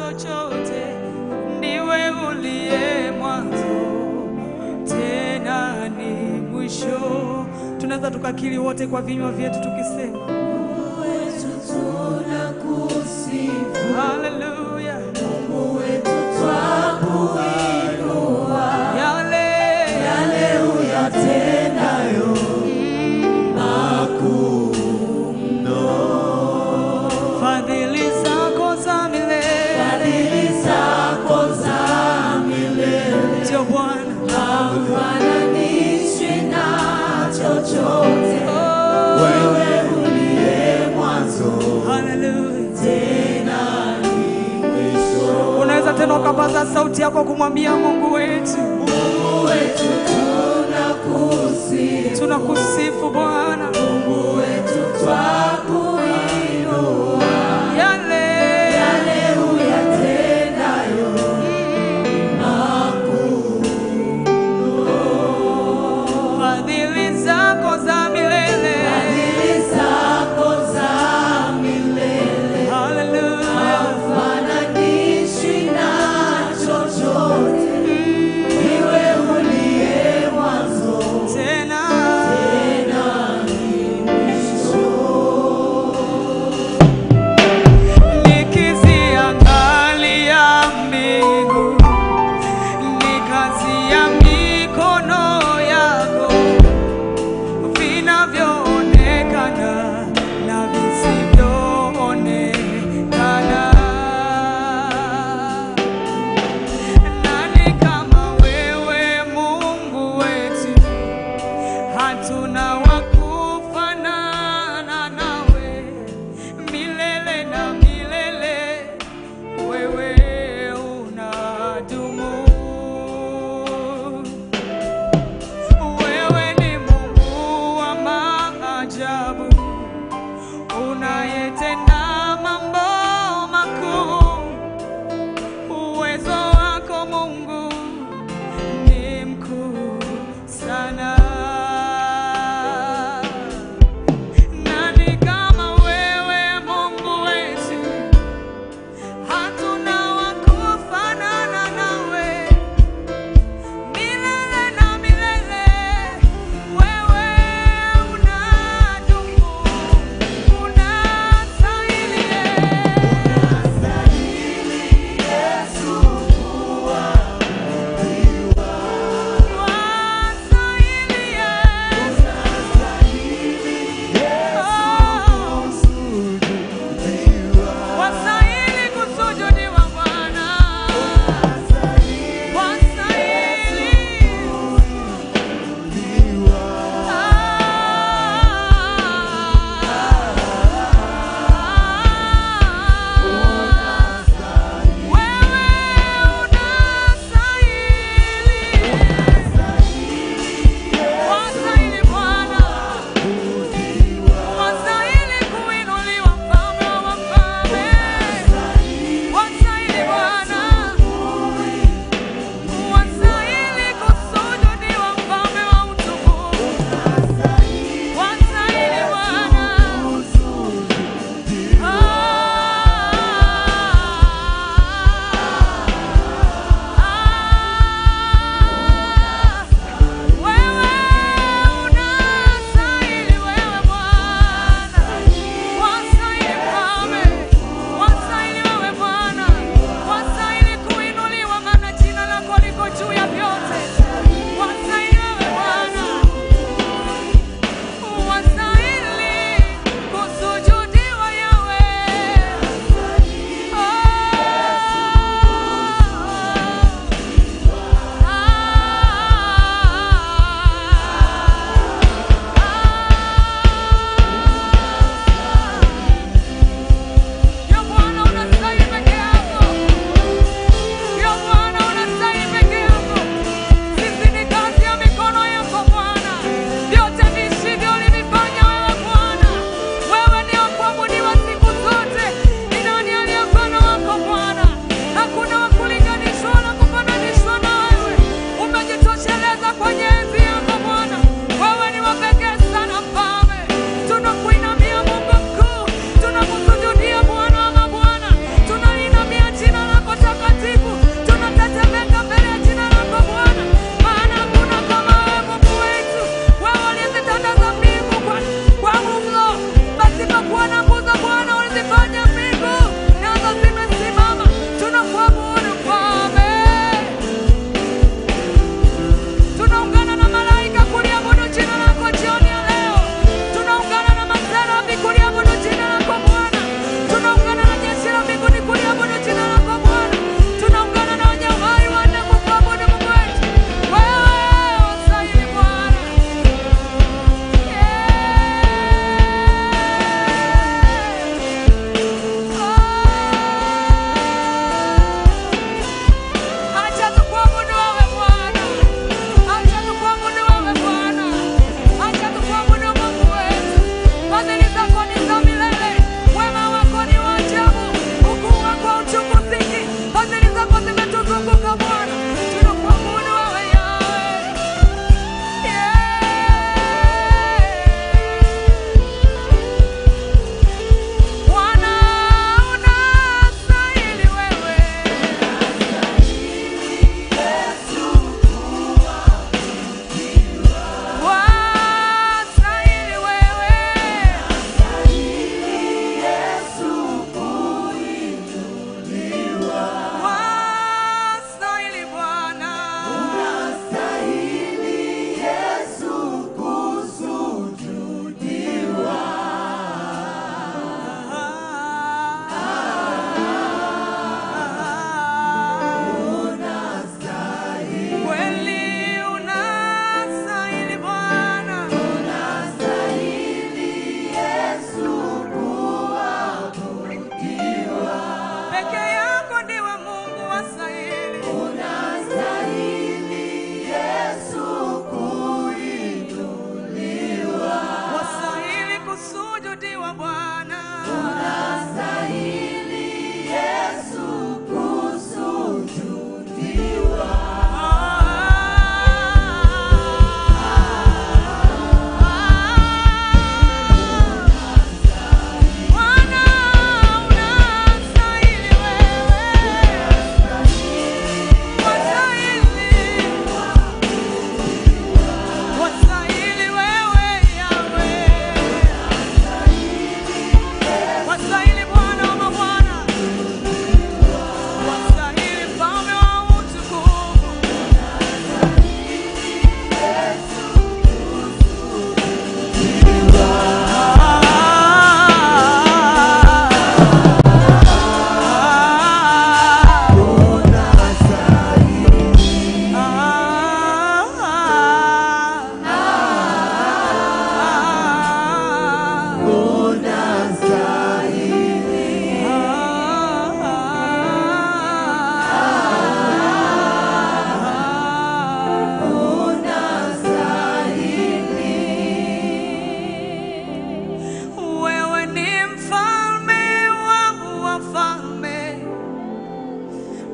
chochote, ndiwe uliye mwanzo tena ni mwisho. Tunaweza tukakiri wote kwa vinywa vyetu tukisema Mungu wetu tunakusifu, haleluya, Mungu wetu twakuinua, yale yale uyatendayo makuu fadhili zako za milele, fadhili zako za milele ndio Bwana. hafananishwi na chochote. Oh, Wewe uliye mwanzo haleluya. tena ni mwisho. Unaweza tena ukapaza sauti yako kumwambia Mungu wetu, Mungu wetu tunakusifu, tunakusifu Bwana, Mungu wetu twakuinua, yale yale uyatendayo makuu. fadhili zako za milele, Fadhili zako za milele haleluya. hafananishwi na chochote. Iwe uliye mwanzo Tena tena ni mwisho.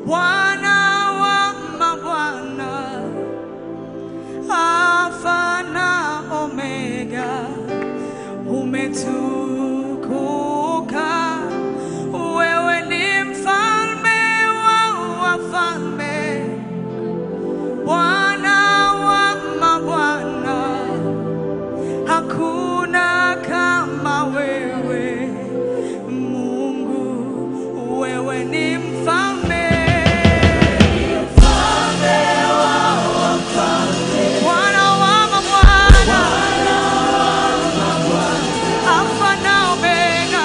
Bwana wa mabwana, Alfa na Omega, umetukuka. Wewe ni mfalme wa wafalme, Bwana wa mabwana, hakuna kama wewe Mungu, wewe ni mfalme. Bwana wa mabwana, Alfa na Omega,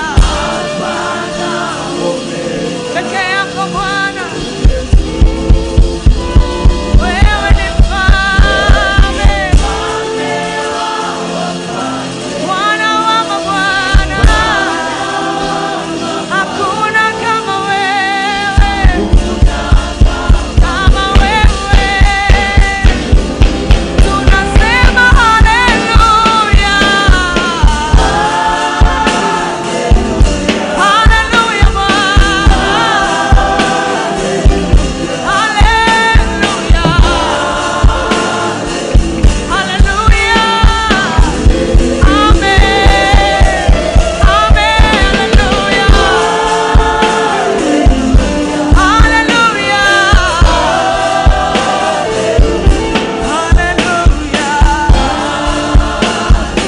peke yako Bwana, wewe ni mfalme. Bwana wa mabwana, hakuna kama wewe, kama wewe. Tunasema haleluya, haleluya Bwana, haleluya, haleluya, amen, amen, haleluya, haleluya, haleluya.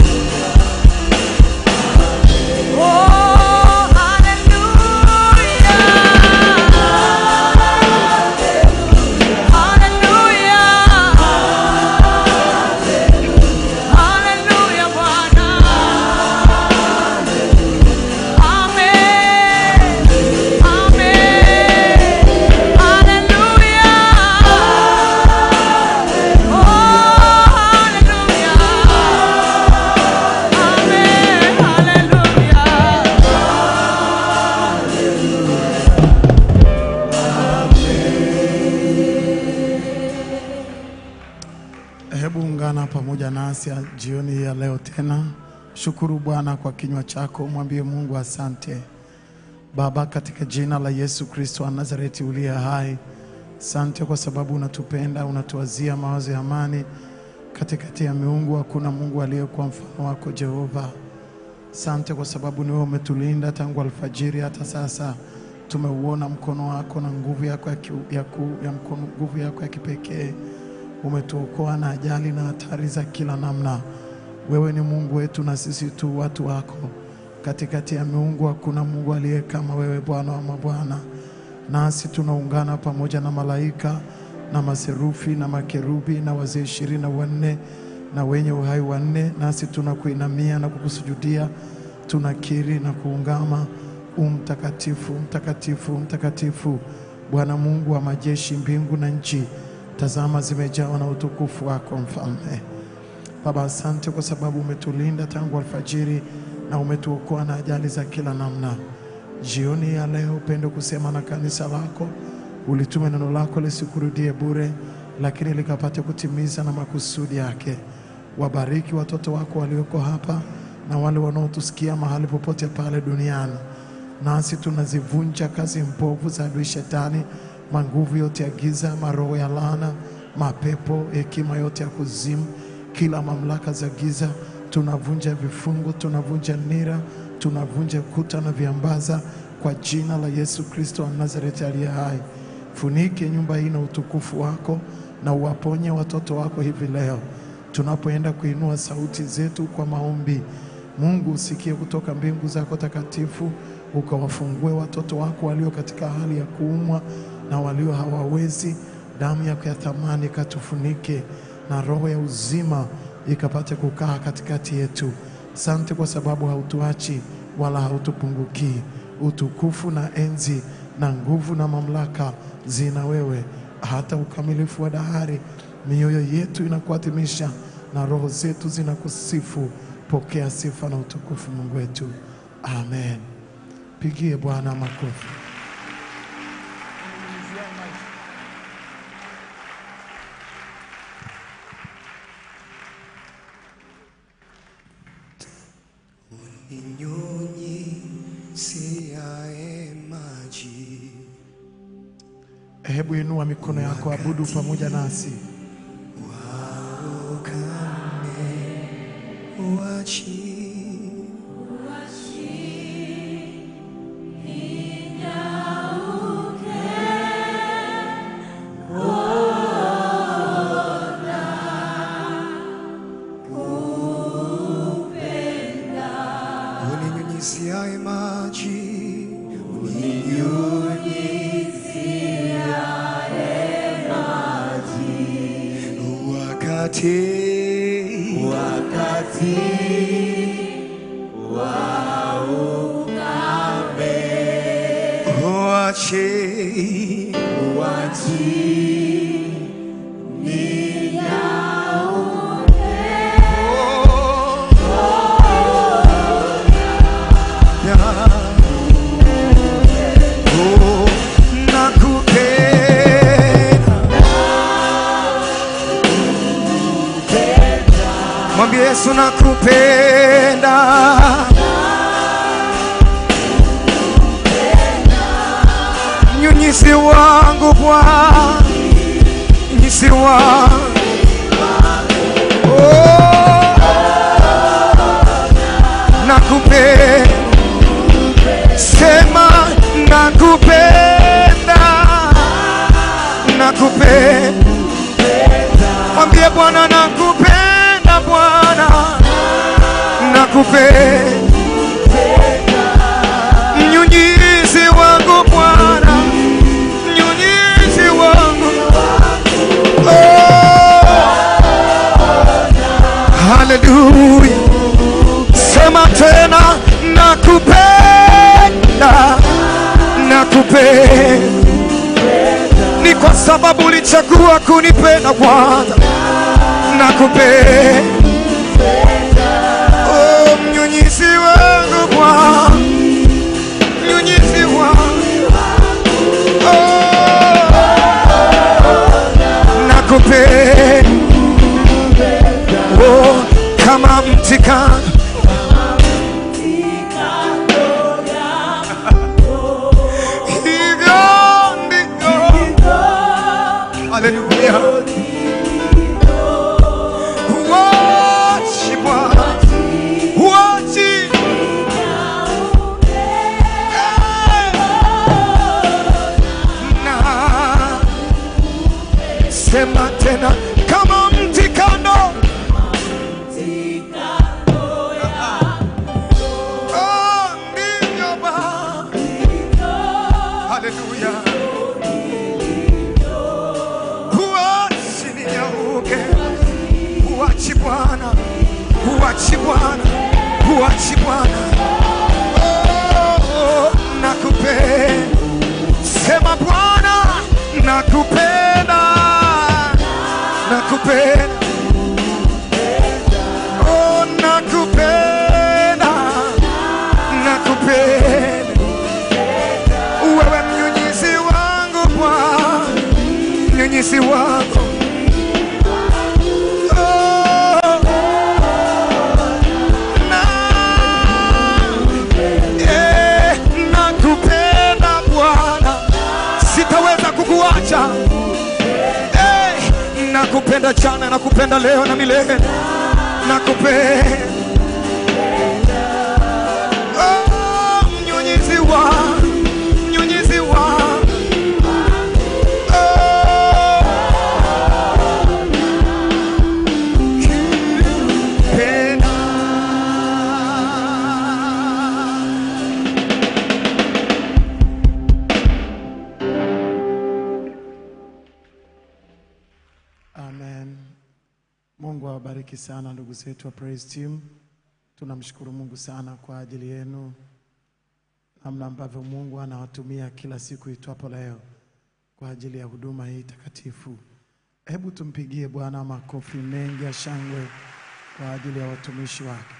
Oh, hallelujah. Hallelujah. Hallelujah, Bwana. Amen. Amen. Hallelujah. Oh, hallelujah. Amen. Hallelujah. Hebu ungana pamoja nasi jioni hii ya leo tena. Shukuru Bwana kwa kinywa chako, mwambie Mungu asante. Baba, katika jina la Yesu Kristo wa Nazareti uliye hai, asante kwa sababu unatupenda, unatuwazia mawazo ya amani. Katikati ya miungu hakuna Mungu aliyekuwa mfano wako Jehova. Asante kwa sababu ni wewe umetulinda tangu alfajiri hata sasa. Tumeuona mkono wako na nguvu yako ya, ki, ya, ku, ya mkono, nguvu yako ya kipekee. Umetuokoa na ajali na hatari za kila namna. Wewe ni Mungu wetu na sisi tu watu wako. Katikati ya miungu hakuna Mungu aliye kama wewe, Bwana wa mabwana. Nasi tunaungana pamoja na malaika na maserufi na makerubi na wazee ishirini na wanne na wenye uhai wanne, nasi tunakuinamia na kukusujudia, tunakiri na kuungama umtakatifu, mtakatifu, mtakatifu, Bwana Mungu wa majeshi, mbingu na nchi, tazama zimejawa na utukufu wako, Mfalme. Baba, asante kwa sababu umetulinda tangu alfajiri na umetuokoa na ajali za kila namna. Jioni ya leo upende kusema na kanisa lako, ulitume neno lako lisikurudie bure, lakini likapate kutimiza na makusudi yake. Wabariki watoto wako walioko hapa na wale wanaotusikia mahali popote pale duniani. Nasi tunazivunja kazi mbovu za adui Shetani, manguvu yote ya giza, maroho ya laana, mapepo, hekima yote ya kuzimu, kila mamlaka za giza. Tunavunja vifungo, tunavunja nira, tunavunja kuta na viambaza kwa jina la Yesu Kristo wa Nazareti aliye hai. Funike nyumba hii na utukufu wako na uwaponye watoto wako hivi leo tunapoenda kuinua sauti zetu kwa maombi. Mungu usikie kutoka mbingu zako takatifu, ukawafungue watoto wako walio katika hali ya kuumwa na walio hawawezi. Damu yako ya thamani ikatufunike na roho ya uzima ikapate kukaa katikati yetu. Asante kwa sababu hautuachi wala hautupungukii. Utukufu na enzi na nguvu na mamlaka zina wewe hata ukamilifu wa dahari. Mioyo yetu inakuadhimisha na roho zetu zinakusifu. Pokea sifa na utukufu, Mungu wetu, amen. Pigie Bwana makofi. Inyunyiziaye maji Hebu inua mikono yako, abudu pamoja nasi. uninyunyiziaye maji wakati wakati wache wachi Oh, nakupenda. Mwambie Yesu nakupenda. Mnyunyizi wangu Bwana, mnyunyizi wangu oh, nakupenda sema nakupenda, nakupenda. Mwambie Bwana nakupenda, Bwana nakupenda. Mnyunyizi wangu Bwana, mnyunyizi wangu oh, haleluya. Sema tena nakupenda, nakupenda. Ni kwa sababu ulichagua kunipenda kwanza, nakupenda. Oh, mnyunyizi wangu Bwana, mnyunyizi wangu oh, nakupenda. Oh, kama mti kando hivyo ndivyo. Haleluya. Wachi Bwana, wachi. Na sema tena kama mti kando Oh, ndivyo Bwana. Haleluya. Huachi ninyauke, huachi Bwana, huachi Bwana, huachi Bwana. Oh, nakupenda, sema Bwana, nakupenda, nakupenda. Oh, nakupenda, nakupenda. Wewe mnyunyizi wangu Bwana, mnyunyizi wangu. Oh, na, eh, nakupenda Bwana, sitaweza kukuacha. Eh, nakupenda jana, nakupenda leo na milele, nakupenda Oh, mnyunyizi wangu, mnyunyizi wangu. Oh, penda. Amen. Mungu awabariki sana ndugu zetu wa Praise Team. Tunamshukuru Mungu sana kwa ajili yenu, namna ambavyo Mungu anawatumia kila siku itwapo leo kwa ajili ya huduma hii takatifu. Hebu tumpigie Bwana makofi mengi ya shangwe kwa ajili ya watumishi wake.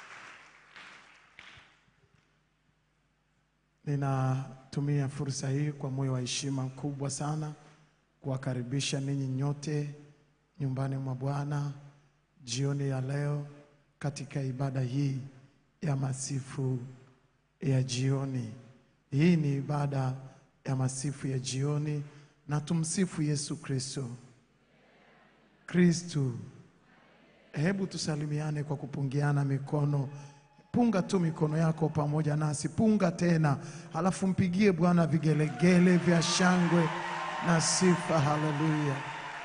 Ninatumia fursa hii kwa moyo wa heshima kubwa sana kuwakaribisha ninyi nyote nyumbani mwa Bwana jioni ya leo katika ibada hii ya masifu ya jioni. Hii ni ibada ya masifu ya jioni na tumsifu Yesu Kristo. Kristo, hebu tusalimiane kwa kupungiana mikono. Punga tu mikono yako pamoja nasi, punga tena, halafu mpigie Bwana vigelegele vya shangwe na sifa. Haleluya!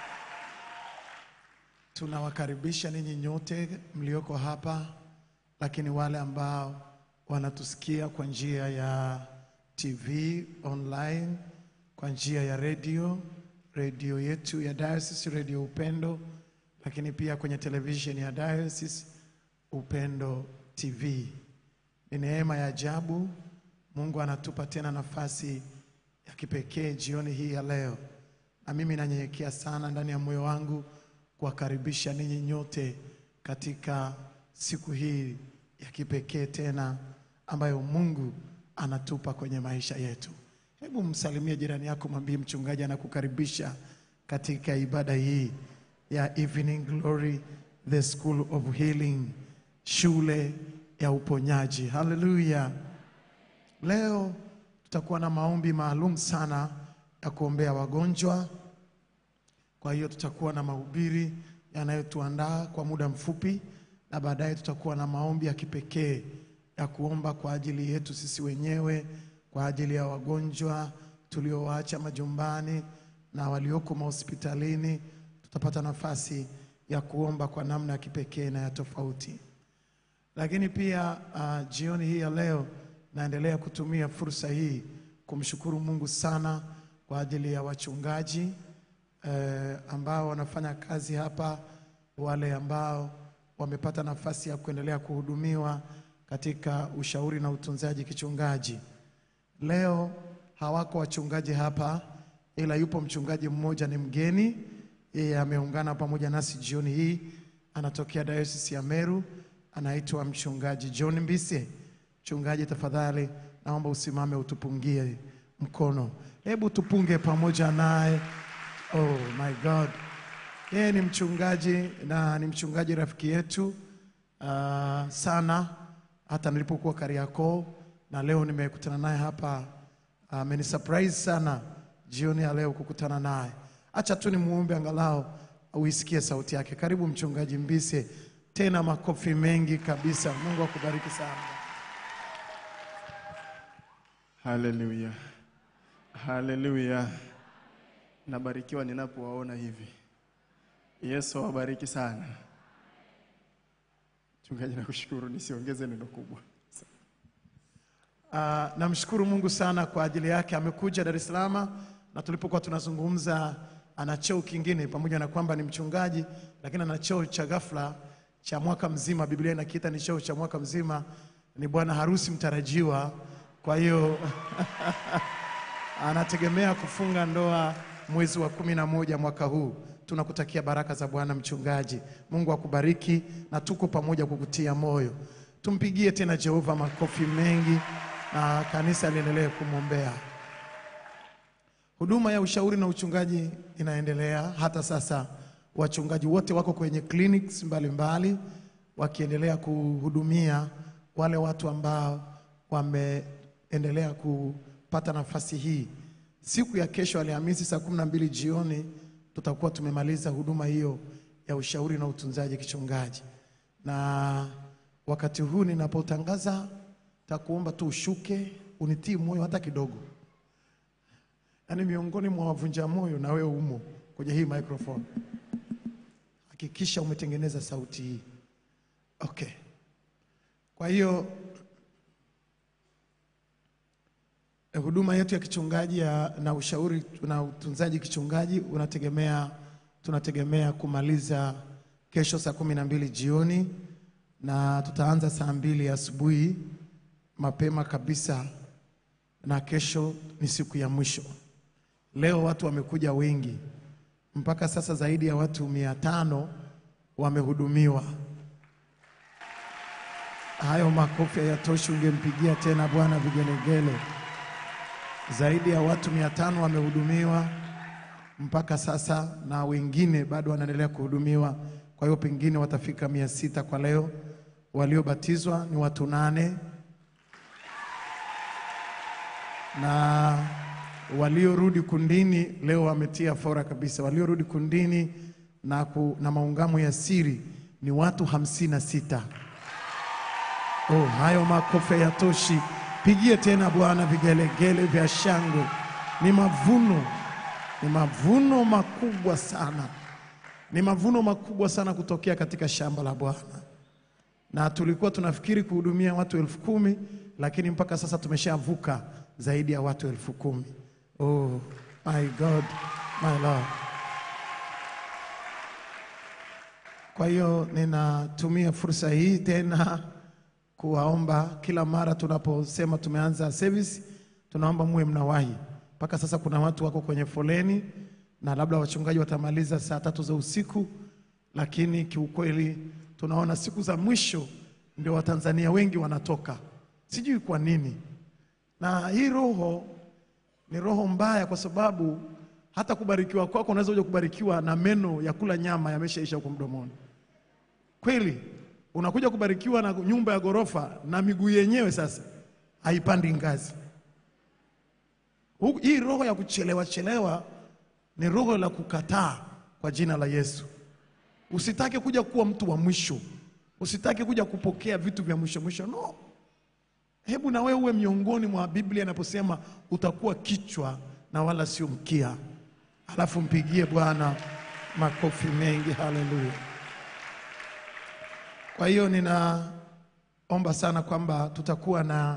Tunawakaribisha ninyi nyote mlioko hapa, lakini wale ambao wanatusikia kwa njia ya TV online, kwa njia ya redio, redio yetu ya Diocese, redio Upendo, lakini pia kwenye televisheni ya Diocese Upendo TV. Ni neema ya ajabu, Mungu anatupa tena nafasi ya kipekee jioni hii ya leo, na mimi nanyenyekea sana ndani ya moyo wangu kuwakaribisha ninyi nyote katika siku hii ya kipekee tena ambayo Mungu anatupa kwenye maisha yetu. Hebu msalimie jirani yako, mwambie mchungaji anakukaribisha katika ibada hii ya Evening Glory, the School of Healing, shule ya uponyaji. Haleluya! Leo tutakuwa na maombi maalum sana ya kuombea wagonjwa. Kwa hiyo tutakuwa na mahubiri yanayotuandaa kwa muda mfupi, na baadaye tutakuwa na maombi ya kipekee ya kuomba kwa ajili yetu sisi wenyewe, kwa ajili ya wagonjwa tuliowaacha majumbani na walioko mahospitalini. Tutapata nafasi ya kuomba kwa namna ya kipekee na ya tofauti. Lakini pia uh, jioni hii ya leo naendelea kutumia fursa hii kumshukuru Mungu sana kwa ajili ya wachungaji eh, ambao wanafanya kazi hapa, wale ambao wamepata nafasi ya kuendelea kuhudumiwa katika ushauri na utunzaji kichungaji. Leo hawako wachungaji hapa, ila yupo mchungaji mmoja ni mgeni, yeye ameungana pamoja nasi jioni hii, anatokea Diocese ya Meru, anaitwa mchungaji John Mbise. Mchungaji, tafadhali naomba usimame utupungie mkono, hebu tupunge pamoja naye. Oh my God, yeye ni mchungaji na ni mchungaji rafiki yetu uh, sana, hata nilipokuwa Kariakoo na leo nimekutana naye hapa, amenisurprise sana jioni ya leo kukutana naye. Acha tu nimuombe angalau uisikie sauti yake. Karibu mchungaji Mbise, tena makofi mengi kabisa. Mungu akubariki sana. Haleluya, haleluya. Nabarikiwa ninapowaona hivi. Yesu awabariki sana. Mchungaji, nakushukuru, nisiongeze neno kubwa. Uh, namshukuru Mungu sana kwa ajili yake. Amekuja Dar es Salaam na tulipokuwa tunazungumza, ana cheo kingine, pamoja na kwamba ni mchungaji, lakini ana cheo cha ghafla cha mwaka mzima. Biblia inakiita ni cheo cha mwaka mzima, ni bwana harusi mtarajiwa. Kwa hiyo anategemea kufunga ndoa mwezi wa kumi na moja mwaka huu. Tunakutakia baraka za Bwana mchungaji, Mungu akubariki na tuko pamoja kukutia moyo. Tumpigie tena Jehova makofi mengi na kanisa liendelee kumwombea. Huduma ya ushauri na uchungaji inaendelea hata sasa. Wachungaji wote wako kwenye clinics mbalimbali wakiendelea kuhudumia wale watu ambao wameendelea kupata nafasi hii. Siku ya kesho Alhamisi saa kumi na mbili jioni tutakuwa tumemaliza huduma hiyo ya ushauri na utunzaji kichungaji, na wakati huu ninapotangaza, takuomba tu ushuke unitii moyo hata kidogo, yaani miongoni mwa wavunja moyo na wewe umo kwenye hii microphone. Hakikisha umetengeneza sauti hii. Okay. Kwa hiyo eh, huduma yetu ya kichungaji ya, na ushauri na utunzaji kichungaji unategemea tunategemea kumaliza kesho saa kumi na mbili jioni na tutaanza saa mbili asubuhi mapema kabisa, na kesho ni siku ya mwisho. Leo watu wamekuja wengi, mpaka sasa zaidi ya watu mia tano wamehudumiwa. Hayo makofi hayatoshi, ungempigia tena Bwana vigelegele. Zaidi ya watu mia tano wamehudumiwa mpaka sasa, na wengine bado wanaendelea kuhudumiwa. Kwa hiyo pengine watafika mia sita kwa leo. Waliobatizwa ni watu nane na waliorudi kundini leo wametia fora kabisa. Waliorudi kundini na, ku, na maungamo ya siri ni watu hamsini na sita. Oh, hayo makofi hayatoshi. Pigie tena Bwana vigelegele vya shangwe. Ni mavuno, ni mavuno makubwa sana, ni mavuno makubwa sana kutokea katika shamba la Bwana na tulikuwa tunafikiri kuhudumia watu elfu kumi lakini mpaka sasa tumeshavuka zaidi ya watu elfu kumi. Oh my God, my Lord. Kwa hiyo ninatumia fursa hii tena kuwaomba kila mara tunaposema tumeanza service, tunaomba muwe mnawahi. Mpaka sasa kuna watu wako kwenye foleni na labda wachungaji watamaliza saa tatu za usiku, lakini kiukweli tunaona siku za mwisho ndio Watanzania wengi wanatoka, sijui kwa nini. Na hii roho ni roho mbaya, kwa sababu hata kubarikiwa kwako unaweza kuja kubarikiwa na meno ya kula nyama yameshaisha huko mdomoni. Kweli unakuja kubarikiwa na nyumba ya ghorofa na miguu yenyewe sasa haipandi ngazi. Hu- Hii roho ya kuchelewa chelewa ni roho la kukataa kwa jina la Yesu. Usitake kuja kuwa mtu wa mwisho, usitake kuja kupokea vitu vya mwisho mwisho. No, hebu na wewe uwe miongoni mwa Biblia inaposema utakuwa kichwa na wala sio mkia. Alafu mpigie Bwana makofi mengi, haleluya. Kwa hiyo ninaomba sana kwamba tutakuwa na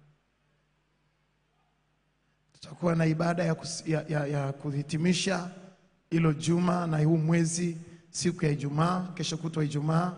tutakuwa na ibada ya, kus, ya, ya, ya kuhitimisha hilo juma na huu mwezi siku ya Ijumaa, kesho kutwa Ijumaa,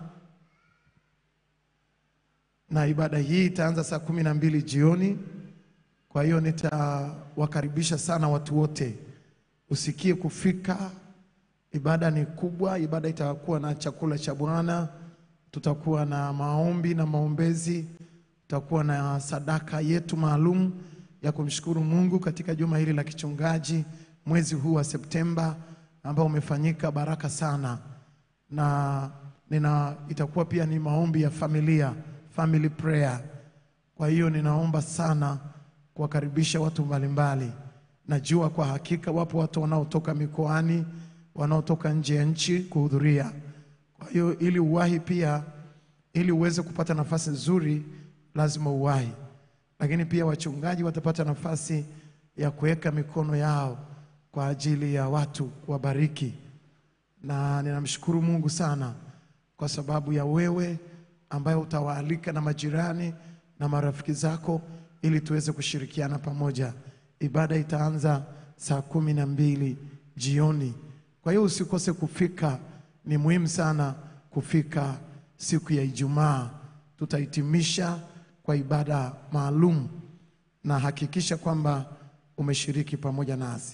na ibada hii itaanza saa kumi na mbili jioni. Kwa hiyo nitawakaribisha sana watu wote, usikie kufika. Ibada ni kubwa, ibada itakuwa na chakula cha Bwana, tutakuwa na maombi na maombezi, tutakuwa na sadaka yetu maalum ya kumshukuru Mungu katika juma hili la kichungaji mwezi huu wa Septemba ambao umefanyika baraka sana, na nina itakuwa pia ni maombi ya familia, family prayer. Kwa hiyo ninaomba sana kuwakaribisha watu mbalimbali. Najua kwa hakika wapo watu wanaotoka mikoani, wanaotoka nje ya nchi kuhudhuria. Kwa hiyo ili uwahi pia, ili uweze kupata nafasi nzuri, lazima uwahi. Lakini pia wachungaji watapata nafasi ya kuweka mikono yao kwa ajili ya watu kuwabariki, na ninamshukuru Mungu sana kwa sababu ya wewe ambaye utawaalika na majirani na marafiki zako ili tuweze kushirikiana pamoja. Ibada itaanza saa kumi na mbili jioni. Kwa hiyo usikose kufika, ni muhimu sana kufika siku ya Ijumaa. Tutahitimisha kwa ibada maalum, na hakikisha kwamba umeshiriki pamoja nasi.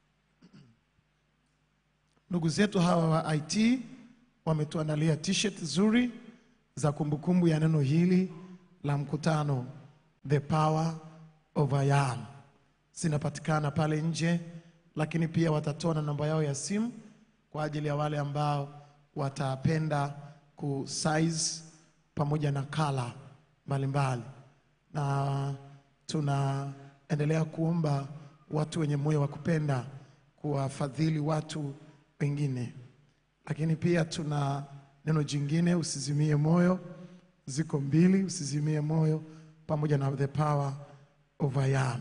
Ndugu zetu hawa wa IT wametuandalia t-shirt nzuri za kumbukumbu ya neno hili la mkutano The Power of I Am. Zinapatikana pale nje, lakini pia watatoa na namba yao ya simu kwa ajili ya wale ambao watapenda ku size pamoja na kala mbalimbali, na tunaendelea kuomba watu wenye moyo wa kupenda kuwafadhili watu wengine, lakini pia tuna neno jingine, usizimie moyo. Ziko mbili, usizimie moyo pamoja na the power of I am.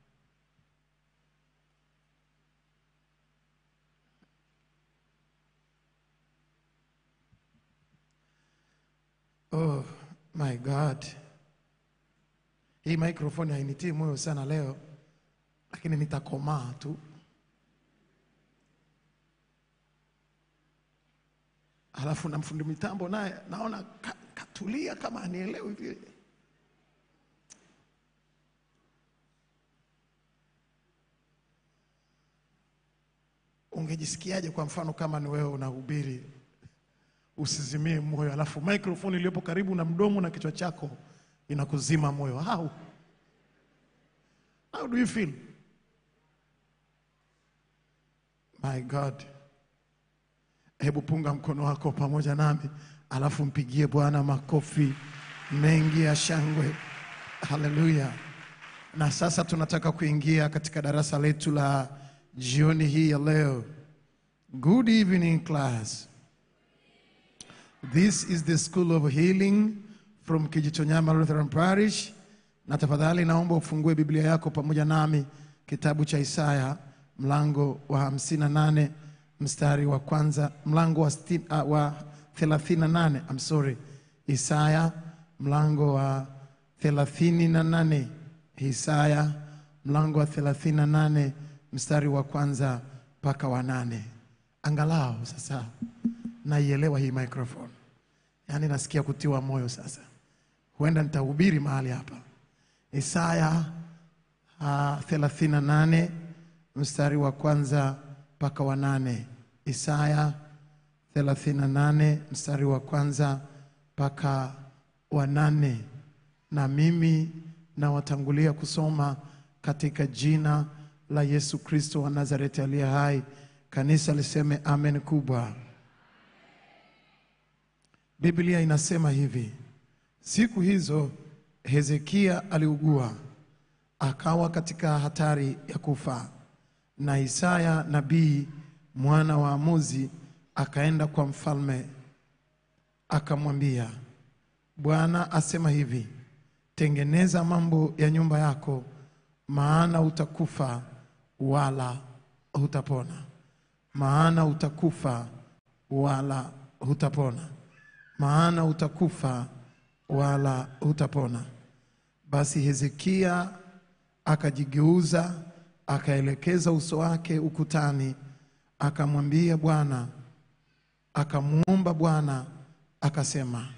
Oh my God, hii microphone hainitii moyo sana leo, lakini nitakomaa tu. Halafu na mfundi mitambo naye naona ka, katulia kama anielewi vile. Ungejisikiaje kwa mfano kama ni wewe unahubiri usizimie moyo, alafu microphone iliyopo karibu na mdomo na kichwa chako inakuzima moyo? How? How do you feel? My God. Hebu punga mkono wako pamoja nami, alafu mpigie Bwana makofi mengi ya shangwe. Haleluya! Na sasa tunataka kuingia katika darasa letu la jioni hii ya leo. Good evening class. This is the School of Healing from Kijitonyama Lutheran Parish. Na tafadhali naomba ufungue Biblia yako pamoja nami kitabu cha Isaya mlango wa 58 mstari wa kwanza mlango wa, sti, uh, wa 38 I'm sorry. Isaya mlango wa 38 Isaya mlango wa 38 mstari wa kwanza mpaka wa nane. Angalau sasa naielewa hii microphone, yaani nasikia kutiwa moyo sasa. Huenda nitahubiri mahali hapa. Isaya uh, 38 mstari wa kwanza mpaka wa nane. Isaya 38 mstari wa kwanza mpaka wa nane. Na mimi nawatangulia kusoma katika jina la Yesu Kristo wa Nazareti aliye hai. Kanisa liseme amen kubwa. Biblia inasema hivi: siku hizo Hezekia aliugua akawa katika hatari ya kufa, na Isaya nabii mwana wa Amozi akaenda kwa mfalme akamwambia, Bwana asema hivi, tengeneza mambo ya nyumba yako, maana utakufa wala hutapona, maana utakufa wala hutapona, maana utakufa wala hutapona. Basi Hezekia akajigeuza, akaelekeza uso wake ukutani, akamwambia Bwana, akamwomba Bwana akasema,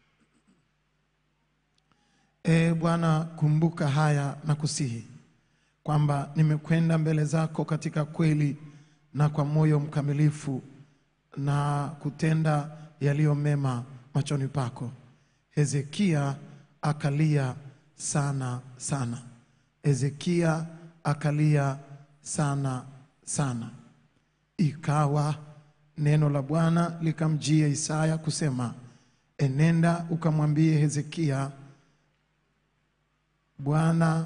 E Bwana, kumbuka haya na kusihi kwamba nimekwenda mbele zako katika kweli na kwa moyo mkamilifu na kutenda yaliyo mema machoni pako. Hezekia akalia sana sana. Hezekia akalia sana sana. Ikawa neno la Bwana likamjia Isaya kusema, enenda ukamwambie Hezekia, Bwana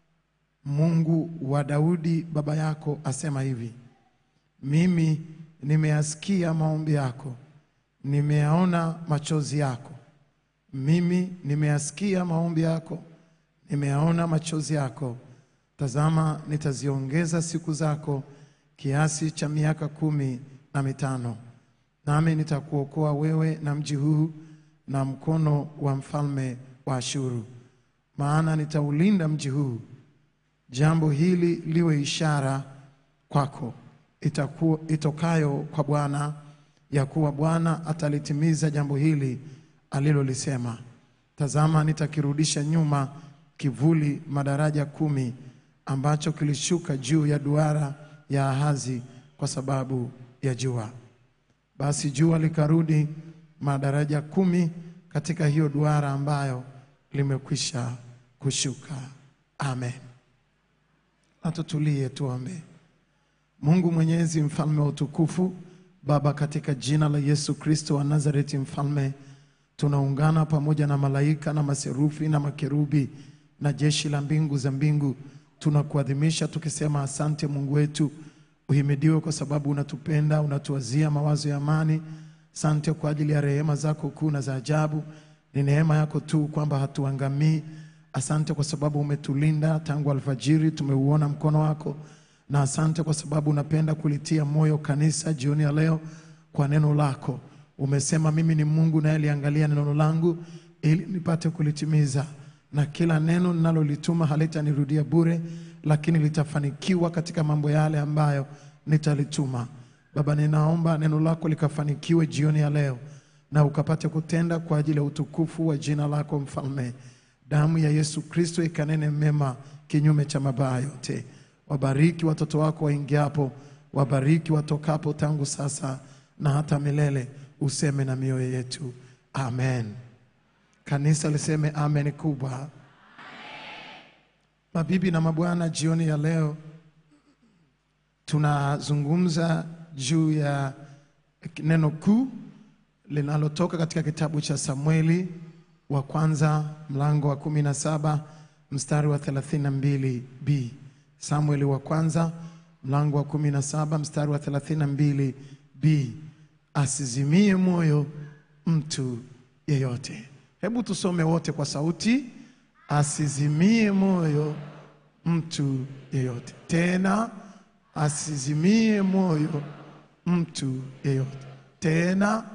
Mungu wa Daudi baba yako asema hivi, mimi nimeyasikia maombi yako, nimeyaona machozi yako. Mimi nimeyasikia maombi yako, nimeyaona machozi yako. Tazama, nitaziongeza siku zako kiasi cha miaka kumi na mitano, nami nitakuokoa wewe na mji huu na mkono wa mfalme wa Ashuru, maana nitaulinda mji huu. Jambo hili liwe ishara kwako itakuwa, itokayo kwa Bwana ya kuwa Bwana atalitimiza jambo hili alilolisema. Tazama, nitakirudisha nyuma kivuli madaraja kumi ambacho kilishuka juu ya duara ya Ahazi kwa sababu ya jua. Basi jua likarudi madaraja kumi katika hiyo duara ambayo limekwisha kushuka. Amen. Na tutulie tuombe. Mungu Mwenyezi, mfalme wa utukufu, Baba, katika jina la Yesu Kristo wa Nazareti, mfalme, tunaungana pamoja na malaika na maserufi na makerubi na jeshi la mbingu za mbingu, tunakuadhimisha tukisema, asante Mungu wetu, uhimidiwe kwa sababu unatupenda, unatuwazia mawazo ya amani. Asante kwa ajili ya rehema zako kuu na za ajabu. Ni neema yako tu kwamba hatuangamii. Asante kwa sababu umetulinda tangu alfajiri, tumeuona mkono wako na asante kwa sababu unapenda kulitia moyo kanisa jioni ya leo kwa neno lako. Umesema mimi ni Mungu naye liangalia neno langu ili nipate kulitimiza, na kila neno ninalolituma halitanirudia bure, lakini litafanikiwa katika mambo yale ambayo nitalituma. Baba, ninaomba neno lako likafanikiwe jioni ya leo na ukapate kutenda kwa ajili ya utukufu wa jina lako Mfalme. Damu ya Yesu Kristo ikanene mema kinyume cha mabaya yote. Wabariki watoto wako waingiapo, wabariki watokapo, tangu sasa na hata milele. Useme na mioyo yetu, amen. Kanisa liseme amen kubwa. Mabibi na mabwana, jioni ya leo tunazungumza juu ya neno kuu linalotoka katika kitabu cha Samueli wa kwanza mlango wa kumi na saba mstari wa 32b. Samueli wa kwanza mlango wa 17 mstari wa 32b, asizimie moyo mtu yeyote. Hebu tusome wote kwa sauti, asizimie moyo mtu yeyote. Tena asizimie moyo mtu yeyote. Tena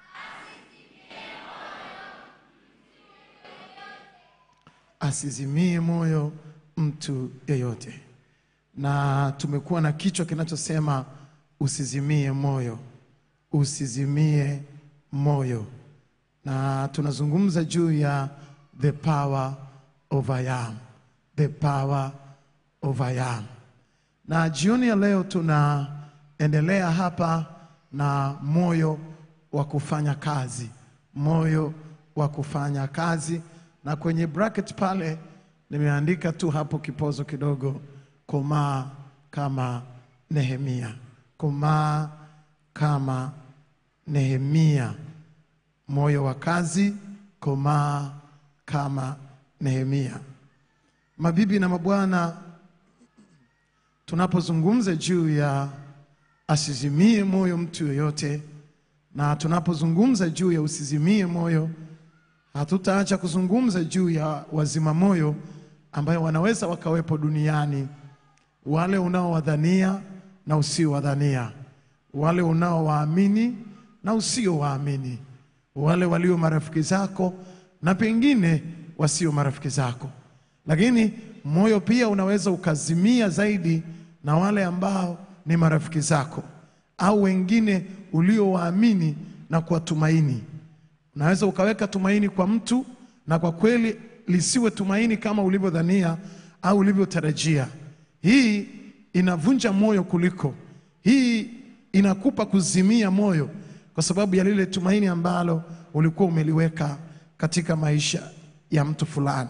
asizimie moyo mtu yeyote. Na tumekuwa na kichwa kinachosema usizimie moyo, usizimie moyo, na tunazungumza juu ya the power of I am, the power of I am. Na jioni ya leo tunaendelea hapa na moyo wa kufanya kazi, moyo wa kufanya kazi, na kwenye bracket pale nimeandika tu hapo kipozo kidogo, komaa kama Nehemia, komaa kama Nehemia, moyo wa kazi, komaa kama Nehemia. Mabibi na mabwana, tunapozungumza juu ya asizimie moyo mtu yoyote, na tunapozungumza juu ya usizimie moyo, hatutaacha kuzungumza juu ya wazima moyo ambayo wanaweza wakawepo duniani, wale unaowadhania na usiowadhania, wale unaowaamini na usiowaamini, wale walio marafiki zako na pengine wasio marafiki zako. Lakini moyo pia unaweza ukazimia zaidi na wale ambao ni marafiki zako au wengine uliowaamini na kuwatumaini. Unaweza ukaweka tumaini kwa mtu na kwa kweli lisiwe tumaini kama ulivyodhania au ulivyotarajia. Hii inavunja moyo kuliko hii inakupa kuzimia moyo kwa sababu ya lile tumaini ambalo ulikuwa umeliweka katika maisha ya mtu fulani.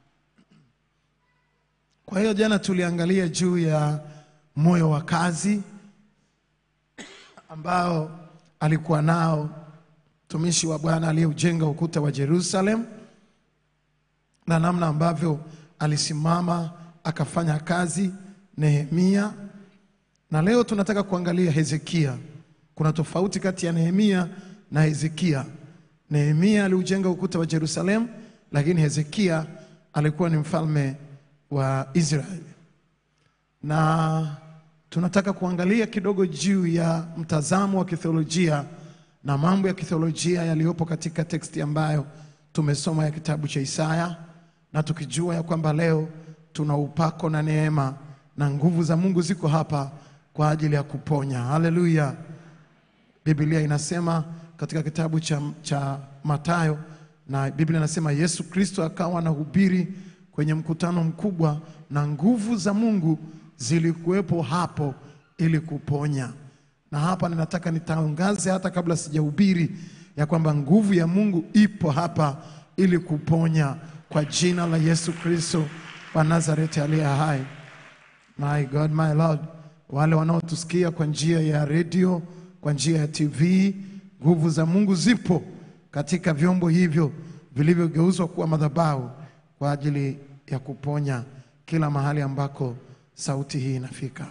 Kwa hiyo jana tuliangalia juu ya moyo wa kazi ambao alikuwa nao mtumishi wa Bwana aliyeujenga ukuta wa Jerusalem na namna ambavyo alisimama akafanya kazi Nehemia, na leo tunataka kuangalia Hezekia. Kuna tofauti kati ya Nehemia na Hezekia. Nehemia aliujenga ukuta wa Jerusalem, lakini Hezekia alikuwa ni mfalme wa Israeli, na tunataka kuangalia kidogo juu ya mtazamo wa kitheolojia na mambo ya kitheolojia yaliyopo katika teksti ambayo tumesoma ya kitabu cha Isaya, na tukijua ya kwamba leo tuna upako na neema na nguvu za Mungu ziko hapa kwa ajili ya kuponya. Haleluya! Biblia inasema katika kitabu cha, cha Mathayo na Biblia inasema Yesu Kristo akawa anahubiri kwenye mkutano mkubwa na nguvu za Mungu zilikuwepo hapo ili kuponya. Na hapa ninataka nitangaze hata kabla sijahubiri ya kwamba nguvu ya Mungu ipo hapa ili kuponya kwa jina la Yesu Kristo wa Nazareti aliye hai. My God, my Lord, wale wanaotusikia kwa njia ya redio, kwa njia ya TV, nguvu za Mungu zipo katika vyombo hivyo vilivyogeuzwa kuwa madhabahu kwa ajili ya kuponya kila mahali ambako sauti hii inafika.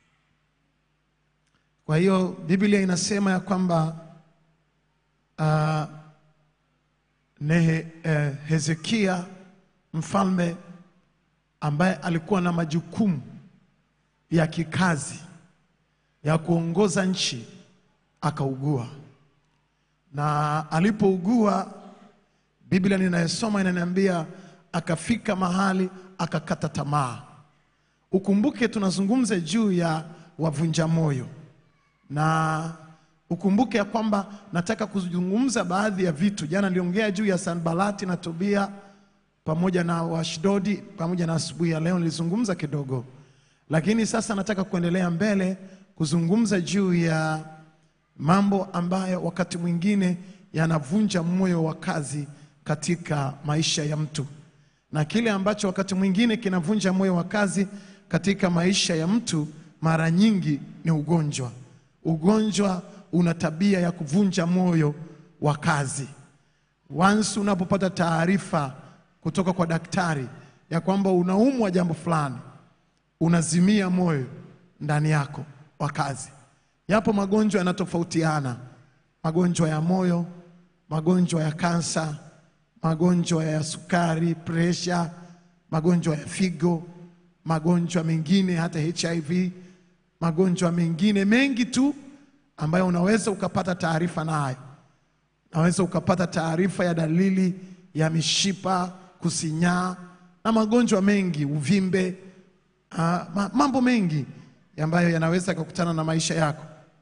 Kwa hiyo Biblia inasema ya kwamba uh, Nehe, eh, Hezekia mfalme ambaye alikuwa na majukumu ya kikazi ya kuongoza nchi akaugua, na alipougua, Biblia ninayosoma inaniambia akafika mahali akakata tamaa. Ukumbuke tunazungumza juu ya wavunja moyo, na ukumbuke ya kwamba nataka kuzungumza baadhi ya vitu. Jana niliongea juu ya Sanbalati na Tobia pamoja na Washdodi pamoja na asubuhi ya leo nilizungumza kidogo, lakini sasa nataka kuendelea mbele kuzungumza juu ya mambo ambayo wakati mwingine yanavunja moyo wa kazi katika maisha ya mtu, na kile ambacho wakati mwingine kinavunja moyo wa kazi katika maisha ya mtu mara nyingi ni ugonjwa. Ugonjwa una tabia ya kuvunja moyo wa kazi. Once unapopata taarifa kutoka kwa daktari ya kwamba unaumwa jambo fulani, unazimia moyo ndani yako wa kazi. Yapo magonjwa yanatofautiana, magonjwa ya moyo, magonjwa ya kansa, magonjwa ya sukari, presha, magonjwa ya figo, magonjwa mengine hata HIV, magonjwa mengine mengi tu ambayo unaweza ukapata taarifa nayo. Unaweza ukapata taarifa ya dalili ya mishipa kusinyaa na magonjwa mengi, uvimbe, ah, ma- mambo mengi ambayo yanaweza kukutana na maisha yako,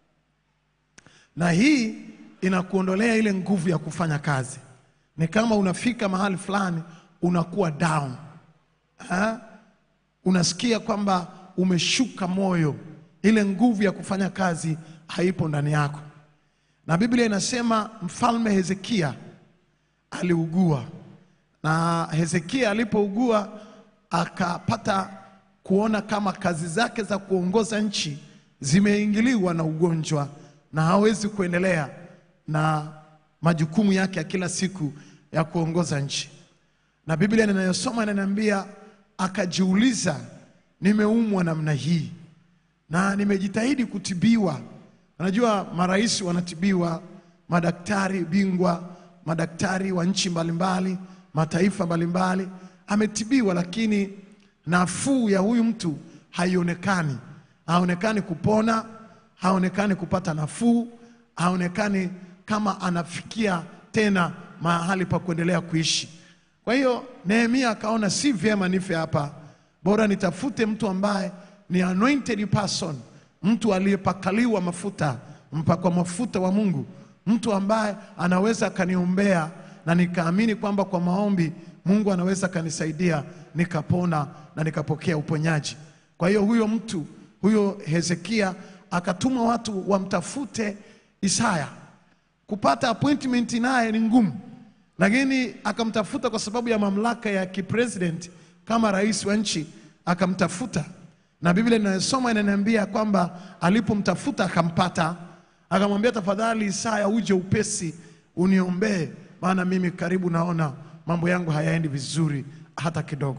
na hii inakuondolea ile nguvu ya kufanya kazi. Ni kama unafika mahali fulani unakuwa down ha? unasikia kwamba umeshuka moyo, ile nguvu ya kufanya kazi haipo ndani yako. Na Biblia inasema mfalme Hezekia aliugua, na Hezekia alipougua akapata kuona kama kazi zake za kuongoza nchi zimeingiliwa na ugonjwa na hawezi kuendelea na majukumu yake ya kila siku ya kuongoza nchi. Na Biblia ninayosoma inaniambia akajiuliza, nimeumwa namna hii na nimejitahidi kutibiwa. Unajua marais wanatibiwa, madaktari bingwa, madaktari wa nchi mbalimbali, mataifa mbalimbali, ametibiwa, lakini nafuu ya huyu mtu haionekani. Haonekani kupona, haonekani kupata nafuu, haonekani kama anafikia tena mahali pa kuendelea kuishi. Kwa hiyo Nehemia akaona si vyema nife hapa, bora nitafute mtu ambaye ni anointed person, mtu aliyepakaliwa mafuta, mpakwa mafuta wa Mungu, mtu ambaye anaweza akaniombea na nikaamini kwamba kwa maombi Mungu anaweza akanisaidia nikapona na nikapokea uponyaji. Kwa hiyo huyo mtu huyo Hezekia akatuma watu wamtafute Isaya. Kupata appointment naye ni ngumu, lakini akamtafuta kwa sababu ya mamlaka ya kipresident kama rais wa nchi, akamtafuta na Biblia inayosoma inaniambia kwamba alipomtafuta akampata, akamwambia tafadhali, Isaya, uje upesi uniombee, maana mimi karibu naona mambo yangu hayaendi vizuri hata kidogo.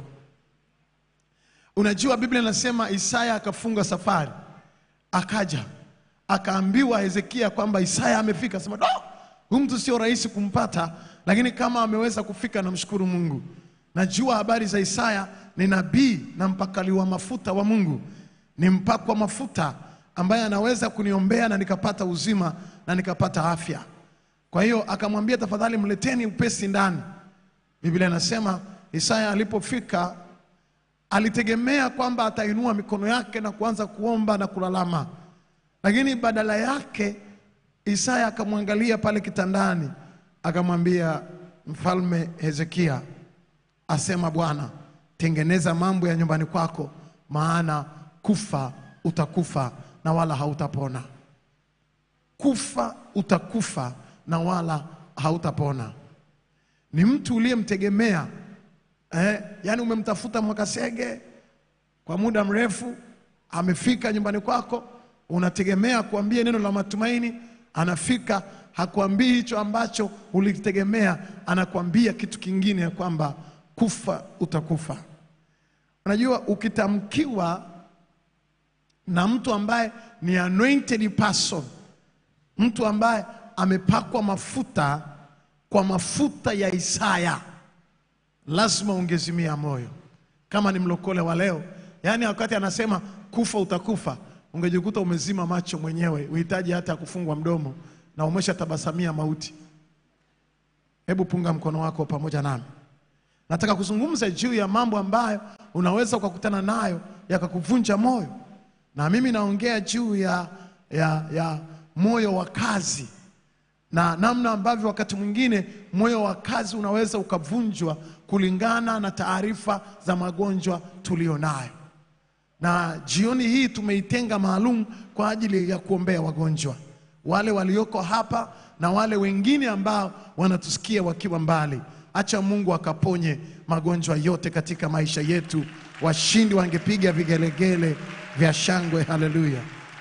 Unajua, Biblia inasema Isaya akafunga safari, akaja akaambiwa Hezekia kwamba Isaya amefika. Sema do, huyu mtu sio rahisi kumpata, lakini kama ameweza kufika, namshukuru Mungu. Najua habari za Isaya, ni nabii na mpakaliwa mafuta wa Mungu, ni mpakwa mafuta ambaye anaweza kuniombea na nikapata uzima na nikapata afya. Kwa hiyo akamwambia, tafadhali mleteni upesi ndani. Biblia inasema Isaya alipofika alitegemea kwamba atainua mikono yake na kuanza kuomba na kulalama, lakini badala yake Isaya akamwangalia pale kitandani, akamwambia mfalme Hezekia, asema Bwana, tengeneza mambo ya nyumbani kwako, maana kufa utakufa na wala hautapona. Kufa utakufa na wala hautapona. Ni mtu uliyemtegemea eh, yani umemtafuta Mwakasege kwa muda mrefu, amefika nyumbani kwako, unategemea kuambia neno la matumaini, anafika hakuambii hicho ambacho ulitegemea, anakuambia kitu kingine ya kwamba kufa utakufa. Unajua, ukitamkiwa na mtu ambaye ni anointed person, mtu ambaye amepakwa mafuta kwa mafuta ya Isaya, lazima ungezimia moyo. Kama ni mlokole wa leo, yaani wakati anasema kufa utakufa, ungejikuta umezima macho mwenyewe, uhitaji hata kufungwa mdomo na umeshatabasamia mauti. Hebu punga mkono wako pamoja nami. Nataka kuzungumza juu ya mambo ambayo unaweza ukakutana nayo yakakuvunja moyo, na mimi naongea juu ya, ya, ya moyo wa kazi na namna ambavyo wakati mwingine moyo wa kazi unaweza ukavunjwa kulingana na taarifa za magonjwa tulionayo. Na jioni hii tumeitenga maalum kwa ajili ya kuombea wagonjwa wale walioko hapa na wale wengine ambao wanatusikia wakiwa mbali. Acha Mungu akaponye magonjwa yote katika maisha yetu. Washindi wangepiga vigelegele vya shangwe. Haleluya!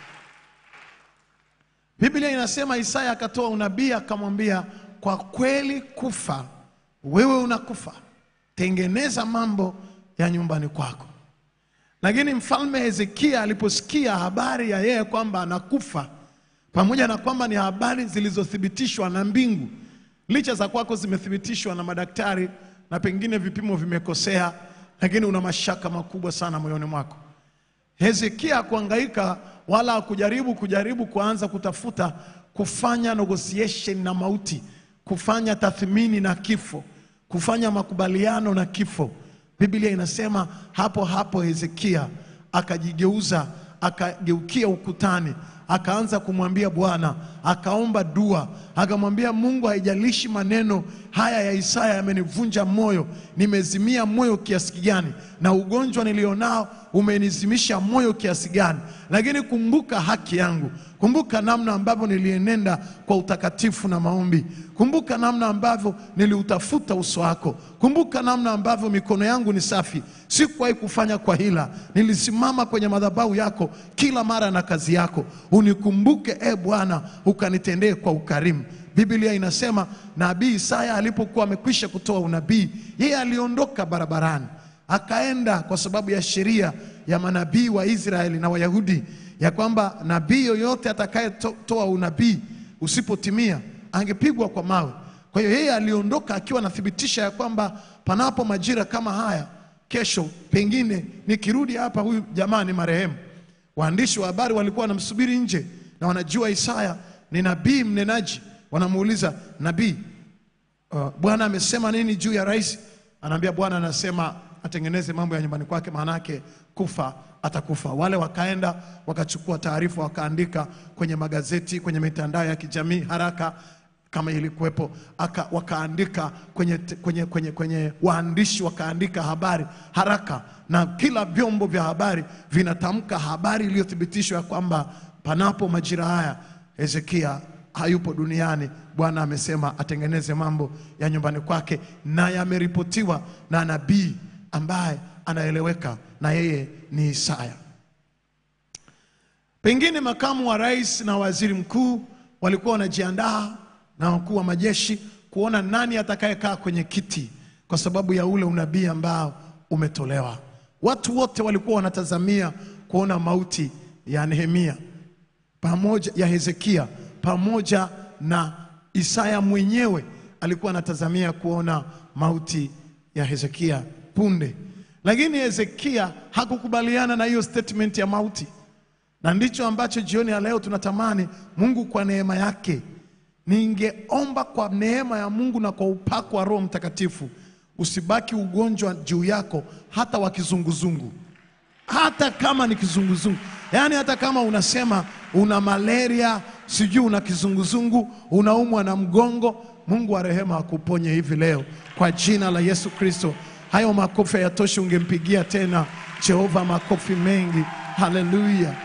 Biblia inasema Isaya akatoa unabii akamwambia, kwa kweli kufa wewe unakufa, tengeneza mambo ya nyumbani kwako. Lakini mfalme Hezekia aliposikia habari ya yeye kwamba anakufa, pamoja na kwamba ni habari zilizothibitishwa na mbingu, licha za kwako zimethibitishwa na madaktari na pengine vipimo vimekosea, lakini una mashaka makubwa sana moyoni mwako. Hezekia kuangaika wala kujaribu kujaribu kuanza kutafuta kufanya negotiation na mauti, kufanya tathmini na kifo, kufanya makubaliano na kifo. Biblia inasema hapo hapo Hezekia akajigeuza, akageukia ukutani, akaanza kumwambia Bwana, akaomba dua, akamwambia Mungu, haijalishi maneno haya ya Isaya yamenivunja moyo, nimezimia moyo kiasi gani, na ugonjwa nilionao umenizimisha moyo kiasi gani, lakini kumbuka haki yangu, kumbuka namna ambavyo nilienenda kwa utakatifu na maombi, kumbuka namna ambavyo niliutafuta uso wako, kumbuka namna ambavyo mikono yangu ni safi, sikuwahi kufanya kwa hila, nilisimama kwenye madhabahu yako kila mara na kazi yako, unikumbuke e Bwana, ukanitendee kwa ukarimu. Biblia inasema nabii Isaya alipokuwa amekwisha kutoa unabii, yeye aliondoka barabarani akaenda kwa sababu ya sheria ya manabii wa Israeli na Wayahudi ya kwamba nabii yoyote atakayetoa unabii usipotimia angepigwa kwa mawe. Kwa hiyo yeye aliondoka akiwa anathibitisha ya kwamba panapo majira kama haya, kesho pengine nikirudi hapa, huyu jamaa ni marehemu. Waandishi wa habari walikuwa wanamsubiri nje na wanajua Isaya ni nabii mnenaji. Wanamuuliza nabii, uh, Bwana amesema nini juu ya rais? Anaambia Bwana anasema atengeneze mambo ya nyumbani kwake, maanake kufa atakufa. Wale wakaenda wakachukua taarifa, wakaandika kwenye magazeti, kwenye mitandao ya kijamii haraka kama ilikuwepo, aka, wakaandika kwenye, kwenye, kwenye, kwenye waandishi wakaandika habari haraka, na kila vyombo vya habari vinatamka habari iliyothibitishwa ya kwamba panapo majira haya Hezekia hayupo duniani. Bwana amesema atengeneze mambo ya nyumbani kwake, na yameripotiwa na nabii ambaye anaeleweka na yeye ni Isaya. Pengine makamu wa rais na waziri mkuu walikuwa wanajiandaa na wakuu wa majeshi kuona nani atakayekaa kwenye kiti kwa sababu ya ule unabii ambao umetolewa. Watu wote walikuwa wanatazamia kuona mauti ya Nehemia pamoja ya Hezekia pamoja na Isaya mwenyewe alikuwa anatazamia kuona mauti ya Hezekia punde, lakini Hezekia hakukubaliana na hiyo statement ya mauti, na ndicho ambacho jioni ya leo tunatamani Mungu kwa neema yake. Ningeomba kwa neema ya Mungu na kwa upako wa Roho Mtakatifu usibaki ugonjwa juu yako, hata wa kizunguzungu hata kama ni kizunguzungu, yaani hata kama unasema una malaria, sijui una kizunguzungu, unaumwa na mgongo, Mungu wa rehema akuponye hivi leo kwa jina la Yesu Kristo. Hayo makofi hayatoshi, ungempigia tena Jehova makofi mengi. Haleluya!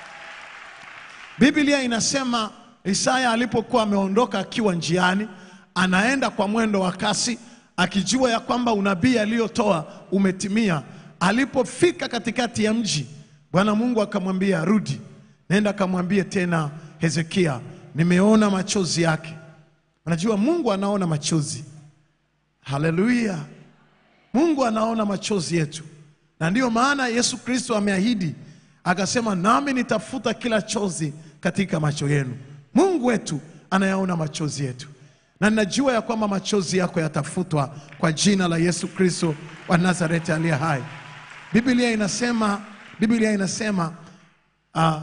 Biblia inasema Isaya alipokuwa ameondoka akiwa njiani, anaenda kwa mwendo wa kasi, akijua ya kwamba unabii aliyotoa umetimia. Alipofika katikati ya mji, Bwana Mungu akamwambia rudi, nenda akamwambie tena Hezekia, nimeona machozi yake. Unajua Mungu anaona machozi. Haleluya! Mungu anaona machozi yetu, na ndiyo maana Yesu Kristo ameahidi akasema, nami nitafuta kila chozi katika macho yenu. Mungu wetu anayaona machozi yetu, na ninajua ya kwamba machozi yako yatafutwa kwa jina la Yesu Kristo wa Nazareti aliye hai. Biblia inasema, Biblia inasema uh,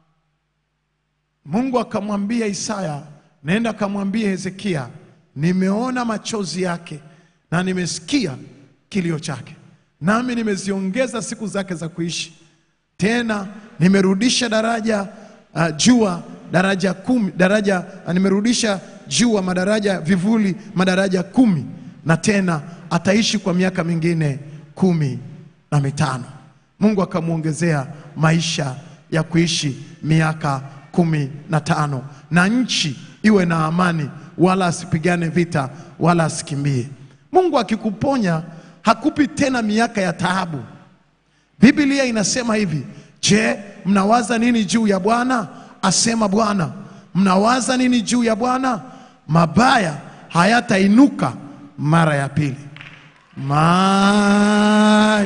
Mungu akamwambia Isaya, nenda akamwambia Hezekia, nimeona machozi yake na nimesikia kilio chake, nami nimeziongeza siku zake za kuishi, tena nimerudisha daraja uh, jua daraja kumi, daraja uh, nimerudisha jua madaraja vivuli madaraja kumi, na tena ataishi kwa miaka mingine kumi na mitano. Mungu akamwongezea maisha ya kuishi miaka kumi na tano, na nchi iwe na amani, wala asipigane vita wala asikimbie. Mungu akikuponya hakupi tena miaka ya taabu. Biblia inasema hivi, je, mnawaza nini juu ya Bwana? Asema Bwana. Mnawaza nini juu ya Bwana? Mabaya hayatainuka mara ya pili. my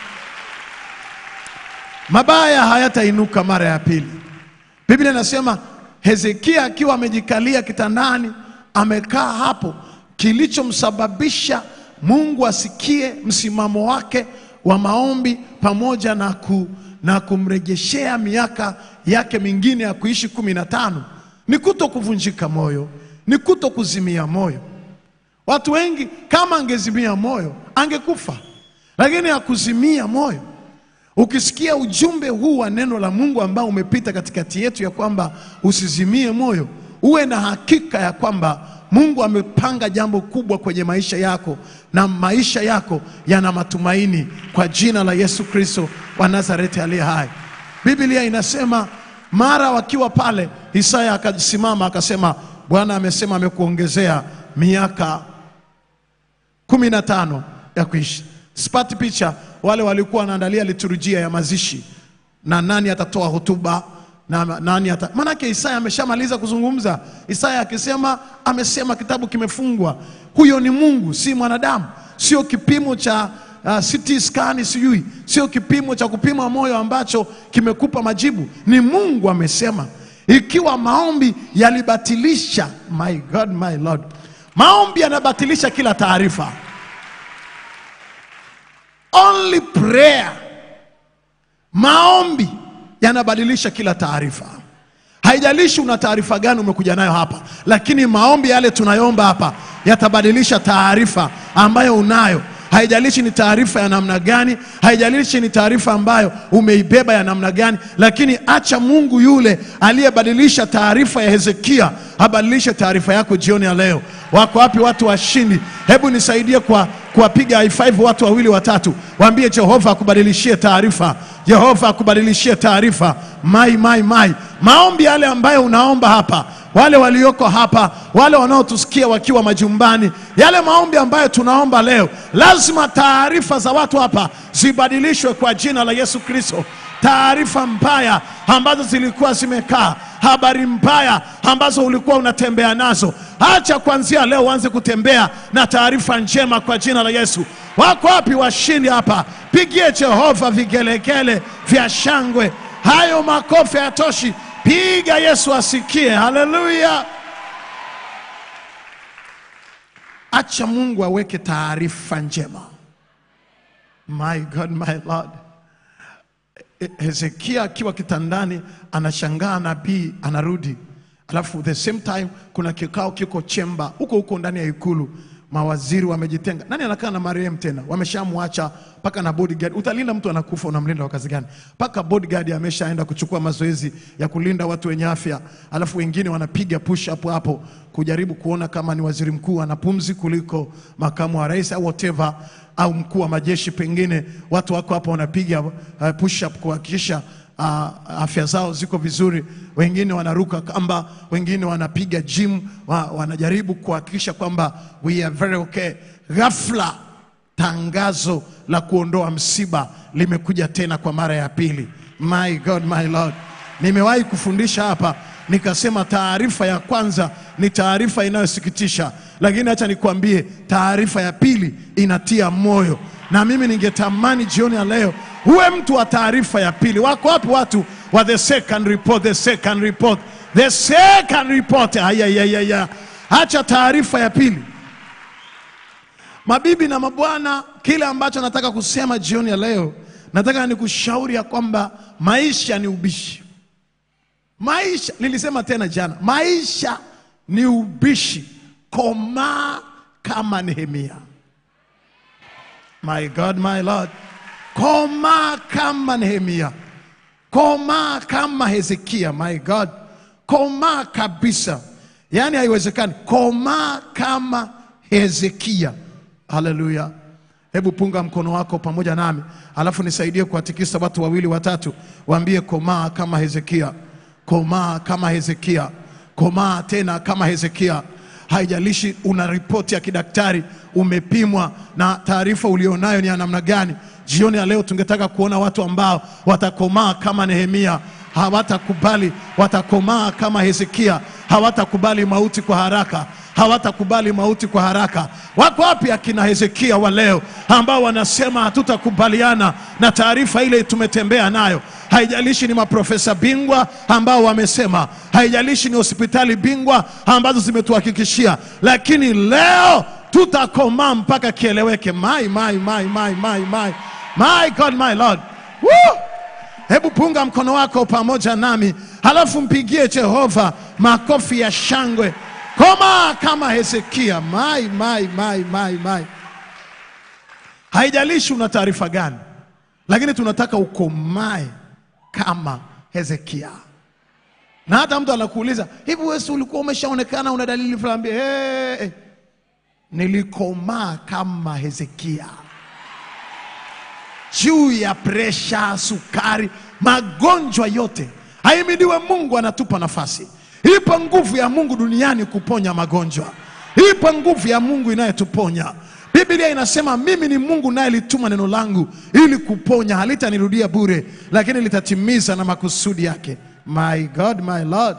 mabaya hayatainuka mara ya pili. Biblia inasema Hezekia akiwa amejikalia kitandani, amekaa hapo, kilichomsababisha Mungu asikie msimamo wake wa maombi pamoja na, ku, na kumrejeshea miaka yake mingine ya kuishi kumi na tano ni kuto kuvunjika moyo, ni kuto kuzimia moyo. Watu wengi kama angezimia moyo angekufa, lakini hakuzimia moyo. Ukisikia ujumbe huu wa neno la Mungu ambao umepita katikati yetu ya kwamba usizimie moyo, uwe na hakika ya kwamba Mungu amepanga jambo kubwa kwenye maisha yako na maisha yako yana matumaini kwa jina la Yesu Kristo wa Nazareti aliye hai. Biblia inasema mara wakiwa pale, Isaya akasimama akasema, Bwana amesema amekuongezea miaka kumi na tano ya kuishi. Sipati picha wale walikuwa wanaandalia liturujia ya mazishi na nani atatoa hotuba na nani ata... Maanake Isaya ameshamaliza kuzungumza. Isaya akisema amesema, kitabu kimefungwa. Huyo ni Mungu, si mwanadamu, sio kipimo cha uh, CT scan, sijui sio kipimo cha kupima moyo ambacho kimekupa majibu. Ni Mungu amesema. Ikiwa maombi yalibatilisha, my God, my Lord, maombi yanabatilisha kila taarifa. Only prayer, maombi yanabadilisha kila taarifa. Haijalishi una taarifa gani umekuja nayo hapa, lakini maombi yale tunayoomba hapa yatabadilisha taarifa ambayo unayo. Haijalishi ni taarifa ya namna gani, haijalishi ni taarifa ambayo umeibeba ya namna gani, lakini acha Mungu yule aliyebadilisha taarifa ya Hezekia abadilishe taarifa yako jioni ya leo. Wako wapi watu washindi? Hebu nisaidie kwa kuwapiga high five watu wawili watatu, waambie Jehova akubadilishie taarifa, Jehova akubadilishie taarifa. Mai, mai, mai, maombi yale ambayo unaomba hapa, wale walioko hapa, wale wanaotusikia wakiwa majumbani, yale maombi ambayo tunaomba leo, lazima taarifa za watu hapa zibadilishwe kwa jina la Yesu Kristo. Taarifa mbaya ambazo zilikuwa zimekaa habari mbaya ambazo ulikuwa unatembea nazo, acha kuanzia leo uanze kutembea na taarifa njema kwa jina la Yesu. Wako wapi washindi hapa? Pigie Jehova vigelegele vya shangwe. Hayo makofi hayatoshi, piga Yesu asikie. Haleluya! Acha Mungu aweke taarifa njema. My God, my Lord. Hezekia akiwa kitandani anashangaa nabii anarudi, alafu the same time kuna kikao kiko chemba huko huko ndani ya ikulu, mawaziri wamejitenga. Nani anakaa na marehemu tena? Wameshamwacha mpaka na bodyguard. Utalinda mtu anakufa, unamlinda kwa kazi gani? Mpaka bodyguard ameshaenda kuchukua mazoezi ya kulinda watu wenye afya, alafu wengine wanapiga push up hapo kujaribu kuona kama ni waziri mkuu ana pumzi kuliko makamu wa rais au whatever au mkuu wa majeshi pengine, watu wako hapa wanapiga uh, push up kuhakikisha uh, afya zao ziko vizuri. Wengine wanaruka kamba, wengine wanapiga gym, wa, wanajaribu kuhakikisha kwamba we are very okay. Ghafla tangazo la kuondoa msiba limekuja tena kwa mara ya pili. My God, my Lord, nimewahi kufundisha hapa nikasema taarifa ya kwanza ni taarifa inayosikitisha, lakini acha nikwambie, taarifa ya pili inatia moyo. Na mimi ningetamani jioni ya leo uwe mtu wa taarifa ya pili. Wako wapi watu wa the second report, the second report, the second report? Ayayayaya, acha taarifa ya pili. Mabibi na mabwana, kile ambacho nataka kusema jioni ya leo, nataka nikushauri ya kwamba maisha ni ubishi. Maisha, nilisema tena jana, maisha ni ubishi. Komaa kama Nehemia. My God, my Lord, komaa kama Nehemia, komaa kama Hezekia. My God, komaa kabisa, yaani haiwezekani. Komaa kama Hezekia. Haleluya! Hebu punga mkono wako pamoja nami, alafu nisaidie kuwatikisa watu wawili watatu, waambie komaa kama Hezekia komaa kama Hezekia, komaa tena kama Hezekia. Haijalishi una ripoti ya kidaktari, umepimwa na taarifa ulionayo ni ya namna gani. Jioni ya leo tungetaka kuona watu ambao watakomaa kama Nehemia, hawatakubali, watakomaa kama Hezekia, hawatakubali mauti kwa haraka, hawatakubali mauti kwa haraka. Wako wapi akina Hezekia wa leo ambao wanasema hatutakubaliana na taarifa ile tumetembea nayo? Haijalishi ni maprofesa bingwa ambao wamesema, haijalishi ni hospitali bingwa ambazo zimetuhakikishia, lakini leo tutakomaa mpaka kieleweke. My, my, my, my, my, my. My God, my Lord. Woo! Hebu punga mkono wako pamoja nami, halafu mpigie Jehova makofi ya shangwe. Koma kama Hezekia. My, my, my, my, my. Haijalishi una taarifa gani, lakini tunataka ukomae kama Hezekia. Na hata mtu anakuuliza hivi, wewe si ulikuwa umeshaonekana una dalili fulani? Hey, hey. Nilikomaa kama Hezekia juu ya presha, sukari, magonjwa yote. Ahimidiwe Mungu, anatupa nafasi. Ipo nguvu ya Mungu duniani kuponya magonjwa, ipo nguvu ya Mungu inayetuponya. Biblia inasema mimi ni Mungu naye lituma neno langu ili kuponya, halitanirudia bure, lakini litatimiza na makusudi yake. My God, my Lord.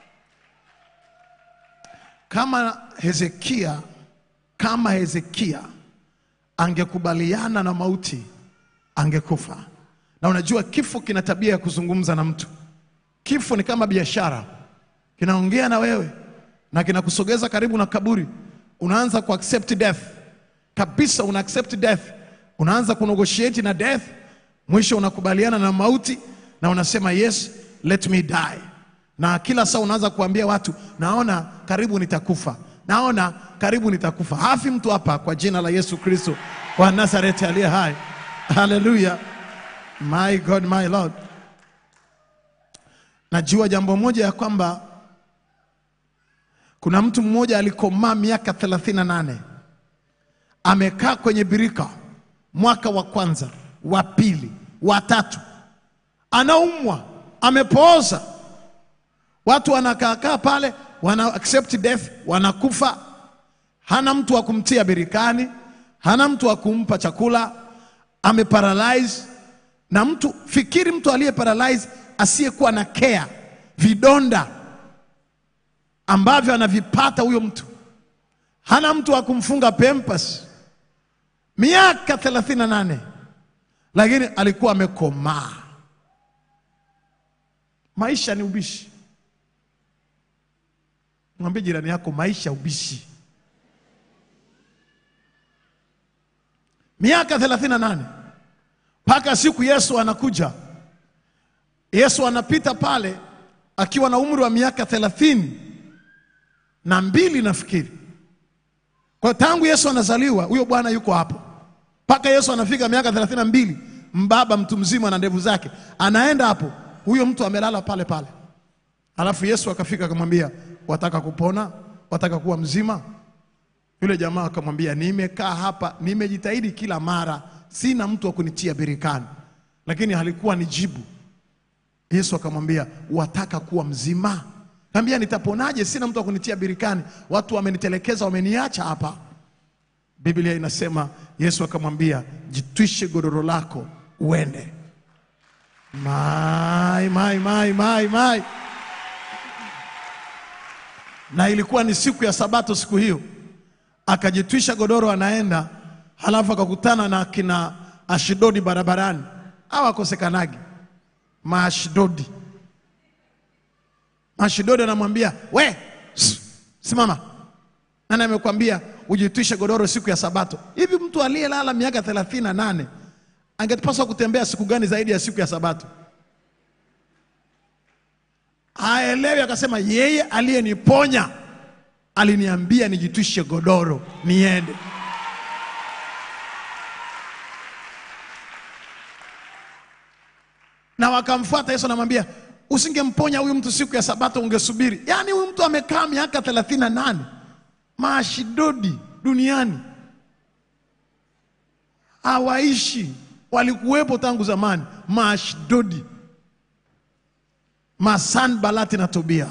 Kama Hezekia, kama Hezekia angekubaliana na mauti angekufa. Na unajua kifo kina tabia ya kuzungumza na mtu. Kifo ni kama biashara, kinaongea na wewe na kinakusogeza karibu na kaburi. Unaanza ku accept death kabisa, una accept death, unaanza kunegotiate na death, mwisho unakubaliana na mauti na unasema yes, let me die. Na kila saa unaanza kuambia watu, naona karibu nitakufa, naona karibu nitakufa. Hafi mtu hapa kwa jina la Yesu Kristo wa Nazareti aliye hai. Haleluya. My God, my Lord. Najua jambo moja ya kwamba kuna mtu mmoja alikomaa miaka 38 amekaa kwenye birika mwaka wa kwanza, wa pili, wa tatu, anaumwa, amepooza. Watu wanakaakaa pale, wana accept death, wanakufa. Hana mtu wa kumtia birikani, hana mtu wa kumpa chakula, ameparalyze na mtu fikiri, mtu aliye paralyze asiyekuwa na care, vidonda ambavyo anavipata huyo mtu, hana mtu wa kumfunga pempas, miaka 38 lakini alikuwa amekomaa. Maisha ni ubishi. Mwambie jirani yako, maisha ubishi. Miaka 38 mpaka siku Yesu anakuja. Yesu anapita pale akiwa na umri wa miaka thelathini na mbili nafikiri. Kwa tangu Yesu anazaliwa huyo bwana yuko hapo mpaka Yesu anafika miaka thelathini na mbili mbaba mtu mzima na ndevu zake, anaenda hapo, huyo mtu amelala pale pale. Alafu Yesu akafika akamwambia, wataka kupona? Wataka kuwa mzima? Yule jamaa akamwambia, nimekaa hapa, nimejitahidi kila mara, sina mtu wa kunitia birikani, lakini halikuwa ni jibu. Yesu akamwambia, wataka kuwa mzima? Kaambia, nitaponaje? Sina mtu wa kunitia birikani, watu wamenitelekeza, wameniacha hapa. Biblia inasema Yesu akamwambia, jitwishe godoro lako uende. Mai, mai, mai, mai, mai. Na ilikuwa ni siku ya Sabato siku hiyo, akajitwisha godoro anaenda, halafu akakutana na kina Ashdodi barabarani. Hawakosekanagi Maashdodi. Maashdodi anamwambia we, s- simama, nani amekwambia ujitwishe godoro siku ya Sabato? Hivi mtu aliyelala miaka thelathini na nane angepaswa kutembea siku gani zaidi ya siku ya Sabato? Haelewi, akasema yeye aliyeniponya aliniambia nijitwishe godoro niende. na wakamfuata Yesu, anamwambia usingemponya huyu mtu siku ya Sabato, ungesubiri. Yaani huyu mtu amekaa miaka thelathini na nane maashidodi duniani hawaishi, walikuwepo tangu zamani, maashdodi, masanbalati na Tobia.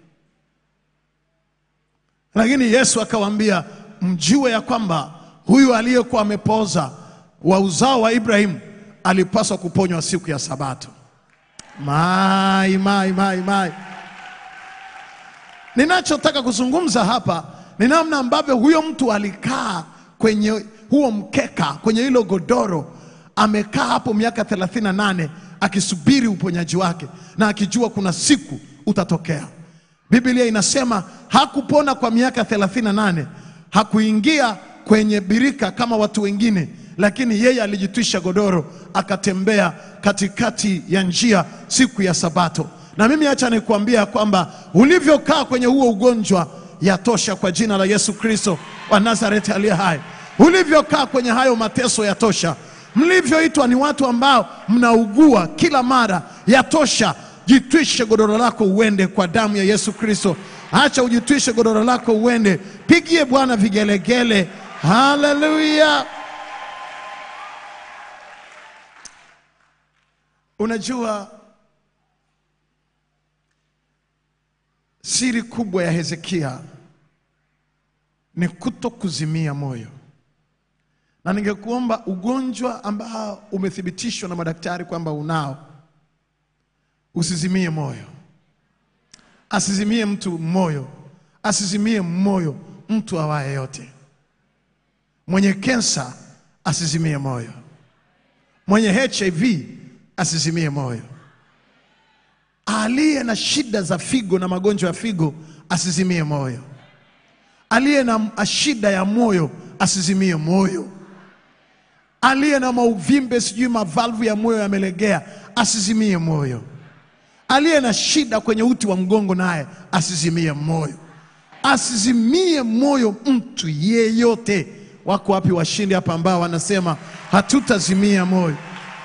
Lakini Yesu akawaambia, mjue ya kwamba huyu aliyekuwa amepoza wa uzao wa Ibrahimu alipaswa kuponywa siku ya Sabato. Mai, mai, mai, mai. Ninachotaka kuzungumza hapa ni namna ambavyo huyo mtu alikaa kwenye huo mkeka, kwenye hilo godoro, amekaa hapo miaka 38 akisubiri uponyaji wake na akijua kuna siku utatokea. Biblia inasema hakupona kwa miaka 38, hakuingia kwenye birika kama watu wengine, lakini yeye alijitwisha godoro akatembea katikati ya njia siku ya Sabato. Na mimi acha nikuambia kwamba ulivyokaa kwenye huo ugonjwa yatosha kwa jina la Yesu Kristo wa Nazareti aliye hai. Ulivyokaa kwenye hayo mateso yatosha. Mlivyoitwa ni watu ambao mnaugua kila mara yatosha. Jitwishe godoro lako uende kwa damu ya Yesu Kristo. Acha ujitwishe godoro lako uende, pigie Bwana vigelegele. Haleluya! Unajua siri kubwa ya Hezekia ni kuto kuzimia moyo, na ningekuomba ugonjwa ambao umethibitishwa na madaktari kwamba unao, usizimie moyo. Asizimie mtu moyo, asizimie moyo mtu awaye yote. Mwenye kensa asizimie moyo, mwenye HIV asizimie moyo, aliye na shida za figo na magonjwa ya figo asizimie moyo, aliye na shida ya moyo asizimie moyo, aliye na mauvimbe sijui mavalvu ya moyo yamelegea asizimie moyo, aliye na shida kwenye uti wa mgongo naye asizimie moyo, asizimie moyo mtu yeyote. Wako wapi washindi hapa ambao wanasema hatutazimia moyo?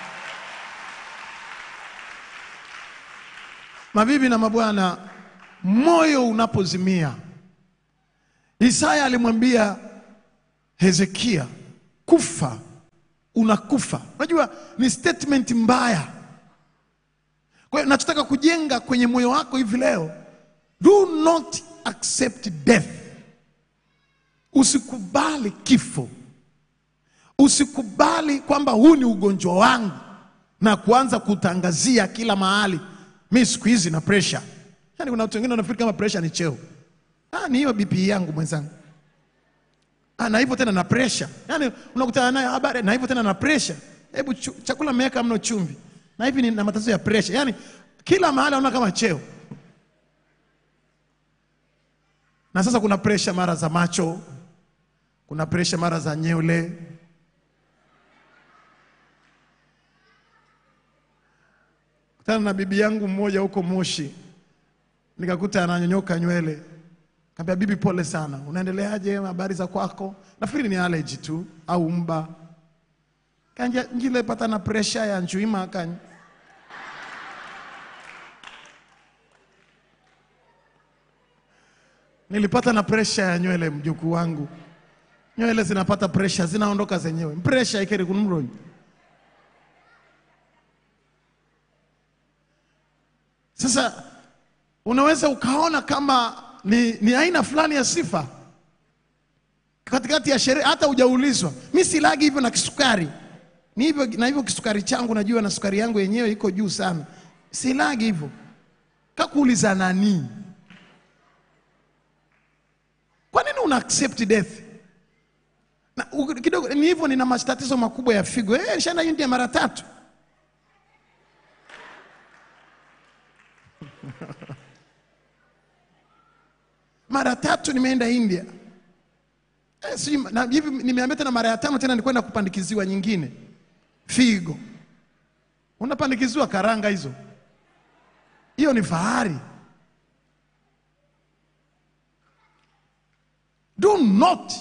Mabibi na mabwana, moyo unapozimia, Isaya alimwambia Hezekia, kufa, unakufa. Unajua ni statement mbaya. Kwa hiyo nachotaka kujenga kwenye moyo wako hivi leo, do not accept death. Usikubali kifo, usikubali kwamba huu ni ugonjwa wangu na kuanza kutangazia kila mahali mi siku hizi na pressure. Yaani kuna watu wengine wanafikiri kama pressure ni cheo. Ah, ni hiyo BP yangu mwenzangu. Ah, na hivyo tena na pressure. Yaani unakutana nayo habari na hivyo tena na pressure. Hebu chu, chakula mmeweka mno chumvi. Na hivi ni na matatizo ya pressure. Yaani kila mahali unaona kama cheo. Na sasa kuna pressure mara za macho. Kuna pressure mara za nywele. Kutana na bibi yangu mmoja huko Moshi, nikakuta ananyonyoka nywele. Kaambia bibi, pole sana, unaendeleaje? Habari za kwako? Nafikiri ni allergy tu au mba. Kanja njile pata na pressure ya njuima kan Nilipata na pressure ya nywele mjukuu wangu. Nywele zinapata pressure, zinaondoka zenyewe. Pressure ikeri kunumroni. Sasa unaweza ukaona kama ni, ni aina fulani ya sifa katikati ya sherehe, hata hujaulizwa. Mi silagi hivyo na kisukari, ni hivyo na hivyo kisukari changu najua, na sukari yangu yenyewe iko juu sana, silagi hivyo. Kakuuliza nani? Kwa nini una accept death? Na, u- kidogo ni hivyo, nina matatizo makubwa ya figo. Eh, nishaenda India mara tatu. mara tatu nimeenda India. Eh, si, na hivi nimeambia tena mara ya tano tena nilikwenda kupandikiziwa nyingine figo. Unapandikiziwa karanga hizo, hiyo ni fahari. Do not,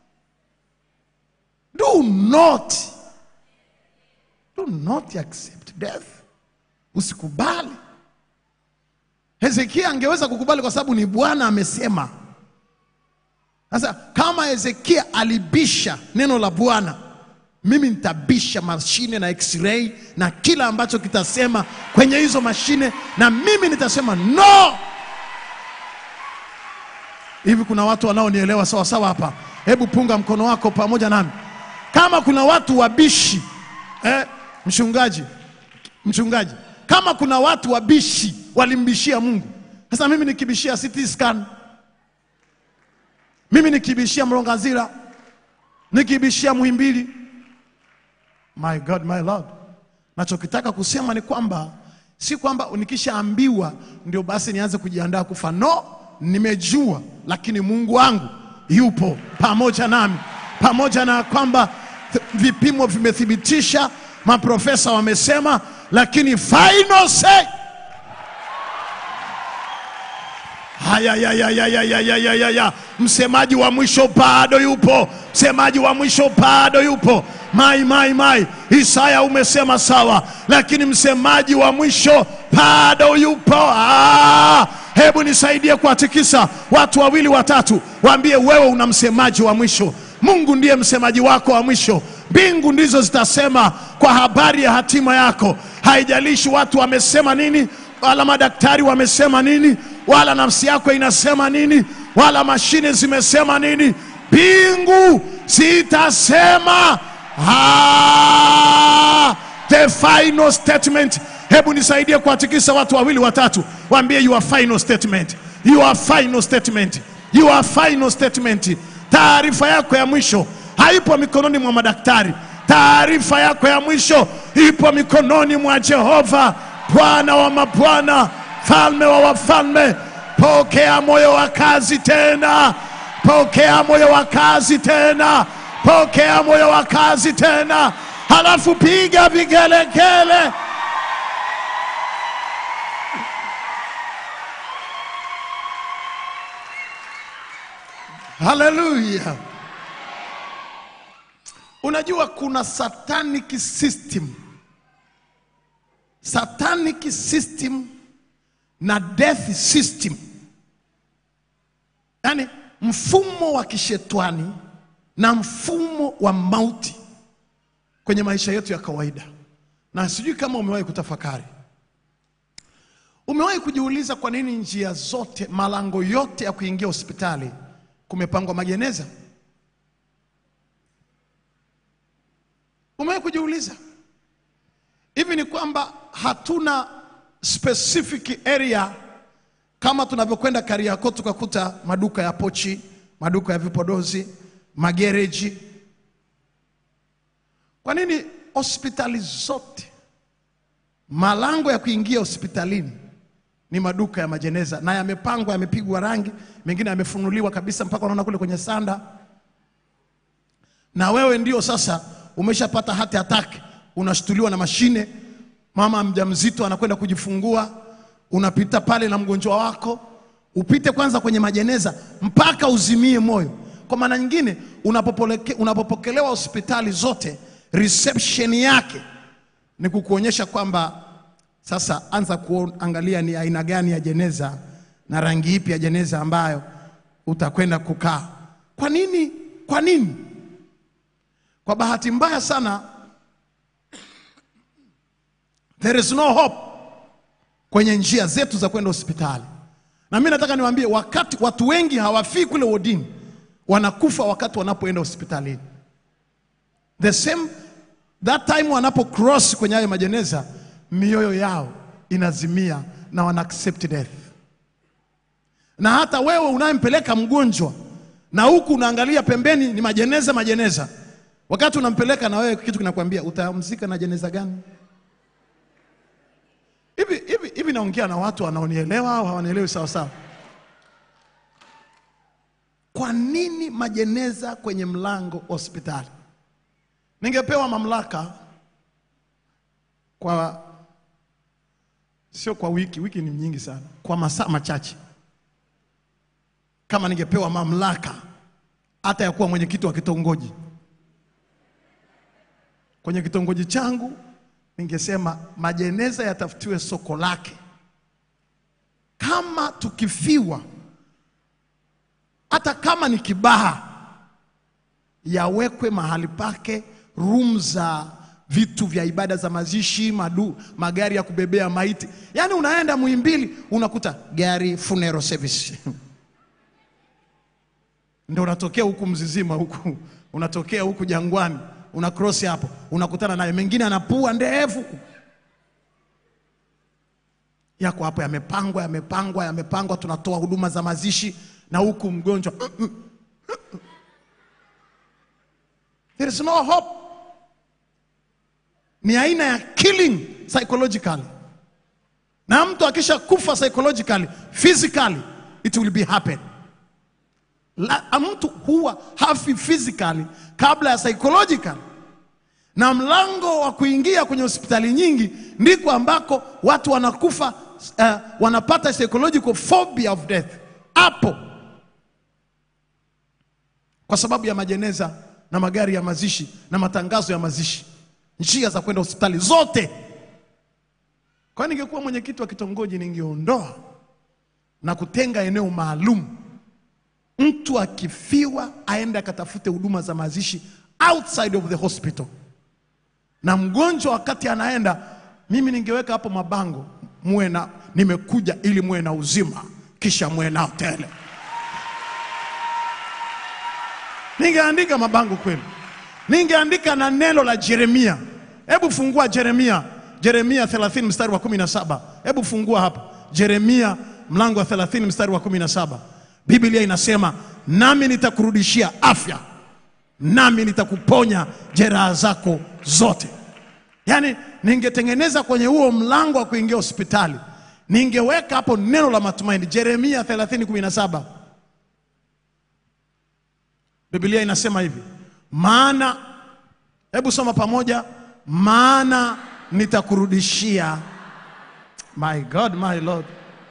do not, do not accept death. Usikubali. Hezekia angeweza kukubali kwa sababu ni Bwana amesema. Sasa kama Hezekia alibisha neno la Bwana, mimi nitabisha mashine na x-ray na kila ambacho kitasema kwenye hizo mashine, na mimi nitasema no. Hivi kuna watu wanaonielewa sawa sawa hapa? Hebu punga mkono wako pamoja nami. Kama kuna watu wabishi eh, mchungaji, mchungaji, kama kuna watu wabishi walimbishia Mungu, sasa mimi nikibishia CT scan, mimi nikibishia Mlongazira, nikibishia Muhimbili. My God, my Lord, nachokitaka kusema ni kwamba si kwamba nikishaambiwa ndio basi nianze kujiandaa kufa. No, nimejua, lakini Mungu wangu yupo pamoja nami, pamoja na kwamba th- vipimo vimethibitisha, maprofesa wamesema, lakini final say Haya, ya, ya, ya, ya, ya, ya, ya, ya, ya. Msemaji wa mwisho bado yupo, msemaji wa mwisho bado yupo. Mai, mai, mai, Isaya umesema sawa, lakini msemaji wa mwisho bado yupo. Ah, hebu nisaidie kuwatikisa watu wawili watatu, waambie wewe una msemaji wa mwisho. Mungu ndiye msemaji wako wa mwisho. Mbingu ndizo zitasema kwa habari ya hatima yako. Haijalishi watu wamesema nini, wala madaktari wamesema nini, wala nafsi yako inasema nini, wala mashine zimesema nini. Mbingu zitasema ah, the final statement. Hebu nisaidie kuwatikisa watu wawili watatu, waambie your final statement, your final statement, your final statement. Taarifa yako ya mwisho haipo mikononi mwa madaktari. Taarifa yako ya mwisho ipo mikononi mwa Jehova, Bwana wa mabwana, falme wa wafalme. Pokea moyo wa kazi tena, pokea moyo wa kazi tena, pokea moyo wa kazi tena, halafu piga vigelegele. Haleluya! Unajua kuna satanic system, satanic system na death system, yaani mfumo wa kishetwani na mfumo wa mauti kwenye maisha yetu ya kawaida. Na sijui kama umewahi kutafakari, umewahi kujiuliza kwa nini njia zote, malango yote ya kuingia hospitali kumepangwa majeneza? Umewahi kujiuliza hivi? Ni kwamba hatuna specific area kama tunavyokwenda Kariakoo tukakuta maduka ya pochi, maduka ya vipodozi, magereji. Kwa nini hospitali zote malango ya kuingia hospitalini ni maduka ya majeneza na yamepangwa, yamepigwa rangi, mengine yamefunuliwa kabisa mpaka unaona kule kwenye sanda, na wewe ndio sasa umeshapata hati attack, unashtuliwa na mashine. Mama mjamzito anakwenda kujifungua, unapita pale na mgonjwa wako, upite kwanza kwenye majeneza mpaka uzimie moyo. Kwa maana nyingine, unapopoleke- unapopokelewa hospitali zote, reception yake ni kukuonyesha kwamba sasa anza kuangalia ni aina gani ya jeneza na rangi ipi ya jeneza ambayo utakwenda kukaa. Kwa nini? Kwa nini? Kwa bahati mbaya sana, there is no hope kwenye njia zetu za kwenda hospitali. Na mimi nataka niwaambie, wakati watu wengi hawafii kule wodini, wanakufa wakati wanapoenda hospitalini. The same that time wanapo cross kwenye hayo majeneza, mioyo yao inazimia na wana accept death. Na hata wewe unayempeleka mgonjwa na huku unaangalia pembeni ni majeneza majeneza, wakati unampeleka na wewe kitu kinakwambia utamzika na jeneza gani? Hivi hivi hivi, naongea na watu wanaonielewa au hawanielewi sawa sawa? Kwa nini majeneza kwenye mlango hospitali? Ningepewa mamlaka kwa sio kwa wiki, wiki ni nyingi sana, kwa masaa machache, kama ningepewa mamlaka hata ya kuwa mwenyekiti wa kitongoji kwenye kitongoji changu, ningesema majeneza yatafutiwe soko lake. Kama tukifiwa, hata kama ni Kibaha, yawekwe mahali pake room za vitu vya ibada za mazishi, madu, magari ya kubebea maiti. Yaani unaenda Muhimbili unakuta gari funeral service ndio unatokea huku Mzizima huku unatokea huku Jangwani una cross hapo unakutana naye, mengine anapua ndefu yako hapo, yamepangwa yamepangwa yamepangwa, tunatoa huduma za mazishi na huku mgonjwa there is no hope ni aina ya killing psychologically na mtu akisha kufa psychologically physically it will be happen La, mtu huwa hafi physically kabla ya psychological na mlango wa kuingia kwenye hospitali nyingi ndiko ambako watu wanakufa uh, wanapata psychological phobia of death hapo kwa sababu ya majeneza na magari ya mazishi na matangazo ya mazishi njia za kwenda hospitali zote kwa ningekuwa mwenyekiti wa kitongoji ningeondoa na kutenga eneo maalum mtu akifiwa aende akatafute huduma za mazishi outside of the hospital na mgonjwa wakati anaenda mimi ningeweka hapo mabango muwe na nimekuja ili muwe na uzima kisha muwe nao tele ningeandika mabango kweli ningeandika na neno la Yeremia hebu fungua Yeremia Yeremia 30 mstari wa 17 hebu fungua hapa Yeremia mlango wa 30 mstari wa 17 Biblia inasema nami nitakurudishia afya nami nitakuponya jeraha zako zote yaani ningetengeneza kwenye huo mlango wa kuingia hospitali ningeweka hapo neno la matumaini Yeremia 30:17 Biblia inasema hivi maana hebu soma pamoja maana nitakurudishia my God my Lord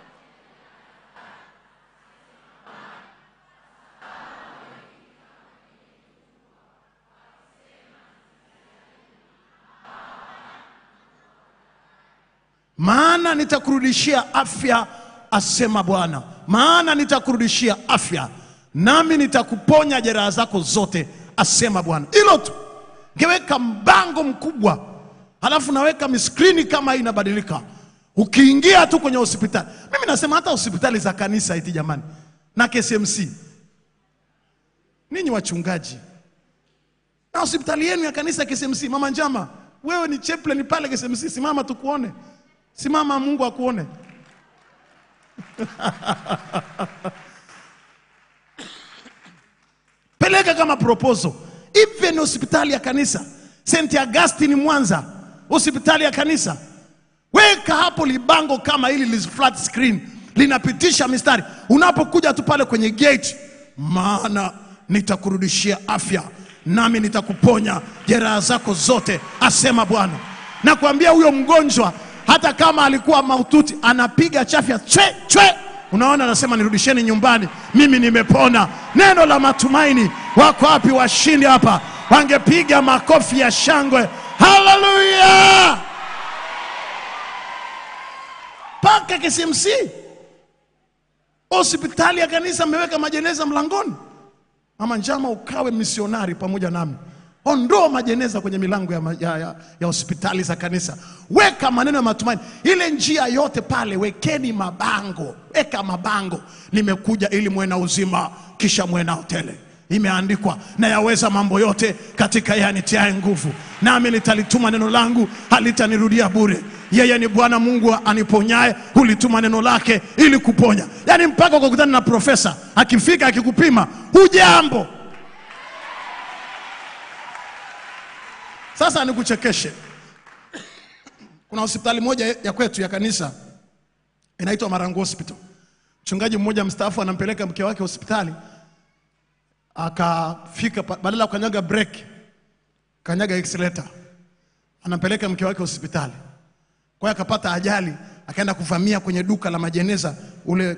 maana nitakurudishia afya asema Bwana, maana nitakurudishia afya nami nitakuponya jeraha zako zote asema Bwana. Hilo tu, ngeweka mbango mkubwa, halafu naweka miskrini kama hii inabadilika. Ukiingia tu kwenye hospitali, mimi nasema hata hospitali za kanisa iti jamani, na KCMC, ninyi wachungaji na hospitali yenu ya kanisa KCMC, mama Njama, wewe ni chaplain pale KCMC, simama tukuone. Simama Mungu akuone. Peleka kama proposal. Even hospitali ya kanisa St. Augustine Mwanza, hospitali ya kanisa, weka hapo libango kama hili li flat screen linapitisha mistari. Unapokuja tu pale kwenye gate, maana nitakurudishia afya nami nitakuponya jeraha zako zote, asema Bwana. Nakwambia huyo mgonjwa hata kama alikuwa mahututi anapiga chafya chwe chwe, unaona, anasema nirudisheni nyumbani, mimi nimepona. Neno la matumaini. Wako wapi washindi hapa? Wangepiga makofi ya shangwe, haleluya! Paka KCMC, hospitali ya kanisa, mmeweka majeneza mlangoni. Mama Njama, ukawe misionari pamoja nami. Ondoa majeneza kwenye milango ya, ma- ya, ya, ya hospitali za kanisa, weka maneno ya matumaini. Ile njia yote pale, wekeni mabango, weka mabango, nimekuja ili muwe na uzima, kisha muwe nao tele. Imeandikwa, na yaweza mambo yote katika yeye anitiaye nguvu, nami nitalituma neno langu, halitanirudia bure. Yeye ni Bwana Mungu aniponyaye, hulituma neno lake ili kuponya. Yaani mpaka ukakutana na profesa akifika akikupima, hujambo Sasa nikuchekeshe. Kuna hospitali moja ya kwetu ya kanisa inaitwa Marangu Hospital. Mchungaji mmoja mstaafu anampeleka mke wake hospitali, akafika pa- badala ya kukanyaga break, kanyaga accelerator, anampeleka mke wake hospitali. Kwa hiyo akapata ajali, akaenda kuvamia kwenye duka la majeneza ule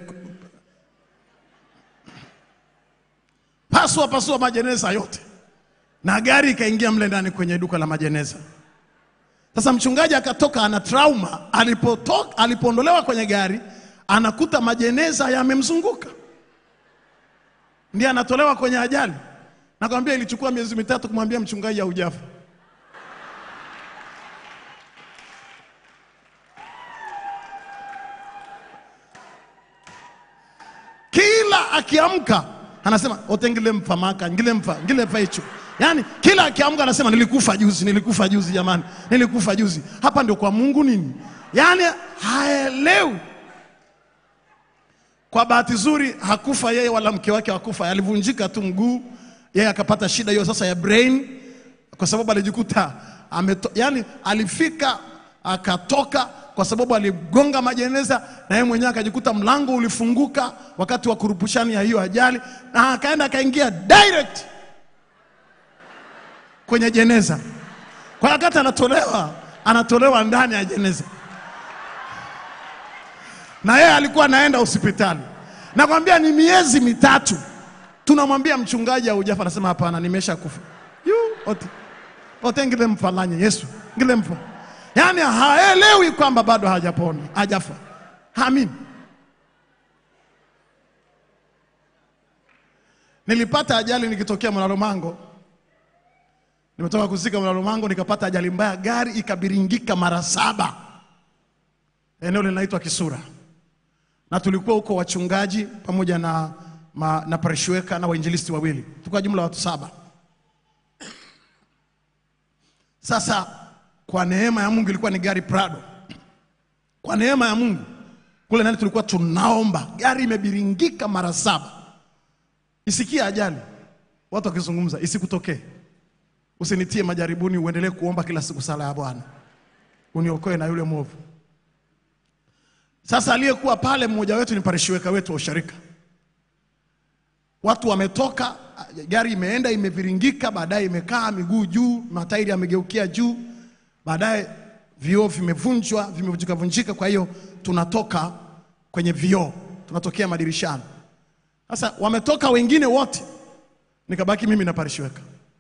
pasua pasua majeneza yote na gari ikaingia mle ndani kwenye duka la majeneza. Sasa mchungaji akatoka ana trauma, alipotoka alipoondolewa kwenye gari anakuta majeneza yamemzunguka, ndiye anatolewa kwenye ajali. Nakwambia ilichukua miezi mitatu kumwambia mchungaji haujafa. kila akiamka anasema ote ngilemfa maka ngilemfa ngilemfa hicho yaani kila akiamka anasema nilikufa juzi nilikufa juzi jamani nilikufa juzi hapa ndio kwa mungu nini yaani haelewi kwa bahati nzuri hakufa yeye wala mke wake hakufa alivunjika tu mguu yeye akapata shida hiyo sasa ya brain kwa sababu alijikuta ameto, yani alifika akatoka kwa sababu aligonga majeneza na yeye mwenyewe akajikuta mlango ulifunguka wakati wa kurupushani ya hiyo ajali, na akaenda akaingia direct kwenye jeneza. Kwa hiyo wakati anatolewa, anatolewa ndani ya jeneza, na yeye alikuwa anaenda hospitali. Nakwambia ni miezi mitatu, tunamwambia mchungaji haujafa, anasema hapana, nimesha kufa. Yu, ote ote ngile mfalanye Yesu ngile mfa, yaani haelewi kwamba bado hajapona, hajafa, haamini. Nilipata ajali nikitokea Mlalomango, nimetoka kuzika Mlalomango, nikapata ajali mbaya, gari ikabiringika mara saba, eneo linaitwa Kisura, na tulikuwa huko wachungaji pamoja na, ma, na parishweka na wainjilisti wawili, tulikuwa jumla watu saba. Sasa kwa neema ya Mungu ilikuwa ni gari Prado. Kwa neema ya Mungu kule ndani tulikuwa tunaomba, gari imebiringika mara saba. Isikie ajali, watu wakizungumza, isikutokee. Usinitie majaribuni, uendelee kuomba kila siku sala ya Bwana, uniokoe na yule mwovu. Sasa aliyekuwa pale mmoja wetu ni parishweka wetu wa usharika. Watu wametoka, gari imeenda imeviringika, baadaye imekaa miguu juu, matairi yamegeukia juu, baadaye vioo vimevunjwa, vimevunjika vunjika. Kwa hiyo tunatoka kwenye vioo, tunatokea madirishani. Sasa wametoka wengine wote, nikabaki mimi na parishweka.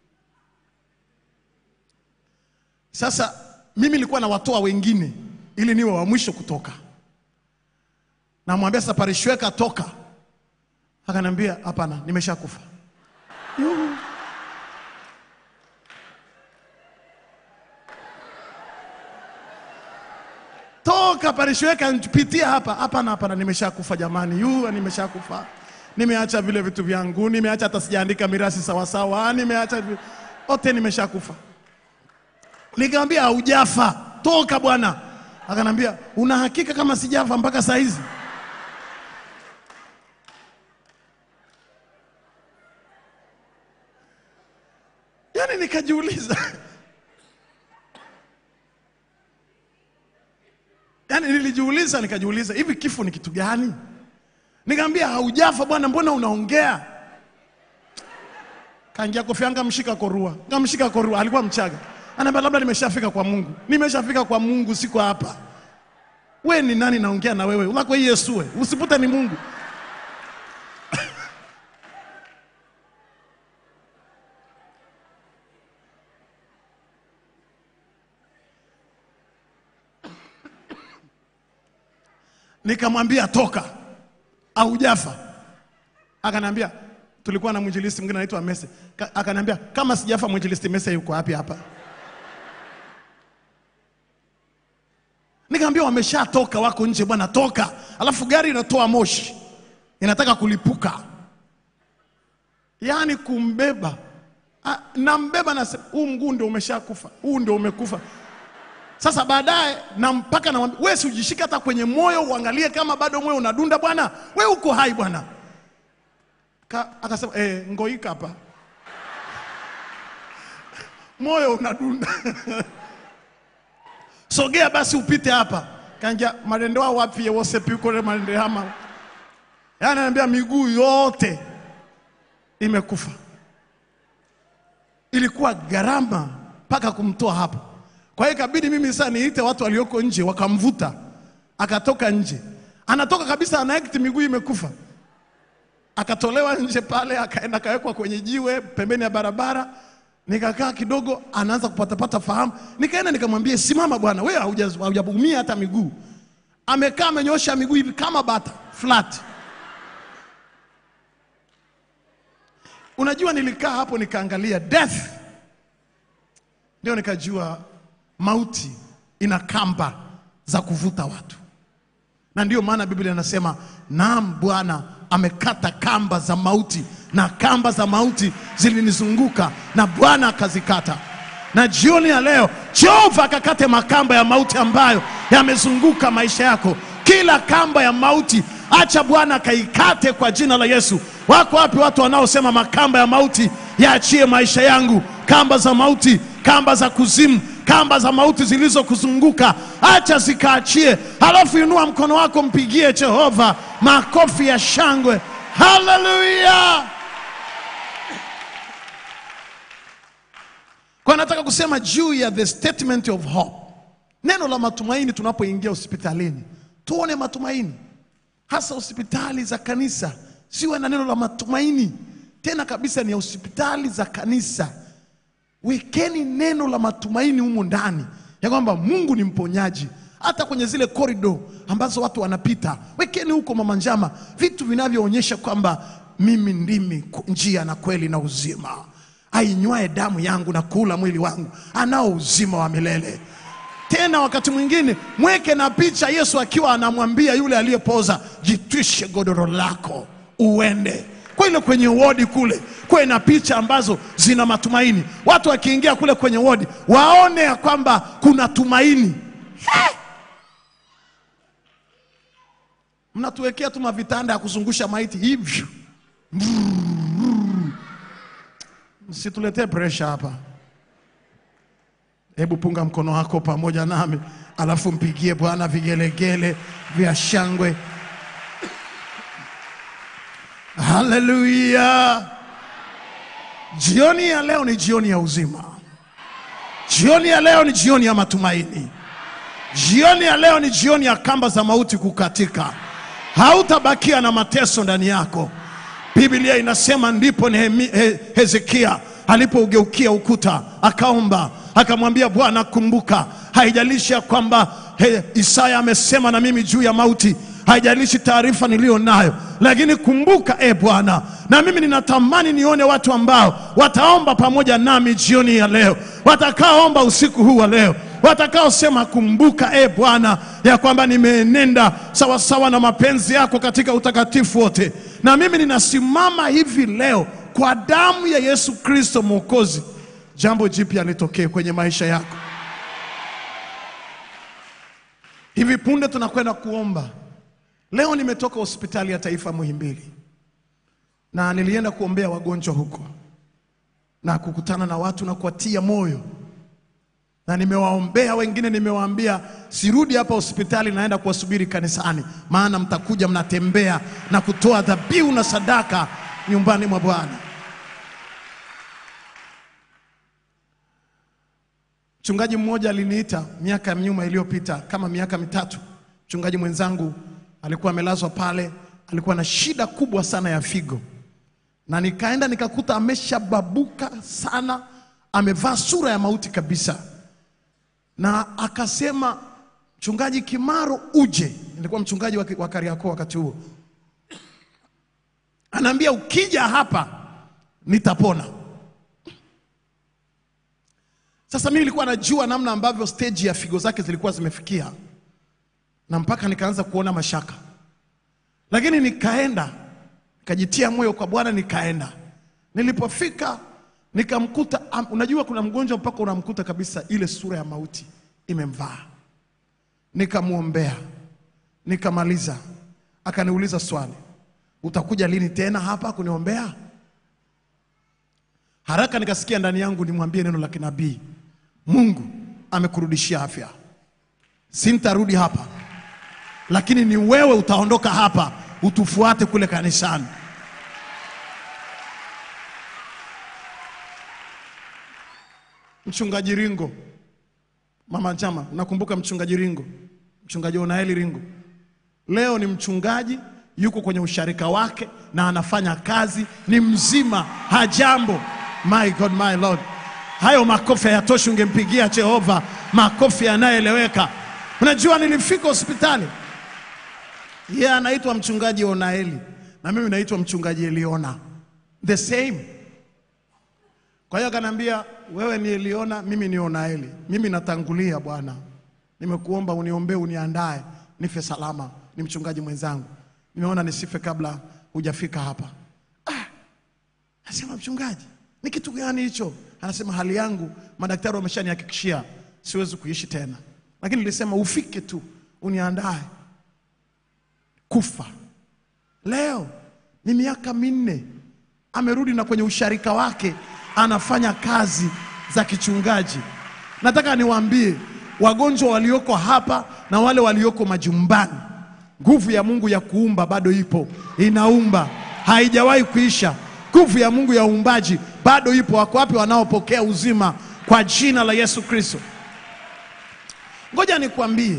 Sasa mimi nilikuwa nawatoa wengine ili niwe wa mwisho kutoka. Namwambia sasa parishweka toka, akaniambia hapana, nimeshakufa. Yuhu. Toka parishweka, pitia hapa. Hapana, hapana, nimeshakufa jamani, yu nimeshakufa. Nimeacha vile vitu vyangu, nimeacha hata sijaandika mirasi sawasawa, nimeacha vi- ote, nimeshakufa. Nikamwambia haujafa, toka bwana. Akanambia una hakika kama sijafa mpaka saa hizi? Yaani nikajiuliza, yaani nilijiuliza, nikajiuliza hivi kifo ni kitu gani? Nikamwambia haujafa bwana, mbona unaongea? Kaingia kofi yanga mshika korua, ngamshika korua, alikuwa Mchaga. Anaambia labda nimeshafika kwa Mungu, nimeshafika kwa Mungu, siko hapa. We ni nani naongea na wewe? Ulako hii Yesu we, usipute ni Mungu. Nikamwambia toka, haujafa. Akaniambia tulikuwa na mwinjilisti mwingine anaitwa Mese. Ka- Akaniambia kama sijafa mwinjilisti Mese yuko wapi hapa? Nikamwambia wameshatoka, wako nje bwana, toka. Alafu gari inatoa moshi, inataka kulipuka, yaani kumbeba. Ah, Nambeba na huu mguu ndio umeshakufa, huu ndio umekufa. Sasa baadaye na mpaka namwambia wewe, si ujishike hata kwenye moyo uangalie kama bado moyo unadunda bwana, wewe uko hai bwana. Ka- Akasema eh, ngoika hapa, moyo unadunda sogea basi upite hapa. Kanja marendoa wapi wose pikore marendehama, yaani ananiambia miguu yote imekufa. Ilikuwa gharama mpaka kumtoa hapo. Kwa hiyo ikabidi mimi sasa niite watu walioko nje, wakamvuta akatoka nje, anatoka kabisa, anaekti miguu imekufa akatolewa nje pale, akaenda akawekwa kwenye jiwe pembeni ya barabara. Nikakaa kidogo, anaanza kupatapata fahamu. Nikaenda nikamwambia, simama bwana, wewe hauja- haujaumia hata miguu. Amekaa amenyosha miguu hivi kama bata flat. Unajua, nilikaa hapo nikaangalia death, ndio nikajua mauti ina kamba za kuvuta watu na ndiyo maana Biblia inasema naam, Bwana amekata kamba za mauti, na kamba za mauti zilinizunguka na Bwana akazikata. Na jioni ya leo Jehova akakate makamba ya mauti ambayo yamezunguka maisha yako. Kila kamba ya mauti acha Bwana akaikate kwa jina la Yesu. Wako wapi watu wanaosema makamba ya mauti yaachie maisha yangu? kamba za mauti, kamba za kuzimu, kamba za mauti zilizokuzunguka, acha zikaachie. Halafu inua mkono wako, mpigie Jehova makofi ya shangwe. Haleluya! Kwa nataka kusema juu ya the statement of hope, neno la matumaini. Tunapoingia hospitalini, tuone matumaini, hasa hospitali za kanisa, siwe na neno la matumaini tena kabisa, ni hospitali za kanisa. Wekeni neno la matumaini humu ndani ya kwamba Mungu ni mponyaji. Hata kwenye zile korido ambazo watu wanapita, wekeni huko mama njama, vitu vinavyoonyesha kwamba mimi ndimi ku- njia na kweli na uzima. Ainywae damu yangu na kula mwili wangu anao uzima wa milele. Tena wakati mwingine mweke na picha Yesu akiwa anamwambia yule aliyepoza, jitwishe godoro lako uende. Kwa ile kwenye wodi kule kuwe na picha ambazo zina matumaini. Watu wakiingia kule kwenye wodi waone ya kwamba kuna tumaini. He! Mnatuwekea tu mavitanda ya kuzungusha maiti hivyo. Msituletee presha hapa. Hebu punga mkono wako pamoja nami, alafu mpigie Bwana vigelegele vya shangwe. Haleluya! Jioni ya leo ni jioni ya uzima. Jioni ya leo ni jioni ya matumaini. Jioni ya leo ni jioni ya kamba za mauti kukatika. Hautabakia na mateso ndani yako. Biblia inasema ndipo Nehemi- He- Hezekia alipougeukia ukuta akaomba, akamwambia Bwana, kumbuka, haijalishi ya kwamba he, Isaya amesema na mimi juu ya mauti, haijalishi taarifa niliyo nayo, lakini kumbuka e Bwana, na mimi ninatamani nione watu ambao wataomba pamoja nami jioni ya leo, watakaoomba usiku huu wa leo watakaosema kumbuka e Bwana ya kwamba nimeenenda sawasawa na mapenzi yako katika utakatifu wote. Na mimi ninasimama hivi leo kwa damu ya Yesu Kristo Mwokozi, jambo jipya litokee kwenye maisha yako. Hivi punde tunakwenda kuomba. Leo nimetoka hospitali ya taifa Muhimbili na nilienda kuombea wagonjwa huko na kukutana na watu na kuwatia moyo na nimewaombea wengine, nimewaambia sirudi hapa hospitali, naenda kuwasubiri kanisani, maana mtakuja mnatembea na kutoa dhabihu na sadaka nyumbani mwa Bwana. Mchungaji mmoja aliniita miaka ya nyuma iliyopita, kama miaka mitatu. Mchungaji mwenzangu alikuwa amelazwa pale, alikuwa na shida kubwa sana ya figo, na nikaenda nikakuta ameshababuka sana, amevaa sura ya mauti kabisa na akasema mchungaji Kimaro uje. Nilikuwa mchungaji wa wa Kariakoo wakati huo, anaambia ukija hapa nitapona. Sasa mimi nilikuwa najua namna ambavyo stage ya figo zake zilikuwa zimefikia, na mpaka nikaanza kuona mashaka, lakini nikaenda nikajitia moyo kwa Bwana, nikaenda. Nilipofika nikamkuta, am- unajua kuna mgonjwa mpaka unamkuta kabisa ile sura ya mauti imemvaa. Nikamwombea, nikamaliza. Akaniuliza swali, utakuja lini tena hapa kuniombea? Haraka nikasikia ndani yangu nimwambie neno la kinabii, Mungu amekurudishia afya, sintarudi hapa, lakini ni wewe utaondoka hapa utufuate kule kanisani. Mchungaji Ringo, mama chama, nakumbuka mchungaji Ringo, mchungaji Onaeli Ringo, leo ni mchungaji, yuko kwenye usharika wake na anafanya kazi, ni mzima, hajambo. My God, my Lord, hayo makofi hayatoshi, ungempigia Jehova makofi yanayoeleweka. Unajua, nilifika hospitali, yeye anaitwa mchungaji Onaeli na mimi naitwa mchungaji Eliona, the same kwa hiyo akaniambia, wewe ni Eliona, mimi ni Onaeli. Mimi natangulia Bwana, nimekuomba uniombee, uniandae nife salama. Ni mchungaji mwenzangu, nimeona nisife kabla hujafika hapa. Ah, nasema mchungaji, ni kitu gani hicho? Anasema hali yangu madaktari wameshanihakikishia siwezi kuishi tena, lakini nilisema ufike tu uniandae kufa. Leo ni miaka minne amerudi na kwenye usharika wake anafanya kazi za kichungaji. Nataka niwaambie wagonjwa walioko hapa na wale walioko majumbani, nguvu ya Mungu ya kuumba bado ipo, inaumba, haijawahi kuisha. Nguvu ya Mungu ya uumbaji bado ipo. Wako wapi wanaopokea uzima kwa jina la Yesu Kristo? Ngoja nikwambie,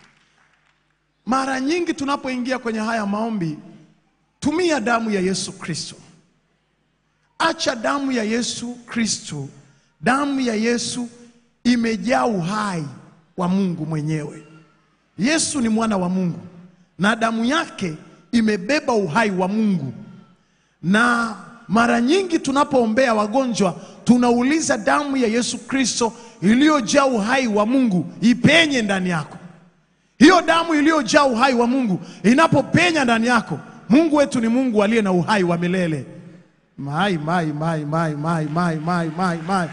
mara nyingi tunapoingia kwenye haya maombi, tumia damu ya Yesu Kristo. Acha damu ya Yesu Kristo. Damu ya Yesu imejaa uhai wa Mungu mwenyewe. Yesu ni mwana wa Mungu na damu yake imebeba uhai wa Mungu. Na mara nyingi tunapoombea wagonjwa tunauliza damu ya Yesu Kristo iliyojaa uhai wa Mungu ipenye ndani yako. Hiyo damu iliyojaa uhai wa Mungu inapopenya ndani yako, Mungu wetu ni Mungu aliye na uhai wa milele. Mai, mai, mai, mai, mai, mai, mai, mai, mai.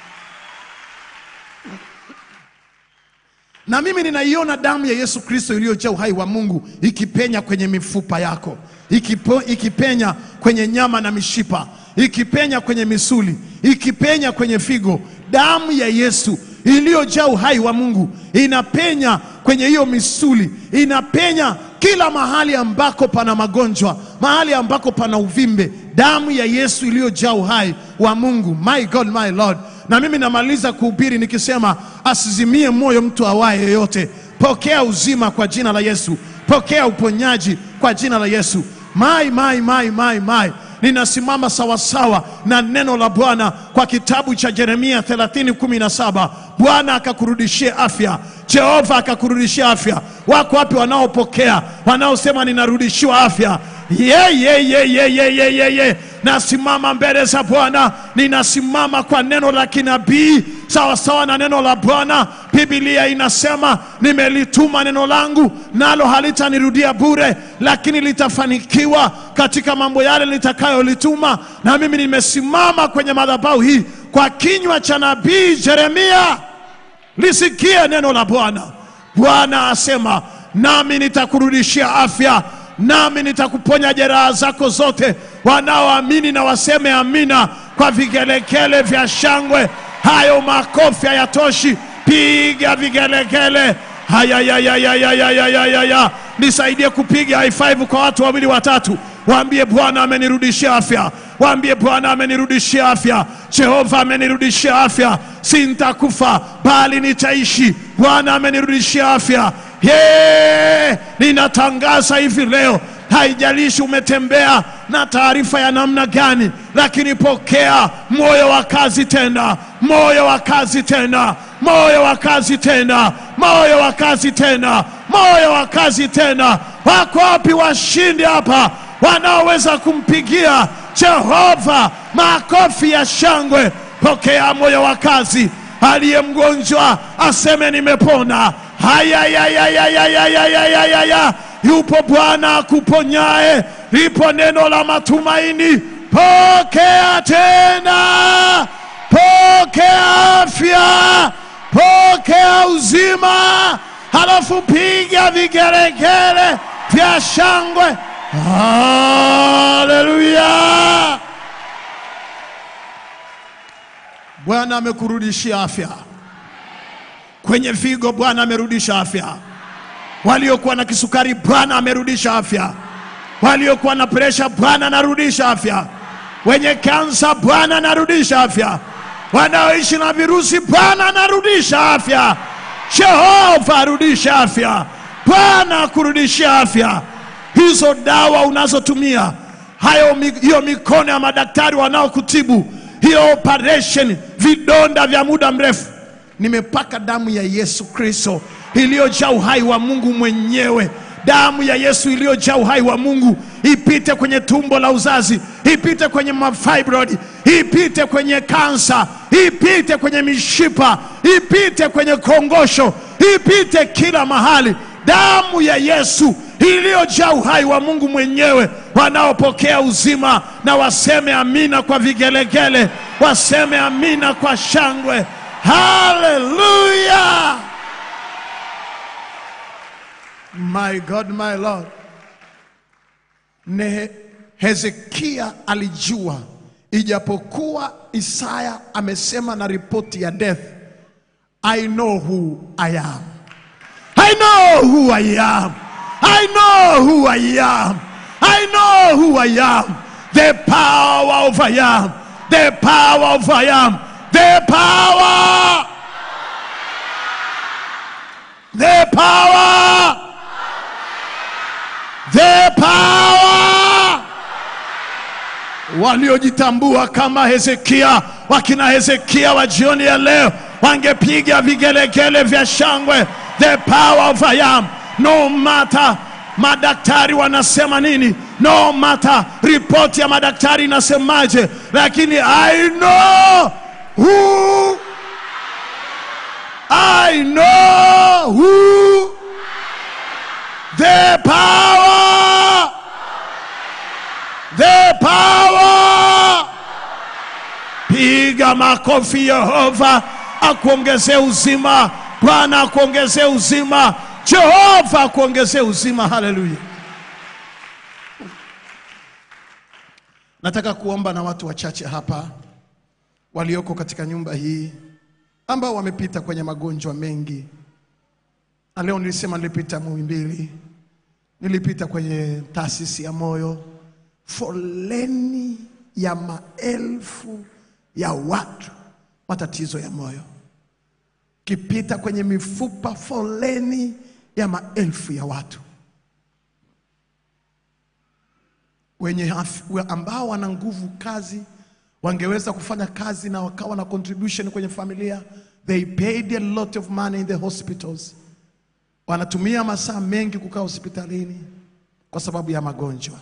Na mimi ninaiona damu ya Yesu Kristo iliyojaa uhai wa Mungu ikipenya kwenye mifupa yako, ikipo, ikipenya kwenye nyama na mishipa, ikipenya kwenye misuli, ikipenya kwenye figo. Damu ya Yesu iliyojaa uhai wa Mungu inapenya kwenye hiyo misuli, inapenya kila mahali ambako pana magonjwa, mahali ambako pana uvimbe. Damu ya Yesu iliyojaa uhai wa Mungu. My God, my Lord. Na mimi namaliza kuhubiri nikisema asizimie moyo mtu awaye yoyote. Pokea uzima kwa jina la Yesu, pokea uponyaji kwa jina la Yesu. Mai, mai, mai, mai, mai. Ninasimama sawasawa na neno la Bwana kwa kitabu cha Yeremia 30:17. Bwana akakurudishie afya, Jehova akakurudishia afya. Wako wapi wanaopokea, wanaosema ninarudishiwa afya? Ye, ye, ye, ye, ye, ye, ye, ye. Nasimama mbele za Bwana, ninasimama kwa neno la kinabii sawasawa na neno la Bwana. Biblia inasema nimelituma neno langu, nalo halitanirudia bure, lakini litafanikiwa katika mambo yale litakayolituma. Na mimi nimesimama kwenye madhabahu hii kwa kinywa cha nabii Yeremia, lisikie neno la Bwana. Bwana asema, nami nitakurudishia afya nami nitakuponya jeraha zako zote. Wanaoamini na waseme amina kwa vigelegele vya shangwe. Hayo makofi hayatoshi, piga vigelegele. Hayayayayayayayaya, nisaidie kupiga high five kwa watu wawili watatu, waambie Bwana amenirudishia afya, waambie Bwana amenirudishia afya, Jehova amenirudishia afya, sintakufa bali nitaishi. Bwana amenirudishia afya. Ye, ninatangaza hivi leo, haijalishi umetembea na taarifa ya namna gani, lakini pokea moyo wa kazi tena, moyo wa kazi tena, moyo wa kazi tena, moyo wa kazi tena, moyo wa kazi tena. Wako wapi washindi hapa wanaoweza kumpigia Jehova makofi ya shangwe? Pokea moyo wa kazi. Aliye mgonjwa aseme nimepona. Hayayayayayayayayaya, yupo Bwana akuponyaye, lipo neno la matumaini. Pokea tena, pokea afya, pokea uzima, halafu piga vigelegele vya shangwe. Haleluya! Bwana amekurudishia afya kwenye figo, Bwana amerudisha afya. Waliokuwa na kisukari, Bwana amerudisha afya. Waliokuwa na presha, Bwana anarudisha afya. Wenye kansa, Bwana anarudisha afya. Wanaoishi na virusi, Bwana anarudisha afya. Jehova arudisha afya. Bwana akurudishia afya. Hizo dawa unazotumia hayo, mi- hiyo mikono ya madaktari wanaokutibu, hiyo operation, vidonda vya muda mrefu nimepaka damu ya Yesu Kristo iliyojaa uhai wa Mungu mwenyewe. Damu ya Yesu iliyojaa uhai wa Mungu ipite kwenye tumbo la uzazi, ipite kwenye mafibroid, ipite kwenye kansa, ipite kwenye mishipa, ipite kwenye kongosho, ipite kila mahali. Damu ya Yesu iliyojaa uhai wa Mungu mwenyewe. Wanaopokea uzima na waseme amina kwa vigelegele, waseme amina kwa shangwe. Haleluya! My God, my Lord. Ne Hezekia alijua ijapokuwa Isaya amesema na ripoti ya death, I know who I am. I know who I am. I know who I am. I know who I am. The power of I am. The power of I am. The power. The power. The power. Waliojitambua kama Hezekia, wakina Hezekia wa jioni ya leo wangepiga vigelegele vya shangwe. The power of I am. No matter madaktari wanasema nini, no matter ripoti ya madaktari inasemaje, lakini I know who I know who the power the power piga makofi Yehova akuongezee uzima Bwana akuongezee uzima Jehova akuongezee uzima haleluya nataka kuomba na watu wachache hapa walioko katika nyumba hii ambao wamepita kwenye magonjwa mengi na leo nilisema nilipita Muhimbili nilipita kwenye taasisi ya moyo foleni ya maelfu ya watu matatizo ya moyo kipita kwenye mifupa foleni ya maelfu ya watu wenye af- ambao wana nguvu kazi wangeweza kufanya kazi na wakawa na contribution kwenye familia they paid a lot of money in the hospitals wanatumia masaa mengi kukaa hospitalini kwa sababu ya magonjwa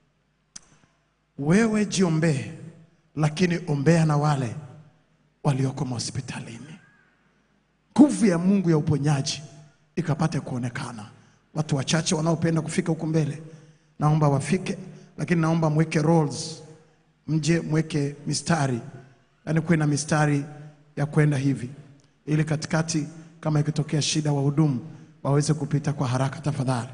wewe jiombee lakini ombea na wale walioko mahospitalini nguvu ya mungu ya uponyaji ikapate kuonekana watu wachache wanaopenda kufika huku mbele naomba wafike lakini naomba mweke rolls mje mweke mistari yaani kuwe na mistari ya kwenda hivi ili katikati kama ikitokea shida wahudumu waweze kupita kwa haraka tafadhali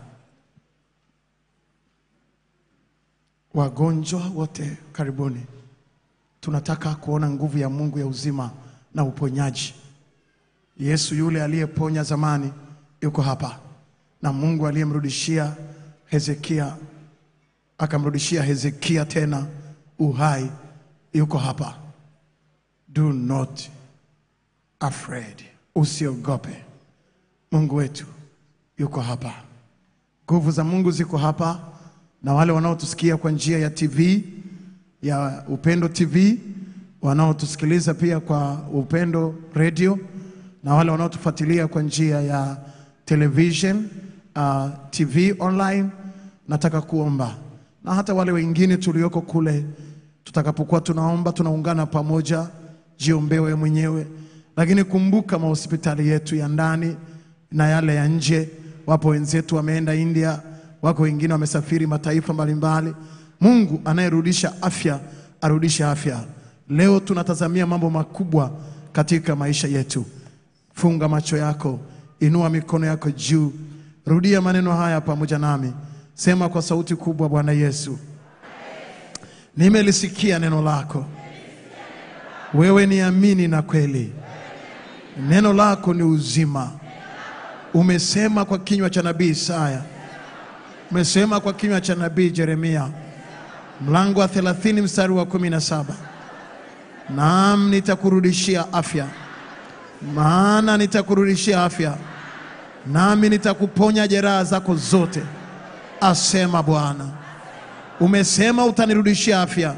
wagonjwa wote karibuni tunataka kuona nguvu ya mungu ya uzima na uponyaji yesu yule aliyeponya zamani yuko hapa na mungu aliyemrudishia hezekia akamrudishia hezekia tena uhai yuko hapa do not afraid usiogope mungu wetu yuko hapa nguvu za mungu ziko hapa na wale wanaotusikia kwa njia ya tv ya upendo tv wanaotusikiliza pia kwa upendo radio na wale wanaotufuatilia kwa njia ya television uh, tv online nataka kuomba na hata wale wengine tulioko kule tutakapokuwa tunaomba tunaungana pamoja jiombewe mwenyewe lakini kumbuka mahospitali yetu ya ndani na yale ya nje wapo wenzetu wameenda india wako wengine wamesafiri mataifa mbalimbali mungu anayerudisha afya arudishe afya leo tunatazamia mambo makubwa katika maisha yetu funga macho yako inua mikono yako juu rudia maneno haya pamoja nami sema kwa sauti kubwa bwana yesu nimelisikia neno lako wewe ni amini na kweli neno lako ni uzima umesema kwa kinywa cha nabii isaya umesema kwa kinywa cha nabii jeremia mlango wa 30 mstari wa 17 naam nitakurudishia afya maana nitakurudishia afya nami nitakuponya jeraha zako zote asema bwana umesema utanirudishia afya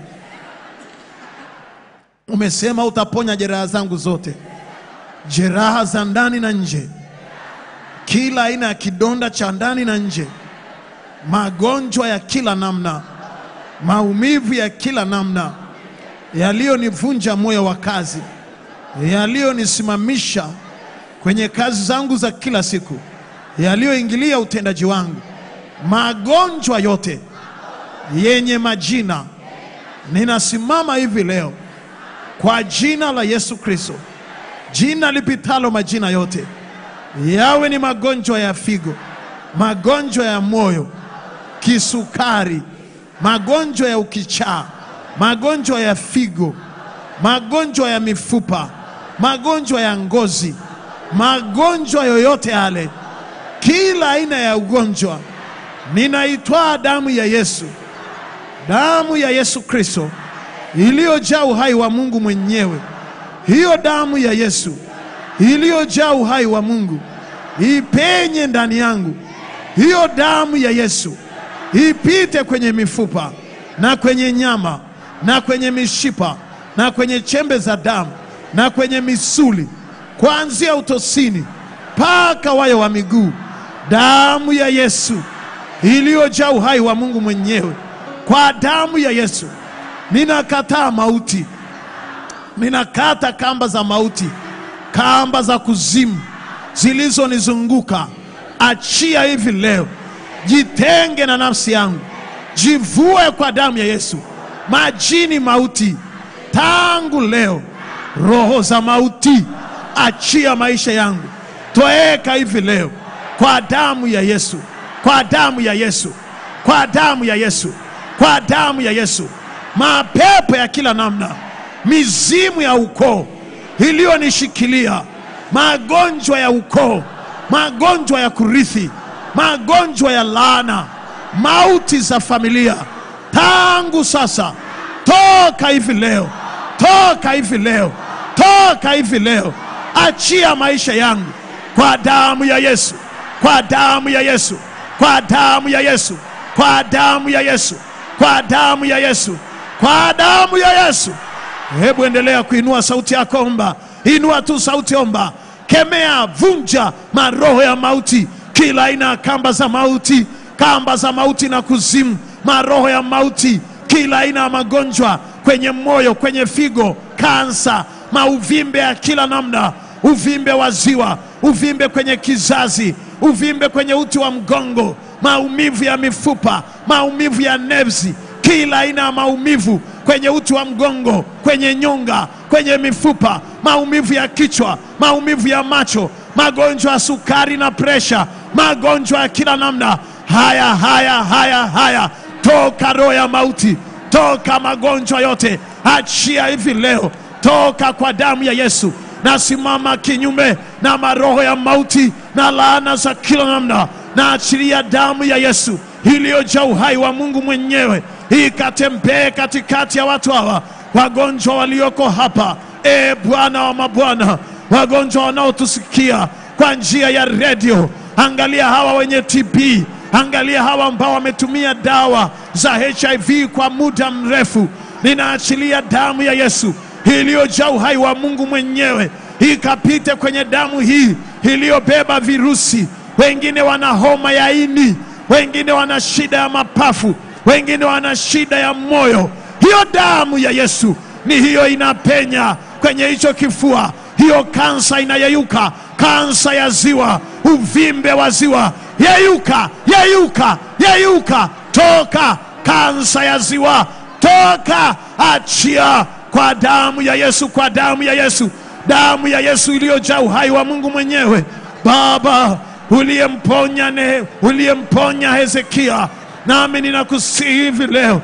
umesema utaponya jeraha zangu zote jeraha za ndani na nje kila aina ya kidonda cha ndani na nje magonjwa ya kila namna maumivu ya kila namna yaliyonivunja moyo wa kazi yaliyonisimamisha kwenye kazi zangu za kila siku yaliyoingilia utendaji wangu magonjwa yote yenye majina ninasimama hivi leo kwa jina la Yesu Kristo, jina lipitalo majina yote, yawe ni magonjwa ya figo, magonjwa ya moyo, kisukari, magonjwa ya ukichaa, magonjwa ya figo, magonjwa ya mifupa, magonjwa ya ngozi, magonjwa yoyote yale, kila aina ya ugonjwa, ninaitwaa damu ya Yesu, damu ya Yesu Kristo iliyojaa uhai wa Mungu mwenyewe. Hiyo damu ya Yesu iliyojaa uhai wa Mungu ipenye ndani yangu. Hiyo damu ya Yesu ipite kwenye mifupa na kwenye nyama na kwenye mishipa na kwenye chembe za damu na kwenye misuli, kuanzia utosini mpaka wayo wa miguu. Damu ya Yesu iliyojaa uhai wa Mungu mwenyewe. Kwa damu ya Yesu ninakataa mauti, ninakata kamba za mauti, kamba za kuzimu zilizonizunguka. Achia hivi leo, jitenge na nafsi yangu, jivue kwa damu ya Yesu majini mauti. Tangu leo, roho za mauti, achia maisha yangu, toeka hivi leo kwa damu ya Yesu, kwa damu ya Yesu, kwa damu ya Yesu, kwa damu ya Yesu. Mapepo ya kila namna, mizimu ya ukoo iliyonishikilia, magonjwa ya ukoo, magonjwa ya kurithi, magonjwa ya laana, mauti za familia, tangu sasa, toka hivi leo, toka hivi leo, toka hivi leo, achia maisha yangu kwa damu ya Yesu, kwa damu ya Yesu, kwa damu ya Yesu, kwa damu ya Yesu, kwa damu ya Yesu, kwa damu ya Yesu. Hebu endelea kuinua sauti yako, omba, inua tu sauti, omba, kemea, vunja maroho ya mauti, kila aina ya kamba za mauti, kamba za mauti na kuzimu, maroho ya mauti, kila aina ya magonjwa kwenye moyo, kwenye figo, kansa, mauvimbe ya kila namna, uvimbe wa ziwa, uvimbe kwenye kizazi, uvimbe kwenye uti wa mgongo, maumivu ya mifupa, maumivu ya nevzi, kila aina ya maumivu kwenye uti wa mgongo, kwenye nyonga, kwenye mifupa, maumivu ya kichwa, maumivu ya macho, magonjwa ya sukari na presha, magonjwa ya kila namna. Haya, haya, haya, haya, toka roho ya mauti, toka magonjwa yote, achia hivi leo, toka kwa damu ya Yesu. Nasimama kinyume na maroho ya mauti na laana za kila namna, na achilia damu ya Yesu iliyojaa uhai wa Mungu mwenyewe ikatembee katikati ya watu hawa wagonjwa walioko hapa. E Bwana wa mabwana, wagonjwa wanaotusikia kwa njia ya redio, angalia hawa wenye TB, angalia hawa ambao wametumia dawa za HIV kwa muda mrefu. Ninaachilia damu ya Yesu iliyojaa uhai wa Mungu mwenyewe ikapite kwenye damu hii iliyobeba virusi. Wengine wana homa ya ini, wengine wana shida ya mapafu, wengine wana shida ya moyo. Hiyo damu ya Yesu ni hiyo inapenya kwenye hicho kifua, hiyo kansa inayeyuka, kansa ya ziwa, uvimbe wa ziwa, yeyuka, yeyuka, yeyuka, toka kansa ya ziwa, toka, achia kwa damu ya Yesu, kwa damu ya Yesu, damu ya Yesu iliyojaa uhai wa Mungu mwenyewe. Baba uliyemponya ne uliyemponya Hezekia, nami ninakusihi hivi leo,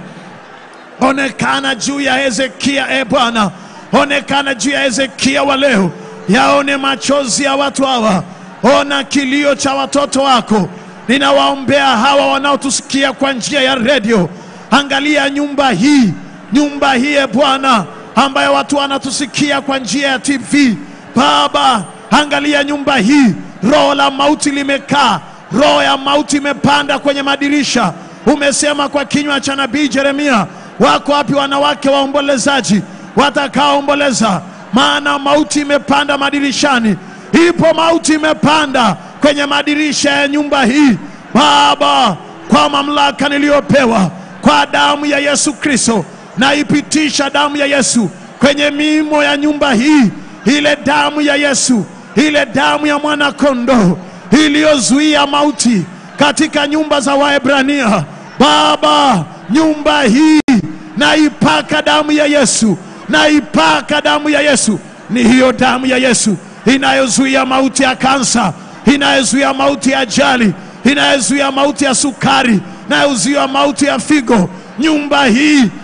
onekana juu ya Hezekia, e Bwana, onekana juu ya Hezekia wa leo, yaone machozi ya watu hawa, ona kilio cha watoto wako. Ninawaombea hawa wanaotusikia kwa njia ya redio, angalia nyumba hii, nyumba hii e Bwana, ambayo watu wanatusikia kwa njia ya TV. Baba, angalia nyumba hii, roho la mauti limekaa, roho ya mauti imepanda kwenye madirisha. Umesema kwa kinywa cha nabii Yeremia, wako wapi wanawake waombolezaji watakaoomboleza? Maana mauti imepanda madirishani, ipo mauti imepanda kwenye madirisha ya nyumba hii. Baba, kwa mamlaka niliyopewa kwa damu ya Yesu Kristo, naipitisha damu ya Yesu kwenye miimo ya nyumba hii, ile damu ya Yesu, ile damu ya mwana kondoo iliyozuia mauti katika nyumba za Waebrania. Baba, nyumba hii naipaka damu ya Yesu, naipaka damu ya Yesu. Ni hiyo damu ya Yesu inayozuia mauti ya kansa, inayozuia mauti ya ajali, inayozuia mauti ya sukari, inayozuia mauti ya figo. Nyumba hii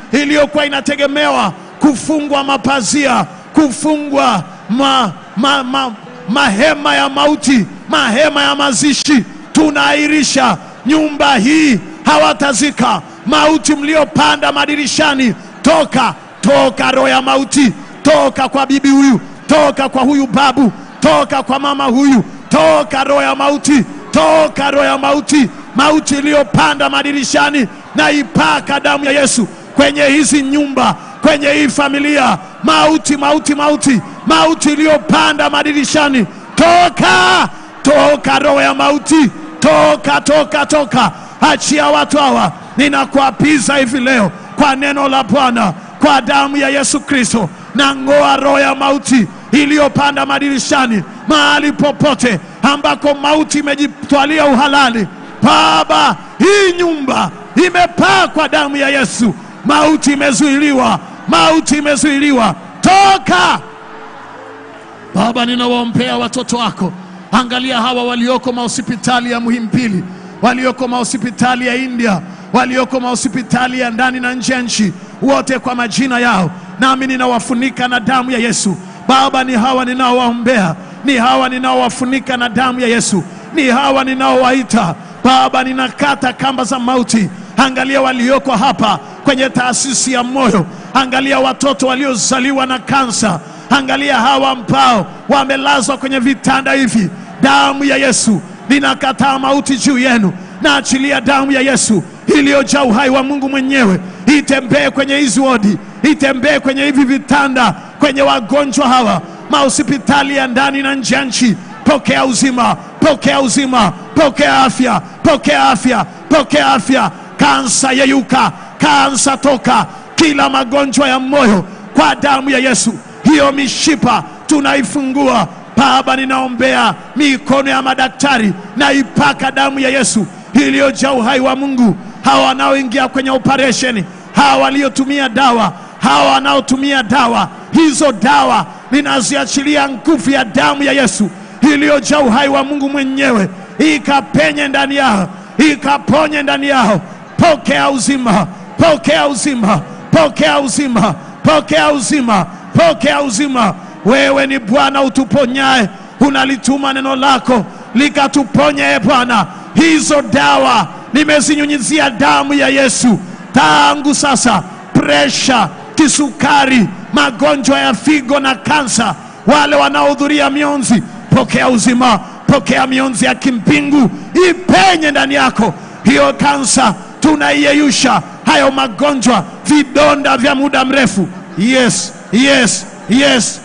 iliyokuwa inategemewa kufungwa mapazia, kufungwa ma, ma, ma, mahema ya mauti, mahema ya mazishi, tunaahirisha nyumba hii, hawatazika mauti mliopanda madirishani. Toka, toka roho ya mauti, toka kwa bibi huyu, toka kwa huyu babu, toka kwa mama huyu, toka roho ya mauti, toka roho ya mauti, mauti iliyopanda madirishani, na ipaka damu ya Yesu kwenye hizi nyumba, kwenye hii familia. Mauti, mauti, mauti, mauti iliyopanda madirishani, toka, toka roho ya mauti, toka, toka, toka, achia watu hawa. Ninakuapiza hivi leo kwa neno la Bwana, kwa damu ya Yesu Kristo, na ng'oa roho ya mauti iliyopanda madirishani, mahali popote ambako mauti imejitwalia uhalali. Baba, hii nyumba imepakwa damu ya Yesu, mauti imezuiliwa, mauti imezuiliwa, toka Baba, ninawaombea watoto wako. Angalia hawa walioko mahospitali ya Muhimbili, walioko mahospitali ya India, walioko mahospitali ya ndani na nje ya nchi, wote kwa majina yao, nami ninawafunika na damu ya Yesu. Baba, ni hawa ninaowaombea, ni hawa ninaowafunika na damu ya Yesu, ni hawa ninaowaita Baba, ninakata kamba za mauti. Angalia walioko hapa kwenye taasisi ya moyo, angalia watoto waliozaliwa na kansa, angalia hawa ambao wamelazwa kwenye vitanda hivi. Damu ya Yesu, ninakataa mauti juu yenu, naachilia damu ya Yesu iliyojaa uhai wa Mungu mwenyewe itembee kwenye hizi wodi, itembee kwenye hivi vitanda, kwenye wagonjwa hawa mahospitali ya ndani na nje ya nchi. Pokea uzima, pokea uzima, pokea afya, pokea afya, pokea afya. Kansa yeyuka, kansa toka, kila magonjwa ya moyo kwa damu ya Yesu. Hiyo mishipa tunaifungua Baba, ninaombea mikono ya madaktari na ipaka damu ya Yesu iliyojaa uhai wa Mungu. Hawa wanaoingia kwenye operesheni, hawa waliotumia dawa, hawa wanaotumia dawa, hizo dawa ninaziachilia nguvu ya damu ya Yesu iliyojaa uhai wa Mungu mwenyewe, ikapenye ndani yao, ikaponye ndani yao. Pokea uzima, pokea uzima, pokea uzima, pokea uzima, pokea uzima. Wewe ni Bwana utuponyaye, unalituma neno lako likatuponye. E Bwana, hizo dawa nimezinyunyizia damu ya Yesu tangu sasa. Presha, kisukari, magonjwa ya figo na kansa, wale wanaohudhuria mionzi, pokea uzima, pokea mionzi ya kimbingu ipenye ndani yako. Hiyo kansa tunaiyeyusha, hayo magonjwa, vidonda vya muda mrefu. Yes, yes, yes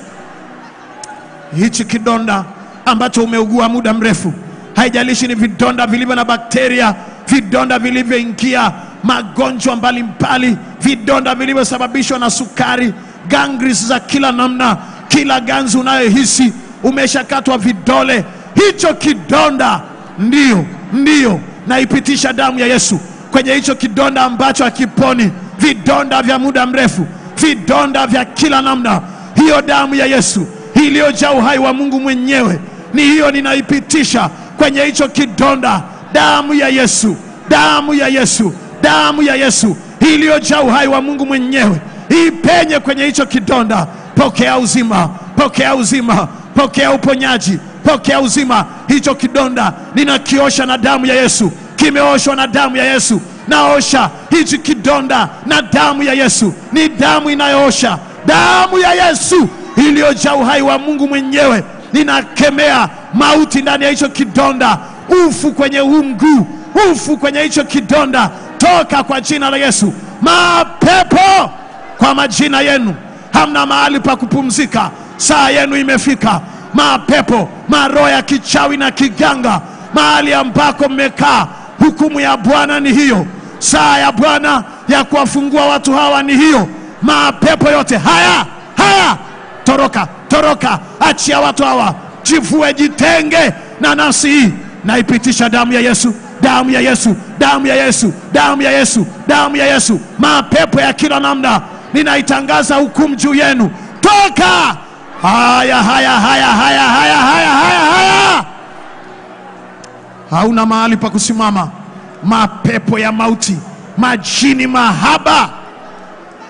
hichi kidonda ambacho umeugua muda mrefu, haijalishi ni vidonda vilivyo na bakteria, vidonda vilivyoingia magonjwa mbalimbali, vidonda vilivyosababishwa na sukari, gangris za kila namna, kila ganzi unayohisi umeshakatwa vidole, hicho kidonda ndiyo, ndiyo, naipitisha damu ya Yesu kwenye hicho kidonda ambacho hakiponi, vidonda vya muda mrefu, vidonda vya kila namna, hiyo damu ya Yesu iliyojaa uhai wa Mungu mwenyewe, ni hiyo ninaipitisha kwenye hicho kidonda. Damu ya Yesu, damu ya Yesu, damu ya Yesu iliyojaa uhai wa Mungu mwenyewe ipenye kwenye hicho kidonda. Pokea uzima, pokea uzima, pokea uponyaji, pokea uzima. Hicho kidonda ninakiosha na damu ya Yesu, kimeoshwa na damu ya Yesu. Naosha hichi kidonda na damu ya Yesu, ni damu inayoosha, damu ya Yesu iliyojaa uhai wa Mungu mwenyewe. Ninakemea mauti ndani ya hicho kidonda, ufu kwenye huu mguu, ufu kwenye hicho kidonda, toka kwa jina la Yesu. Mapepo kwa majina yenu, hamna mahali pa kupumzika, saa yenu imefika. Mapepo, maroho ya kichawi na kiganga, mahali ambako mmekaa, hukumu ya Bwana ni hiyo. Saa ya Bwana ya kuwafungua watu hawa ni hiyo. Mapepo yote haya haya toroka toroka, achia watu hawa, jivue, jitenge na nafsi hii. Naipitisha damu ya Yesu, damu ya Yesu, damu ya Yesu, damu ya Yesu, damu ya Yesu. Mapepo ya kila namna, ninaitangaza hukumu juu yenu, toka! Haya, haya, haya, haya, haya, haya, haya, haya, hauna mahali pa kusimama. Mapepo ya mauti, majini mahaba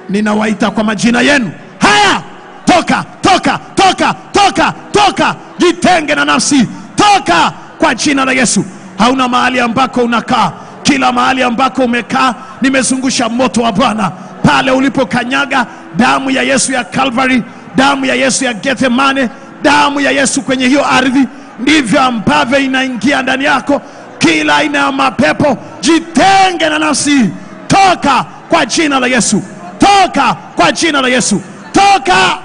ninawaita kwa majina yenu. Haya, toka, toka, toka, toka, toka, jitenge na nafsi, toka kwa jina la Yesu. Hauna mahali ambako unakaa, kila mahali ambako umekaa nimezungusha moto wa Bwana pale ulipokanyaga damu ya Yesu ya Calvary, damu ya Yesu ya Gethsemane, damu ya Yesu kwenye hiyo ardhi, ndivyo ambavyo inaingia ndani yako. Kila aina ya mapepo, jitenge na nafsi, toka kwa jina la Yesu, toka kwa jina la Yesu, toka.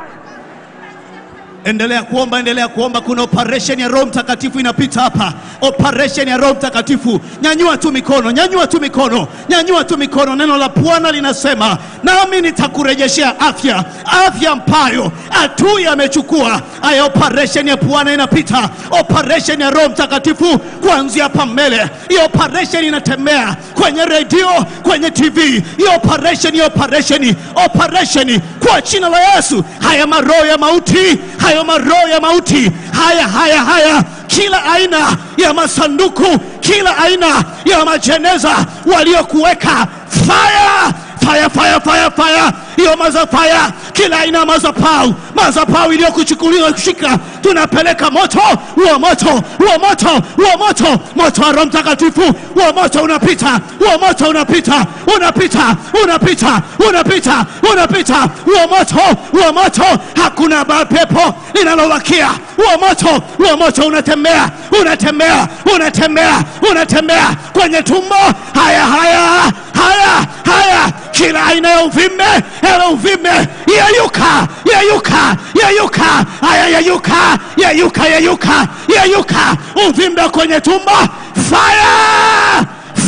Endelea kuomba, endelea kuomba. Kuna operation ya Roho Mtakatifu inapita hapa, operation ya Roho Mtakatifu. Nyanyua tu mikono, nyanyua tu mikono, nyanyua tu mikono. Neno la Bwana linasema, nami nitakurejeshea afya, afya ambayo adui amechukua. Aya, operation ya Bwana inapita, operation ya Roho Mtakatifu kuanzia hapa mbele. Hiyo operation inatembea kwenye redio, kwenye TV. Hiyo operation, hiyo operation, operation kwa jina la Yesu. Haya maroho ya mauti, hayo maroho ya mauti, haya haya haya, kila aina ya masanduku, kila aina ya majeneza waliokuweka fire fire fire fire fire hiyo mazafaya kila aina ya mazapau mazapau iliyokuchukuliwa kushika tunapeleka moto huo moto huo moto huo moto moto wa roho mtakatifu huo moto unapita huo moto unapita unapita unapita unapita unapita huo moto huo moto hakuna mapepo linalowakia huo moto huo moto unatembea unatembea unatembea unatembea kwenye tumbo haya haya haya haya kila aina ya uvimbe ewe uvimbe yeyuka yeyuka yeyuka haya yeyuka yeyuka yeyuka yeyuka uvimbe kwenye tumbo fire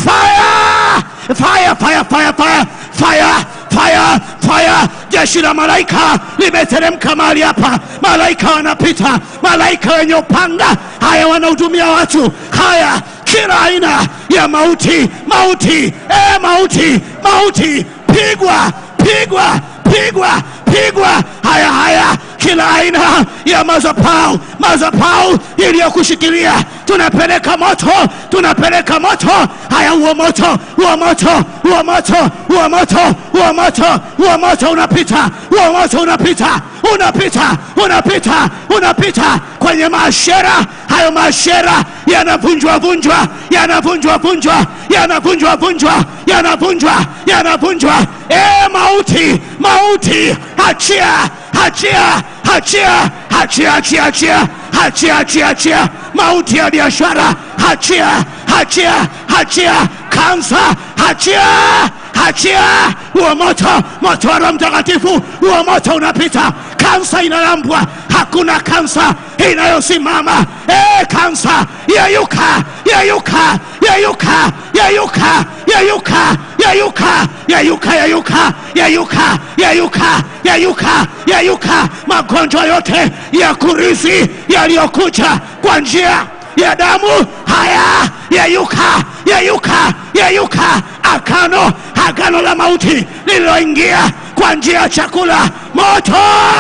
fire fire fire fire fire fire fire fire jeshi la malaika limeteremka mahali hapa malaika wanapita malaika wenye upanga haya wanahudumia watu haya kila aina ya mauti mauti e mauti mauti pigwa pigwa pigwa pigwa haya haya kila aina ya mazapau mazapau iliyokushikilia tunapeleka moto tunapeleka moto haya huo moto huo moto huo moto huo moto huo moto huo moto unapita huo moto unapita unapita unapita unapita kwenye maashera hayo maashera yanavunjwa vunjwa yanavunjwa vunjwa yanavunjwa vunjwa yanavunjwa yanavunjwa e mauti mauti achia achia achia achia achia achia achia achia achia mauti ya biashara achia achia achia kansa achia achia huo moto moto wa roho mtakatifu huo moto unapita kansa inalambwa hakuna kansa inayosimama e kansa yeyuka yeyuka yeyuka yeyuka yeyuka yeyuka yeyuka yeyuka yeyuka yeyuka yeyuka yeyuka magonjwa yote ya kurithi yaliyokuja kwa njia ya damu haya yeyuka yeyuka yeyuka agano agano la mauti lililoingia kwa njia ya chakula moto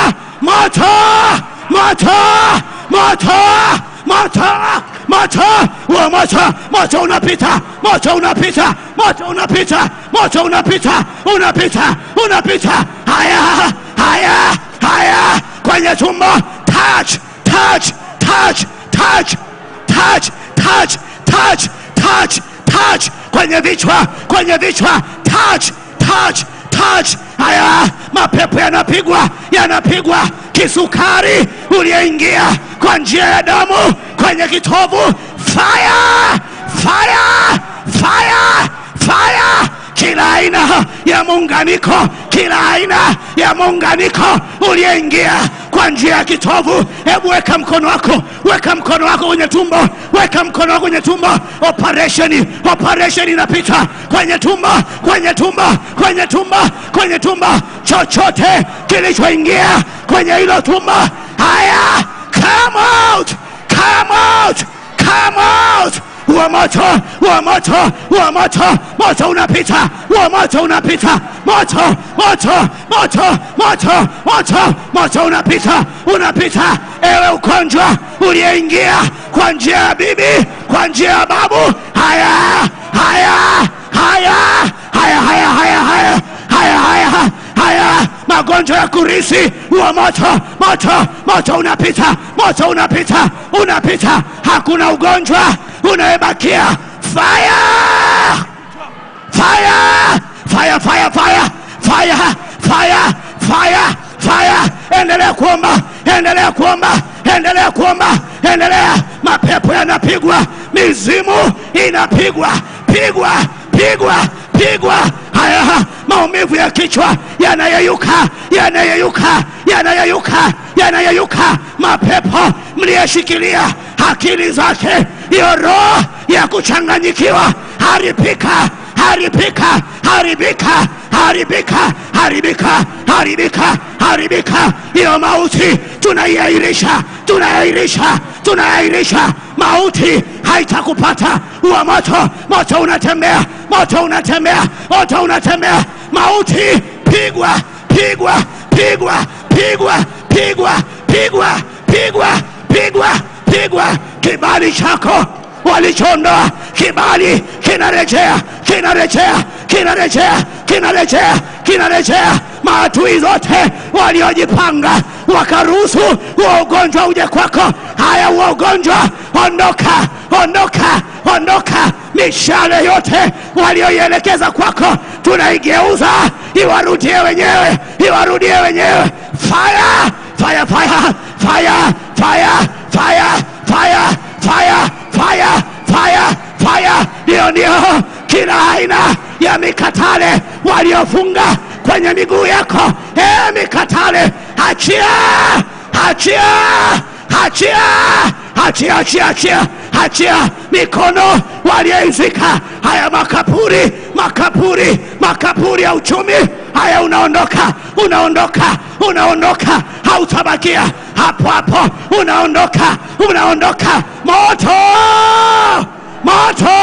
moto moto moto moto moto wa moto moto unapita moto unapita moto unapita moto unapita unapita unapita haya haya haya kwenye tumbo touch touch touch touch touch touch touch touch touch kwenye vichwa kwenye vichwa touch touch touch haya mapepo yanapigwa yanapigwa kisukari uliyeingia kwa njia ya damu kwenye kitovu fire fire fire fire kila aina ya muunganiko kila aina ya muunganiko uliyeingia kwa njia ya kitovu hebu weka mkono wako weka mkono wako kwenye tumbo weka mkono wako kwenye tumbo operation operation inapita kwenye tumbo kwenye tumbo kwenye tumbo kwenye tumbo chochote kilichoingia kwenye hilo tumbo haya come out come out come out wa moto wa moto wa moto moto unapita wa moto unapita moto moto moto moto moto moto unapita unapita ewe ugonjwa uliyeingia kwa njia ya bibi kwa njia ya babu haya haya haya haya haya haya haya haya haya magonjwa ya kurisi wa moto moto moto unapita moto unapita unapita hakuna ugonjwa unayebakia fire fire fire fire fire fire fire fire fire endelea kuomba endelea kuomba endelea kuomba endelea mapepo yanapigwa mizimu inapigwa pigwa pigwa pigwa haya maumivu ya kichwa yanayeyuka yanayeyuka yanayeyuka yanayeyuka mapepo mliyeshikilia akili zake hiyo roho ya kuchanganyikiwa haribika haribika haribika haribika haribika haribika haribika hiyo mauti tunaiairisha tunaiairisha tunaiairisha mauti haitakupata wa moto moto unatembea moto unatembea moto unatembea mauti pigwa pigwa pigwa pigwa pigwa pigwa pigwa pigwa pigwa kibali chako walichondoa kibali kinarejea kinarejea kinarejea kinarejea kinarejea maadui zote waliojipanga wakaruhusu huo ugonjwa uje kwako haya huo ugonjwa ondoka ondoka ondoka mishale yote walioielekeza kwako tunaigeuza iwarudie wenyewe iwarudie wenyewe fire fire fire fire fire fire fire fire fire fire fire ndio ndio kila aina ya mikatale waliofunga kwenye miguu yako e mikatale achia achia achia achia achia achia achia mikono walioizika haya makapuri makapuri makapuri ya uchumi haya unaondoka unaondoka unaondoka hautabakia hapo hapo unaondoka unaondoka moto moto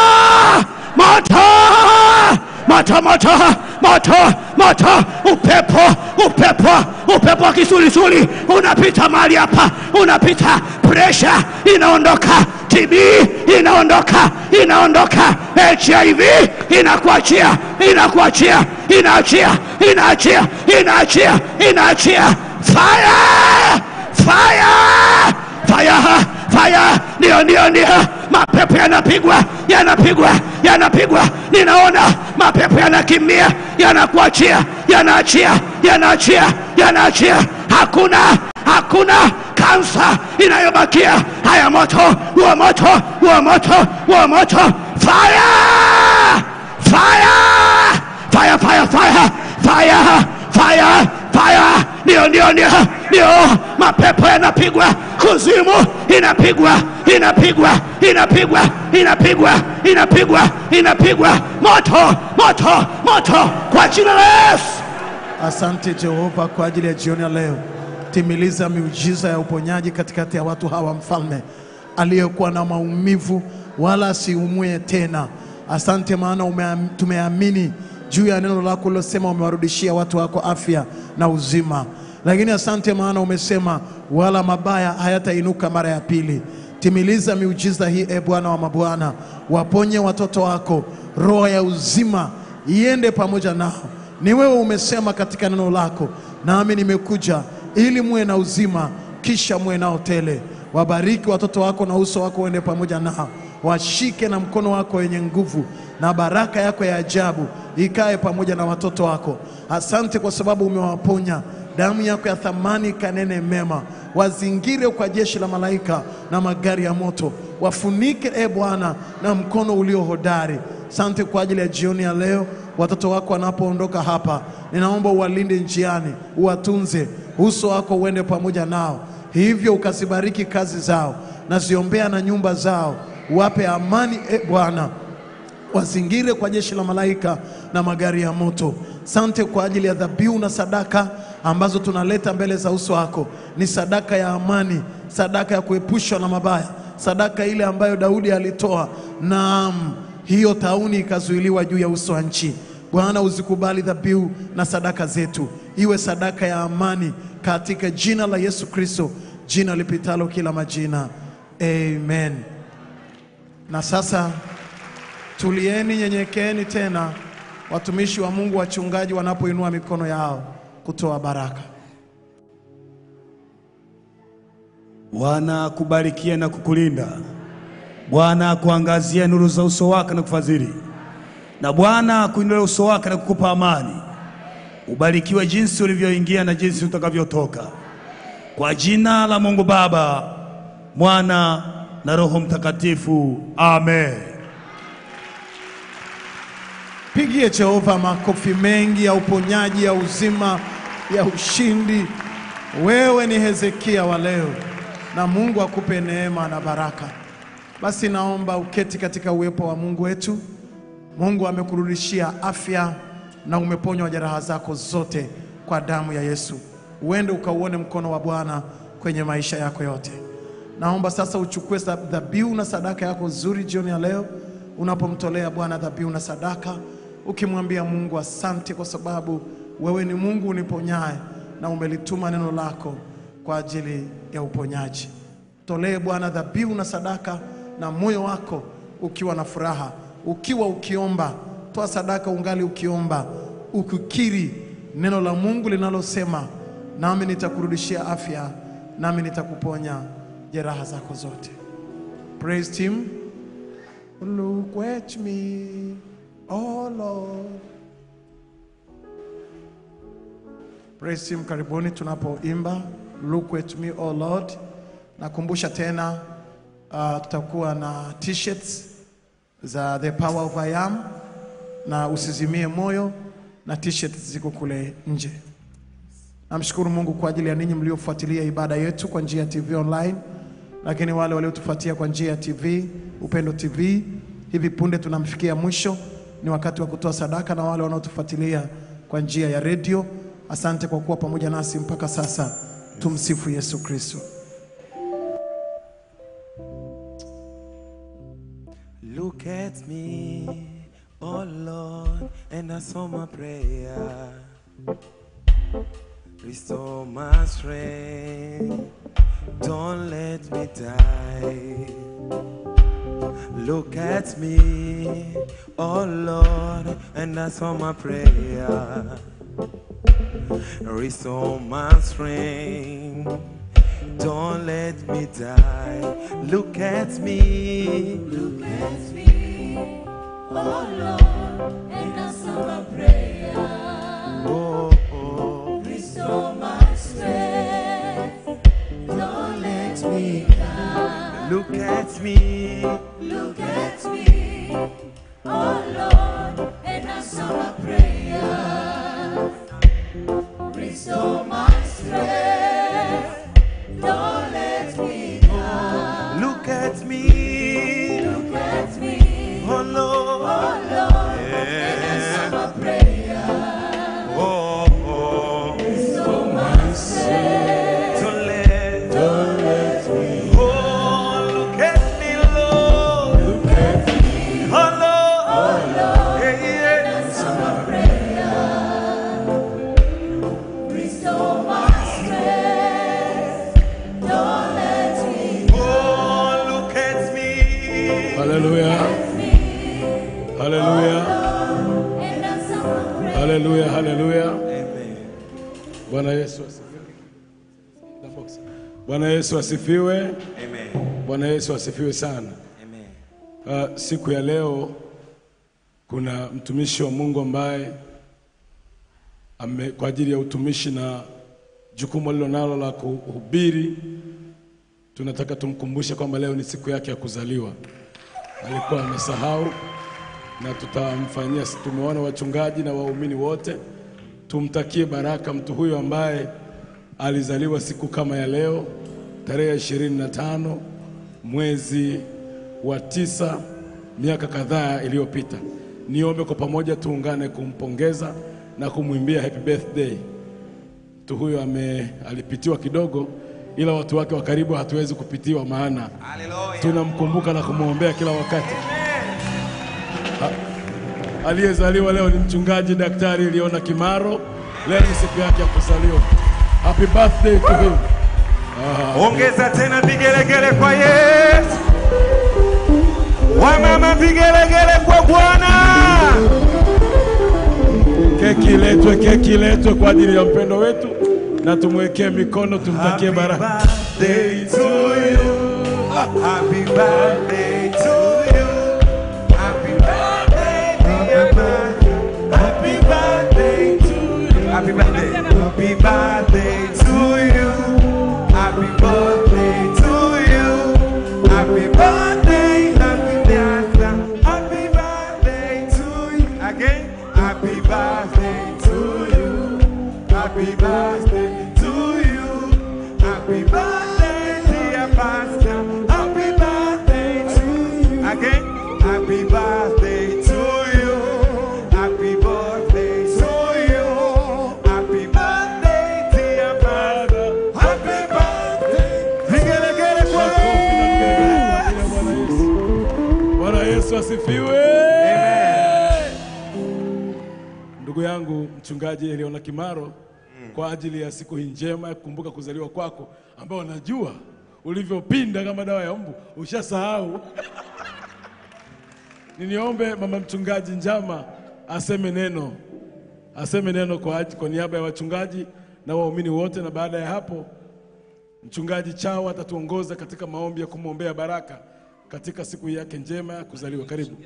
moto moto moto moto moto upepo upepo upepo wa kisulisuli unapita mahali hapa unapita presha inaondoka tb inaondoka inaondoka hiv inakuachia inakuachia inaachia inaachia inaachia inaachia fire fire fire fire ndio ndio ndio mapepo yanapigwa yanapigwa yanapigwa ninaona mapepo yanakimbia yanakuachia yanaachia yanaachia yanaachia hakuna hakuna kansa inayobakia haya moto wa moto wa moto wa moto fire fire fire fire fire fire fire fire ndio ndio ndio ndio mapepo yanapigwa kuzimu inapigwa inapigwa inapigwa inapigwa inapigwa inapigwa moto moto moto kwa jina la Yesu Asante Jehova kwa ajili ya jioni ya leo. Timiliza miujiza ya uponyaji katikati ya watu hawa, mfalme aliyekuwa na maumivu wala asiumwe tena. Asante maana umeam- tumeamini juu ya neno lako ulilosema umewarudishia watu wako afya na uzima. Lakini asante maana umesema wala mabaya hayatainuka mara ya pili. Timiliza miujiza hii e Bwana wa mabwana, waponye watoto wako, roho ya uzima iende pamoja nao. Ni wewe umesema katika neno lako, nami nimekuja ili muwe na uzima, kisha muwe nao tele. Wabariki watoto wako na uso wako uende pamoja nao, washike na mkono wako wenye nguvu, na baraka yako ya ajabu ikae pamoja na watoto wako. Asante kwa sababu umewaponya damu yako ya thamani kanene mema, wazingire kwa jeshi la malaika na magari ya moto, wafunike e Bwana na mkono ulio hodari. Sante kwa ajili ya jioni ya leo, watoto wako wanapoondoka hapa, ninaomba uwalinde njiani, uwatunze, uso wako uende pamoja nao, hivyo ukazibariki kazi zao, naziombea na nyumba zao, wape amani e Bwana wazingire kwa jeshi la malaika na magari ya moto. Sante kwa ajili ya dhabihu na sadaka ambazo tunaleta mbele za uso wako. Ni sadaka ya amani, sadaka ya kuepushwa na mabaya, sadaka ile ambayo Daudi alitoa. Naam, hiyo tauni ikazuiliwa juu ya uso wa nchi. Bwana, uzikubali dhabihu na sadaka zetu, iwe sadaka ya amani katika jina la Yesu Kristo, jina lipitalo kila majina. Amen. Na sasa Tulieni, nyenyekeeni tena, watumishi wa Mungu, wachungaji wanapoinua mikono yao kutoa baraka. Bwana akubarikie na kukulinda. Bwana akuangazie nuru za uso wake na kufadhili, na Bwana akuinulie uso wake na kukupa amani. Ubarikiwe jinsi ulivyoingia na jinsi utakavyotoka, kwa jina la Mungu Baba, Mwana na Roho Mtakatifu, amen. Pigie Jehova makofi mengi ya uponyaji, ya uzima, ya ushindi. Wewe ni Hezekia wa leo, na Mungu akupe neema na baraka. Basi naomba uketi katika uwepo wa Mungu wetu. Mungu amekurudishia afya na umeponywa jeraha zako zote kwa damu ya Yesu. Uende ukauone mkono wa Bwana kwenye maisha yako yote. Naomba sasa uchukue sa- dhabihu na sadaka yako nzuri jioni ya leo, unapomtolea Bwana dhabihu na sadaka, ukimwambia Mungu asante, kwa sababu wewe ni Mungu uniponyaye na umelituma neno lako kwa ajili ya uponyaji. Tolee Bwana dhabihu na sadaka na moyo wako ukiwa na furaha, ukiwa ukiomba. Toa sadaka ungali ukiomba, ukikiri neno la Mungu linalosema, nami nitakurudishia afya, nami nitakuponya jeraha zako zote. Praise team. Look at me, oh Lord. Praise team, karibuni tunapoimba Look at me, oh Lord. Nakumbusha tena uh, tutakuwa na t-shirts za The Power of I Am na usizimie moyo na t-shirts ziko kule nje. Namshukuru Mungu kwa ajili ya ninyi mliofuatilia ibada yetu kwa njia ya TV online, lakini wale waliotufuatia kwa njia ya TV Upendo TV, hivi punde tunamfikia mwisho, ni wakati wa kutoa sadaka, na wale wanaotufuatilia kwa njia ya redio, asante kwa kuwa pamoja nasi mpaka sasa. Tumsifu Yesu Kristo. Look at me, oh Lord, and answer my prayer. Restore my strength, don't let me die. Look at me, oh Lord, and answer my prayer. Restore my strength. Don't let me die. Look at me. Look at me, oh Lord, and answer my prayer. Oh, oh. Restore my strength. Don't let me die. Look at me. Look at me, oh Lord, and answer my prayer. Restore my strength. Don't let me die. Look at me. Look at me, Oh Lord. oh Lord, and answer my prayer. Oh, oh. Restore my strength. Don't let. Don't let me Oh, look at me, Lord. look at me, Oh Lord. oh Lord, Yeah, yeah. answer my prayer. Restore my strength. Don't let me Oh, look at me. Haleluya, haleluya, and answer my prayer. haleluya, haleluya. Amen. Bwana Yesu asifiwe. Bwana Yesu asifiwe. Amen. Bwana Yesu asifiwe sana. Amen. Uh, siku ya leo kuna mtumishi wa Mungu ambaye ame, kwa ajili ya utumishi na jukumu alilonalo la kuhubiri, tunataka tumkumbushe kwamba leo ni siku yake ya kuzaliwa. Alikuwa amesahau na tutamfanyia. Tumeona wachungaji na waumini wote, tumtakie baraka mtu huyo ambaye alizaliwa siku kama ya leo tarehe ishirini na tano mwezi wa tisa miaka kadhaa iliyopita. Niombe kwa pamoja tuungane kumpongeza na kumwimbia happy birthday. Mtu huyo ame alipitiwa kidogo, ila watu wake wa karibu hatuwezi kupitiwa, maana tunamkumbuka na kumwombea kila wakati. Ha- Aliyezaliwa leo ni mchungaji daktari Liona Kimaro. Leo ni siku yake ya kuzaliwa. Happy birthday to him. Ongeza tena vigelegele kwa Yesu. Wamama vigelegele kwa Bwana. Keki iletwe, keki iletwe kwa ajili ya mpendo wetu, na tumwekee mikono, tumtakie baraka. birthday to you. Happy birthday to you. Happy birthday, dear man. Happy birthday to you. Happy birthday. Happy birthday to you. Happy birthday to you. Happy birthday, happy birthday. Happy birthday to you. Again. Happy birthday to you. Happy birthday to you. Happy birthday, dear pastor. Happy birthday to you. Again. Happy birthday to you. Happy birthday to you. Happy birthday, dear pastor. Happy birthday. Vigelegele kwa Makofi na vigelegele kwa ajili ya Bwana Yesu. Bwana Yesu asifiwe. Ndugu yangu mchungaji Eliona Kimaro, kwa ajili ya siku hii njema ya kukumbuka kuzaliwa kwako, ambao najua ulivyopinda kama dawa ya mbu, ushasahau. Niniombe mama mchungaji Njama aseme neno, aseme neno kwa, aj- kwa niaba ya wachungaji na waumini wote, na baada ya hapo Mchungaji Chawa atatuongoza katika maombi ya kumwombea baraka katika siku yake njema ya kuzaliwa. Karibu.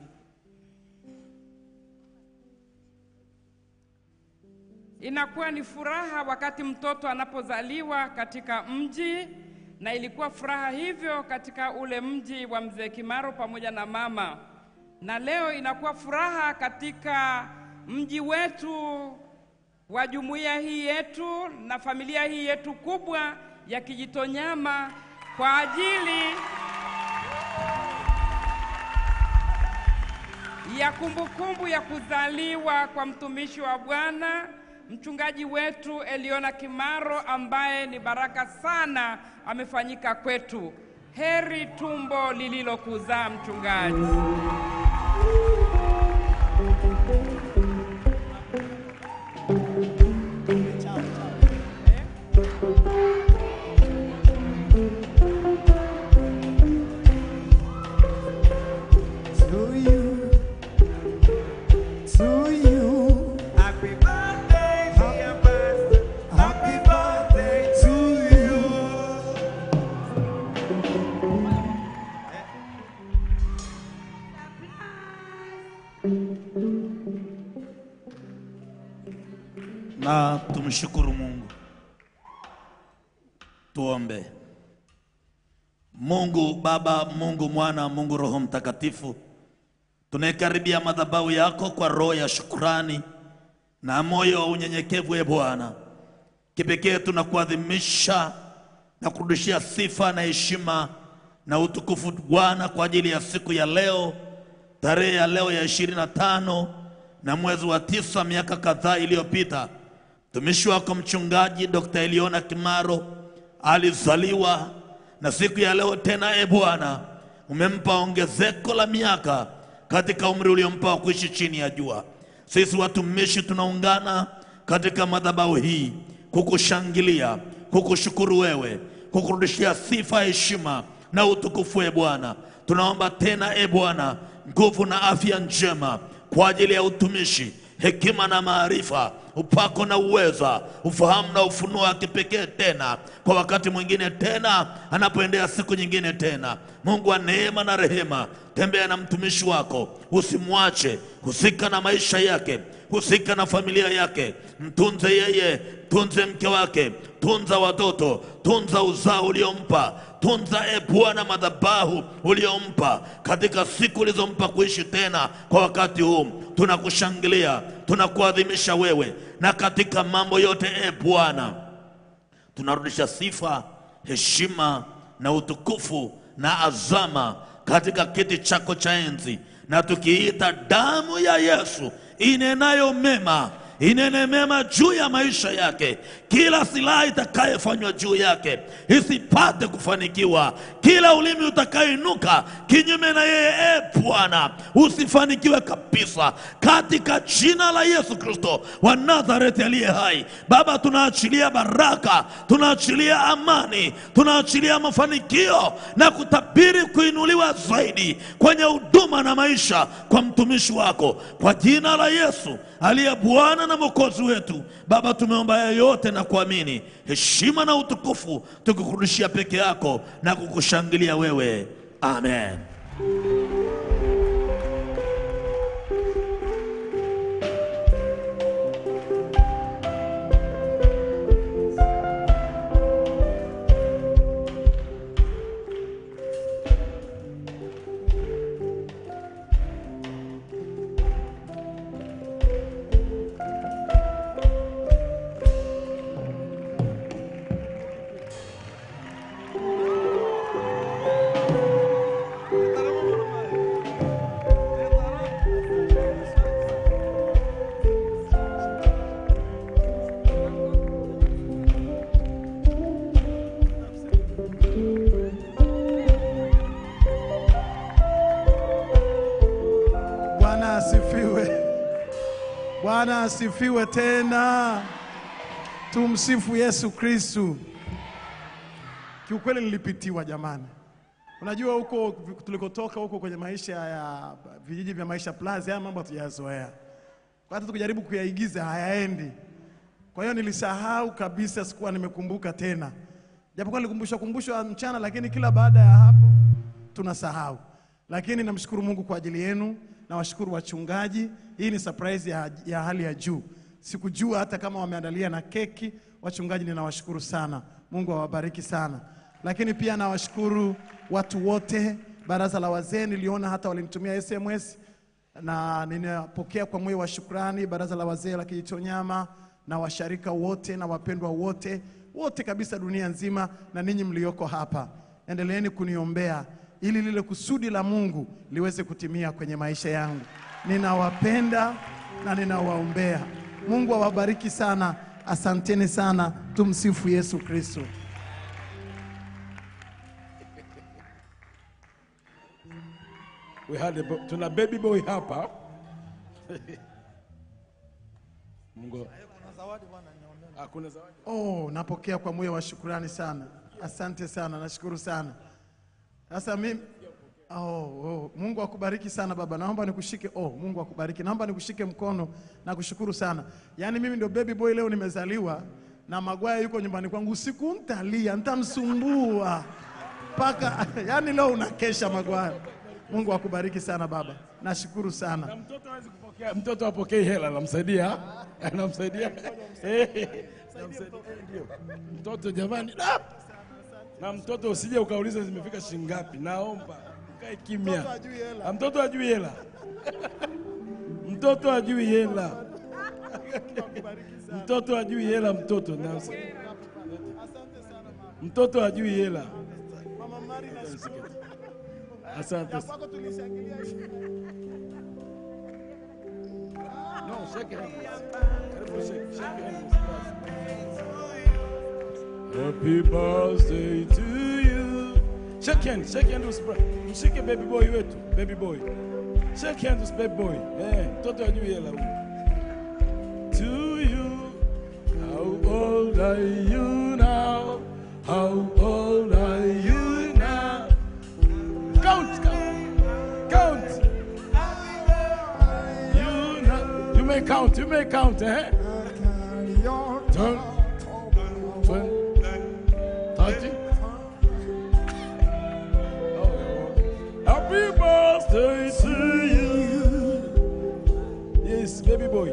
Inakuwa ni furaha wakati mtoto anapozaliwa katika mji, na ilikuwa furaha hivyo katika ule mji wa mzee Kimaro pamoja na mama, na leo inakuwa furaha katika mji wetu wa jumuiya hii yetu na familia hii yetu kubwa ya Kijitonyama kwa ajili ya kumbukumbu ya kuzaliwa kwa mtumishi wa Bwana mchungaji wetu Eliona Kimaro ambaye ni baraka sana amefanyika kwetu. Heri tumbo lililokuzaa mchungaji. To you, to you. Happy birthday, dear pastor. Happy birthday to you. na tumshukuru Mungu. Tuombe. Mungu Baba, Mungu Mwana, Mungu Roho Mtakatifu, tunaikaribia madhabahu yako kwa roho ya shukurani na moyo wa unyenyekevu, e Bwana. Kipekee tunakuadhimisha na kurudishia sifa na heshima na utukufu Bwana kwa ajili ya siku ya leo, tarehe ya leo ya ishirini na tano na mwezi wa tisa miaka kadhaa iliyopita mtumishi wako mchungaji Dr. Eliona Kimaro alizaliwa, na siku ya leo tena, e Bwana, umempa ongezeko la miaka katika umri uliompa wa kuishi chini ya jua. Sisi watumishi tunaungana katika madhabahu hii kukushangilia, kukushukuru wewe, kukurudishia sifa, heshima na utukufu, e Bwana. Tunaomba tena, e Bwana, nguvu na afya njema kwa ajili ya utumishi, hekima na maarifa, upako na uweza, ufahamu na ufunuo wa kipekee tena kwa wakati mwingine tena, anapoendea siku nyingine tena. Mungu wa neema na rehema, tembea na mtumishi wako, usimwache, husika na maisha yake, husika na familia yake, mtunze yeye, tunze mke wake, tunza watoto, tunza uzao uliompa tunza e Bwana madhabahu uliompa katika siku ulizompa kuishi tena kwa wakati huu. Tunakushangilia, tunakuadhimisha wewe, na katika mambo yote e Bwana tunarudisha sifa, heshima na utukufu na azama katika kiti chako cha enzi, na tukiita damu ya Yesu inenayo mema inene mema juu ya maisha yake. Kila silaha itakayefanywa juu yake isipate kufanikiwa. Kila ulimi utakayoinuka kinyume na yeye, e Bwana, usifanikiwe kabisa, katika jina la Yesu Kristo wa Nazareti aliye hai. Baba, tunaachilia baraka, tunaachilia amani, tunaachilia mafanikio na kutabiri kuinuliwa zaidi kwenye huduma na maisha kwa mtumishi wako, kwa jina la Yesu aliye Bwana na Mwokozi wetu. Baba, tumeomba haya yote na kuamini, heshima na utukufu tukikurudishia peke yako na kukushangilia wewe, amen. Bwana asifiwe. Bwana asifiwe tena. Tumsifu Yesu Kristu. Kiukweli nilipitiwa jamani. Unajua huko tulikotoka huko kwenye maisha ya vijiji vya maisha plus, haya mambo hatujayazoea, kwa hata tukijaribu kuyaigiza hayaendi. Kwa hiyo nilisahau kabisa, sikuwa nimekumbuka tena, japokuwa nilikumbushwa kumbushwa mchana, lakini kila baada ya hapo tunasahau. Lakini namshukuru Mungu kwa ajili yenu, nawashukuru wachungaji. Hii ni surprise ya, ya hali ya juu. Sikujua hata kama wameandalia na keki. Wachungaji ninawashukuru sana, Mungu awabariki sana. Lakini pia nawashukuru watu wote, baraza la wazee, niliona hata walinitumia SMS na ninapokea kwa moyo wa shukrani baraza la wazee la Kijitonyama na washarika wote na wapendwa wote wote kabisa dunia nzima, na ninyi mlioko hapa, endeleeni kuniombea ili lile kusudi la Mungu liweze kutimia kwenye maisha yangu. Ninawapenda na ninawaombea. Mungu awabariki sana. Asanteni sana. Tumsifu Yesu Kristo. We had a, bo- tuna baby boy hapa. Mungu. Ah, kuna zawadi. Oh, napokea kwa moyo wa shukrani sana. Asante sana, nashukuru sana. Sasa mimi oh, oh, Mungu akubariki sana baba. Naomba nikushike. Oh, Mungu akubariki. Naomba nikushike mkono na kushukuru sana. Yaani mimi ndio baby boy leo nimezaliwa na Magwaya yuko nyumbani kwangu usiku, ntalia, ntamsumbua mpaka yaani leo unakesha Magwaya. Mungu akubariki sana baba. Nashukuru sana. Mtoto hawezi kupokea, mtoto apokei hela, namsaidia, namsaidia, Eh, namsaidia, ndio. Mtoto jamani, da! na mtoto usije ukauliza zimefika shilingi ngapi, naomba ukae kimya. Mtoto hajui hela. Ah, Mtoto hajui hela, mtoto hajui hela, mtoto hajui hela, mtoto na mtoto hajui hela. Mama Mari nashukuru. Asante. Ya kwako tulishangilia No, shake hands. Karibu shake, shake hands. Happy birthday to you. Shake hands, shake hands with bra- Mshike baby boy wetu, baby boy. Shake hands with baby boy. Eh, mtoto ajui hela huyu. To you. How old are you now? How old are you now? Count, count, count. You, know, you may count, you may count, eh? Turn, turn, thirty. Oh, Happy birthday to you. Yes, baby boy.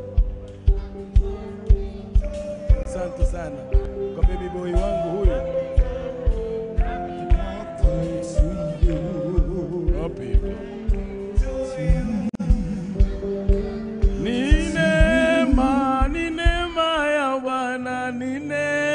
Asante sana kwa baby boy wangu huyu. Happy Ni neema, ni neema ya Bwana, ni neema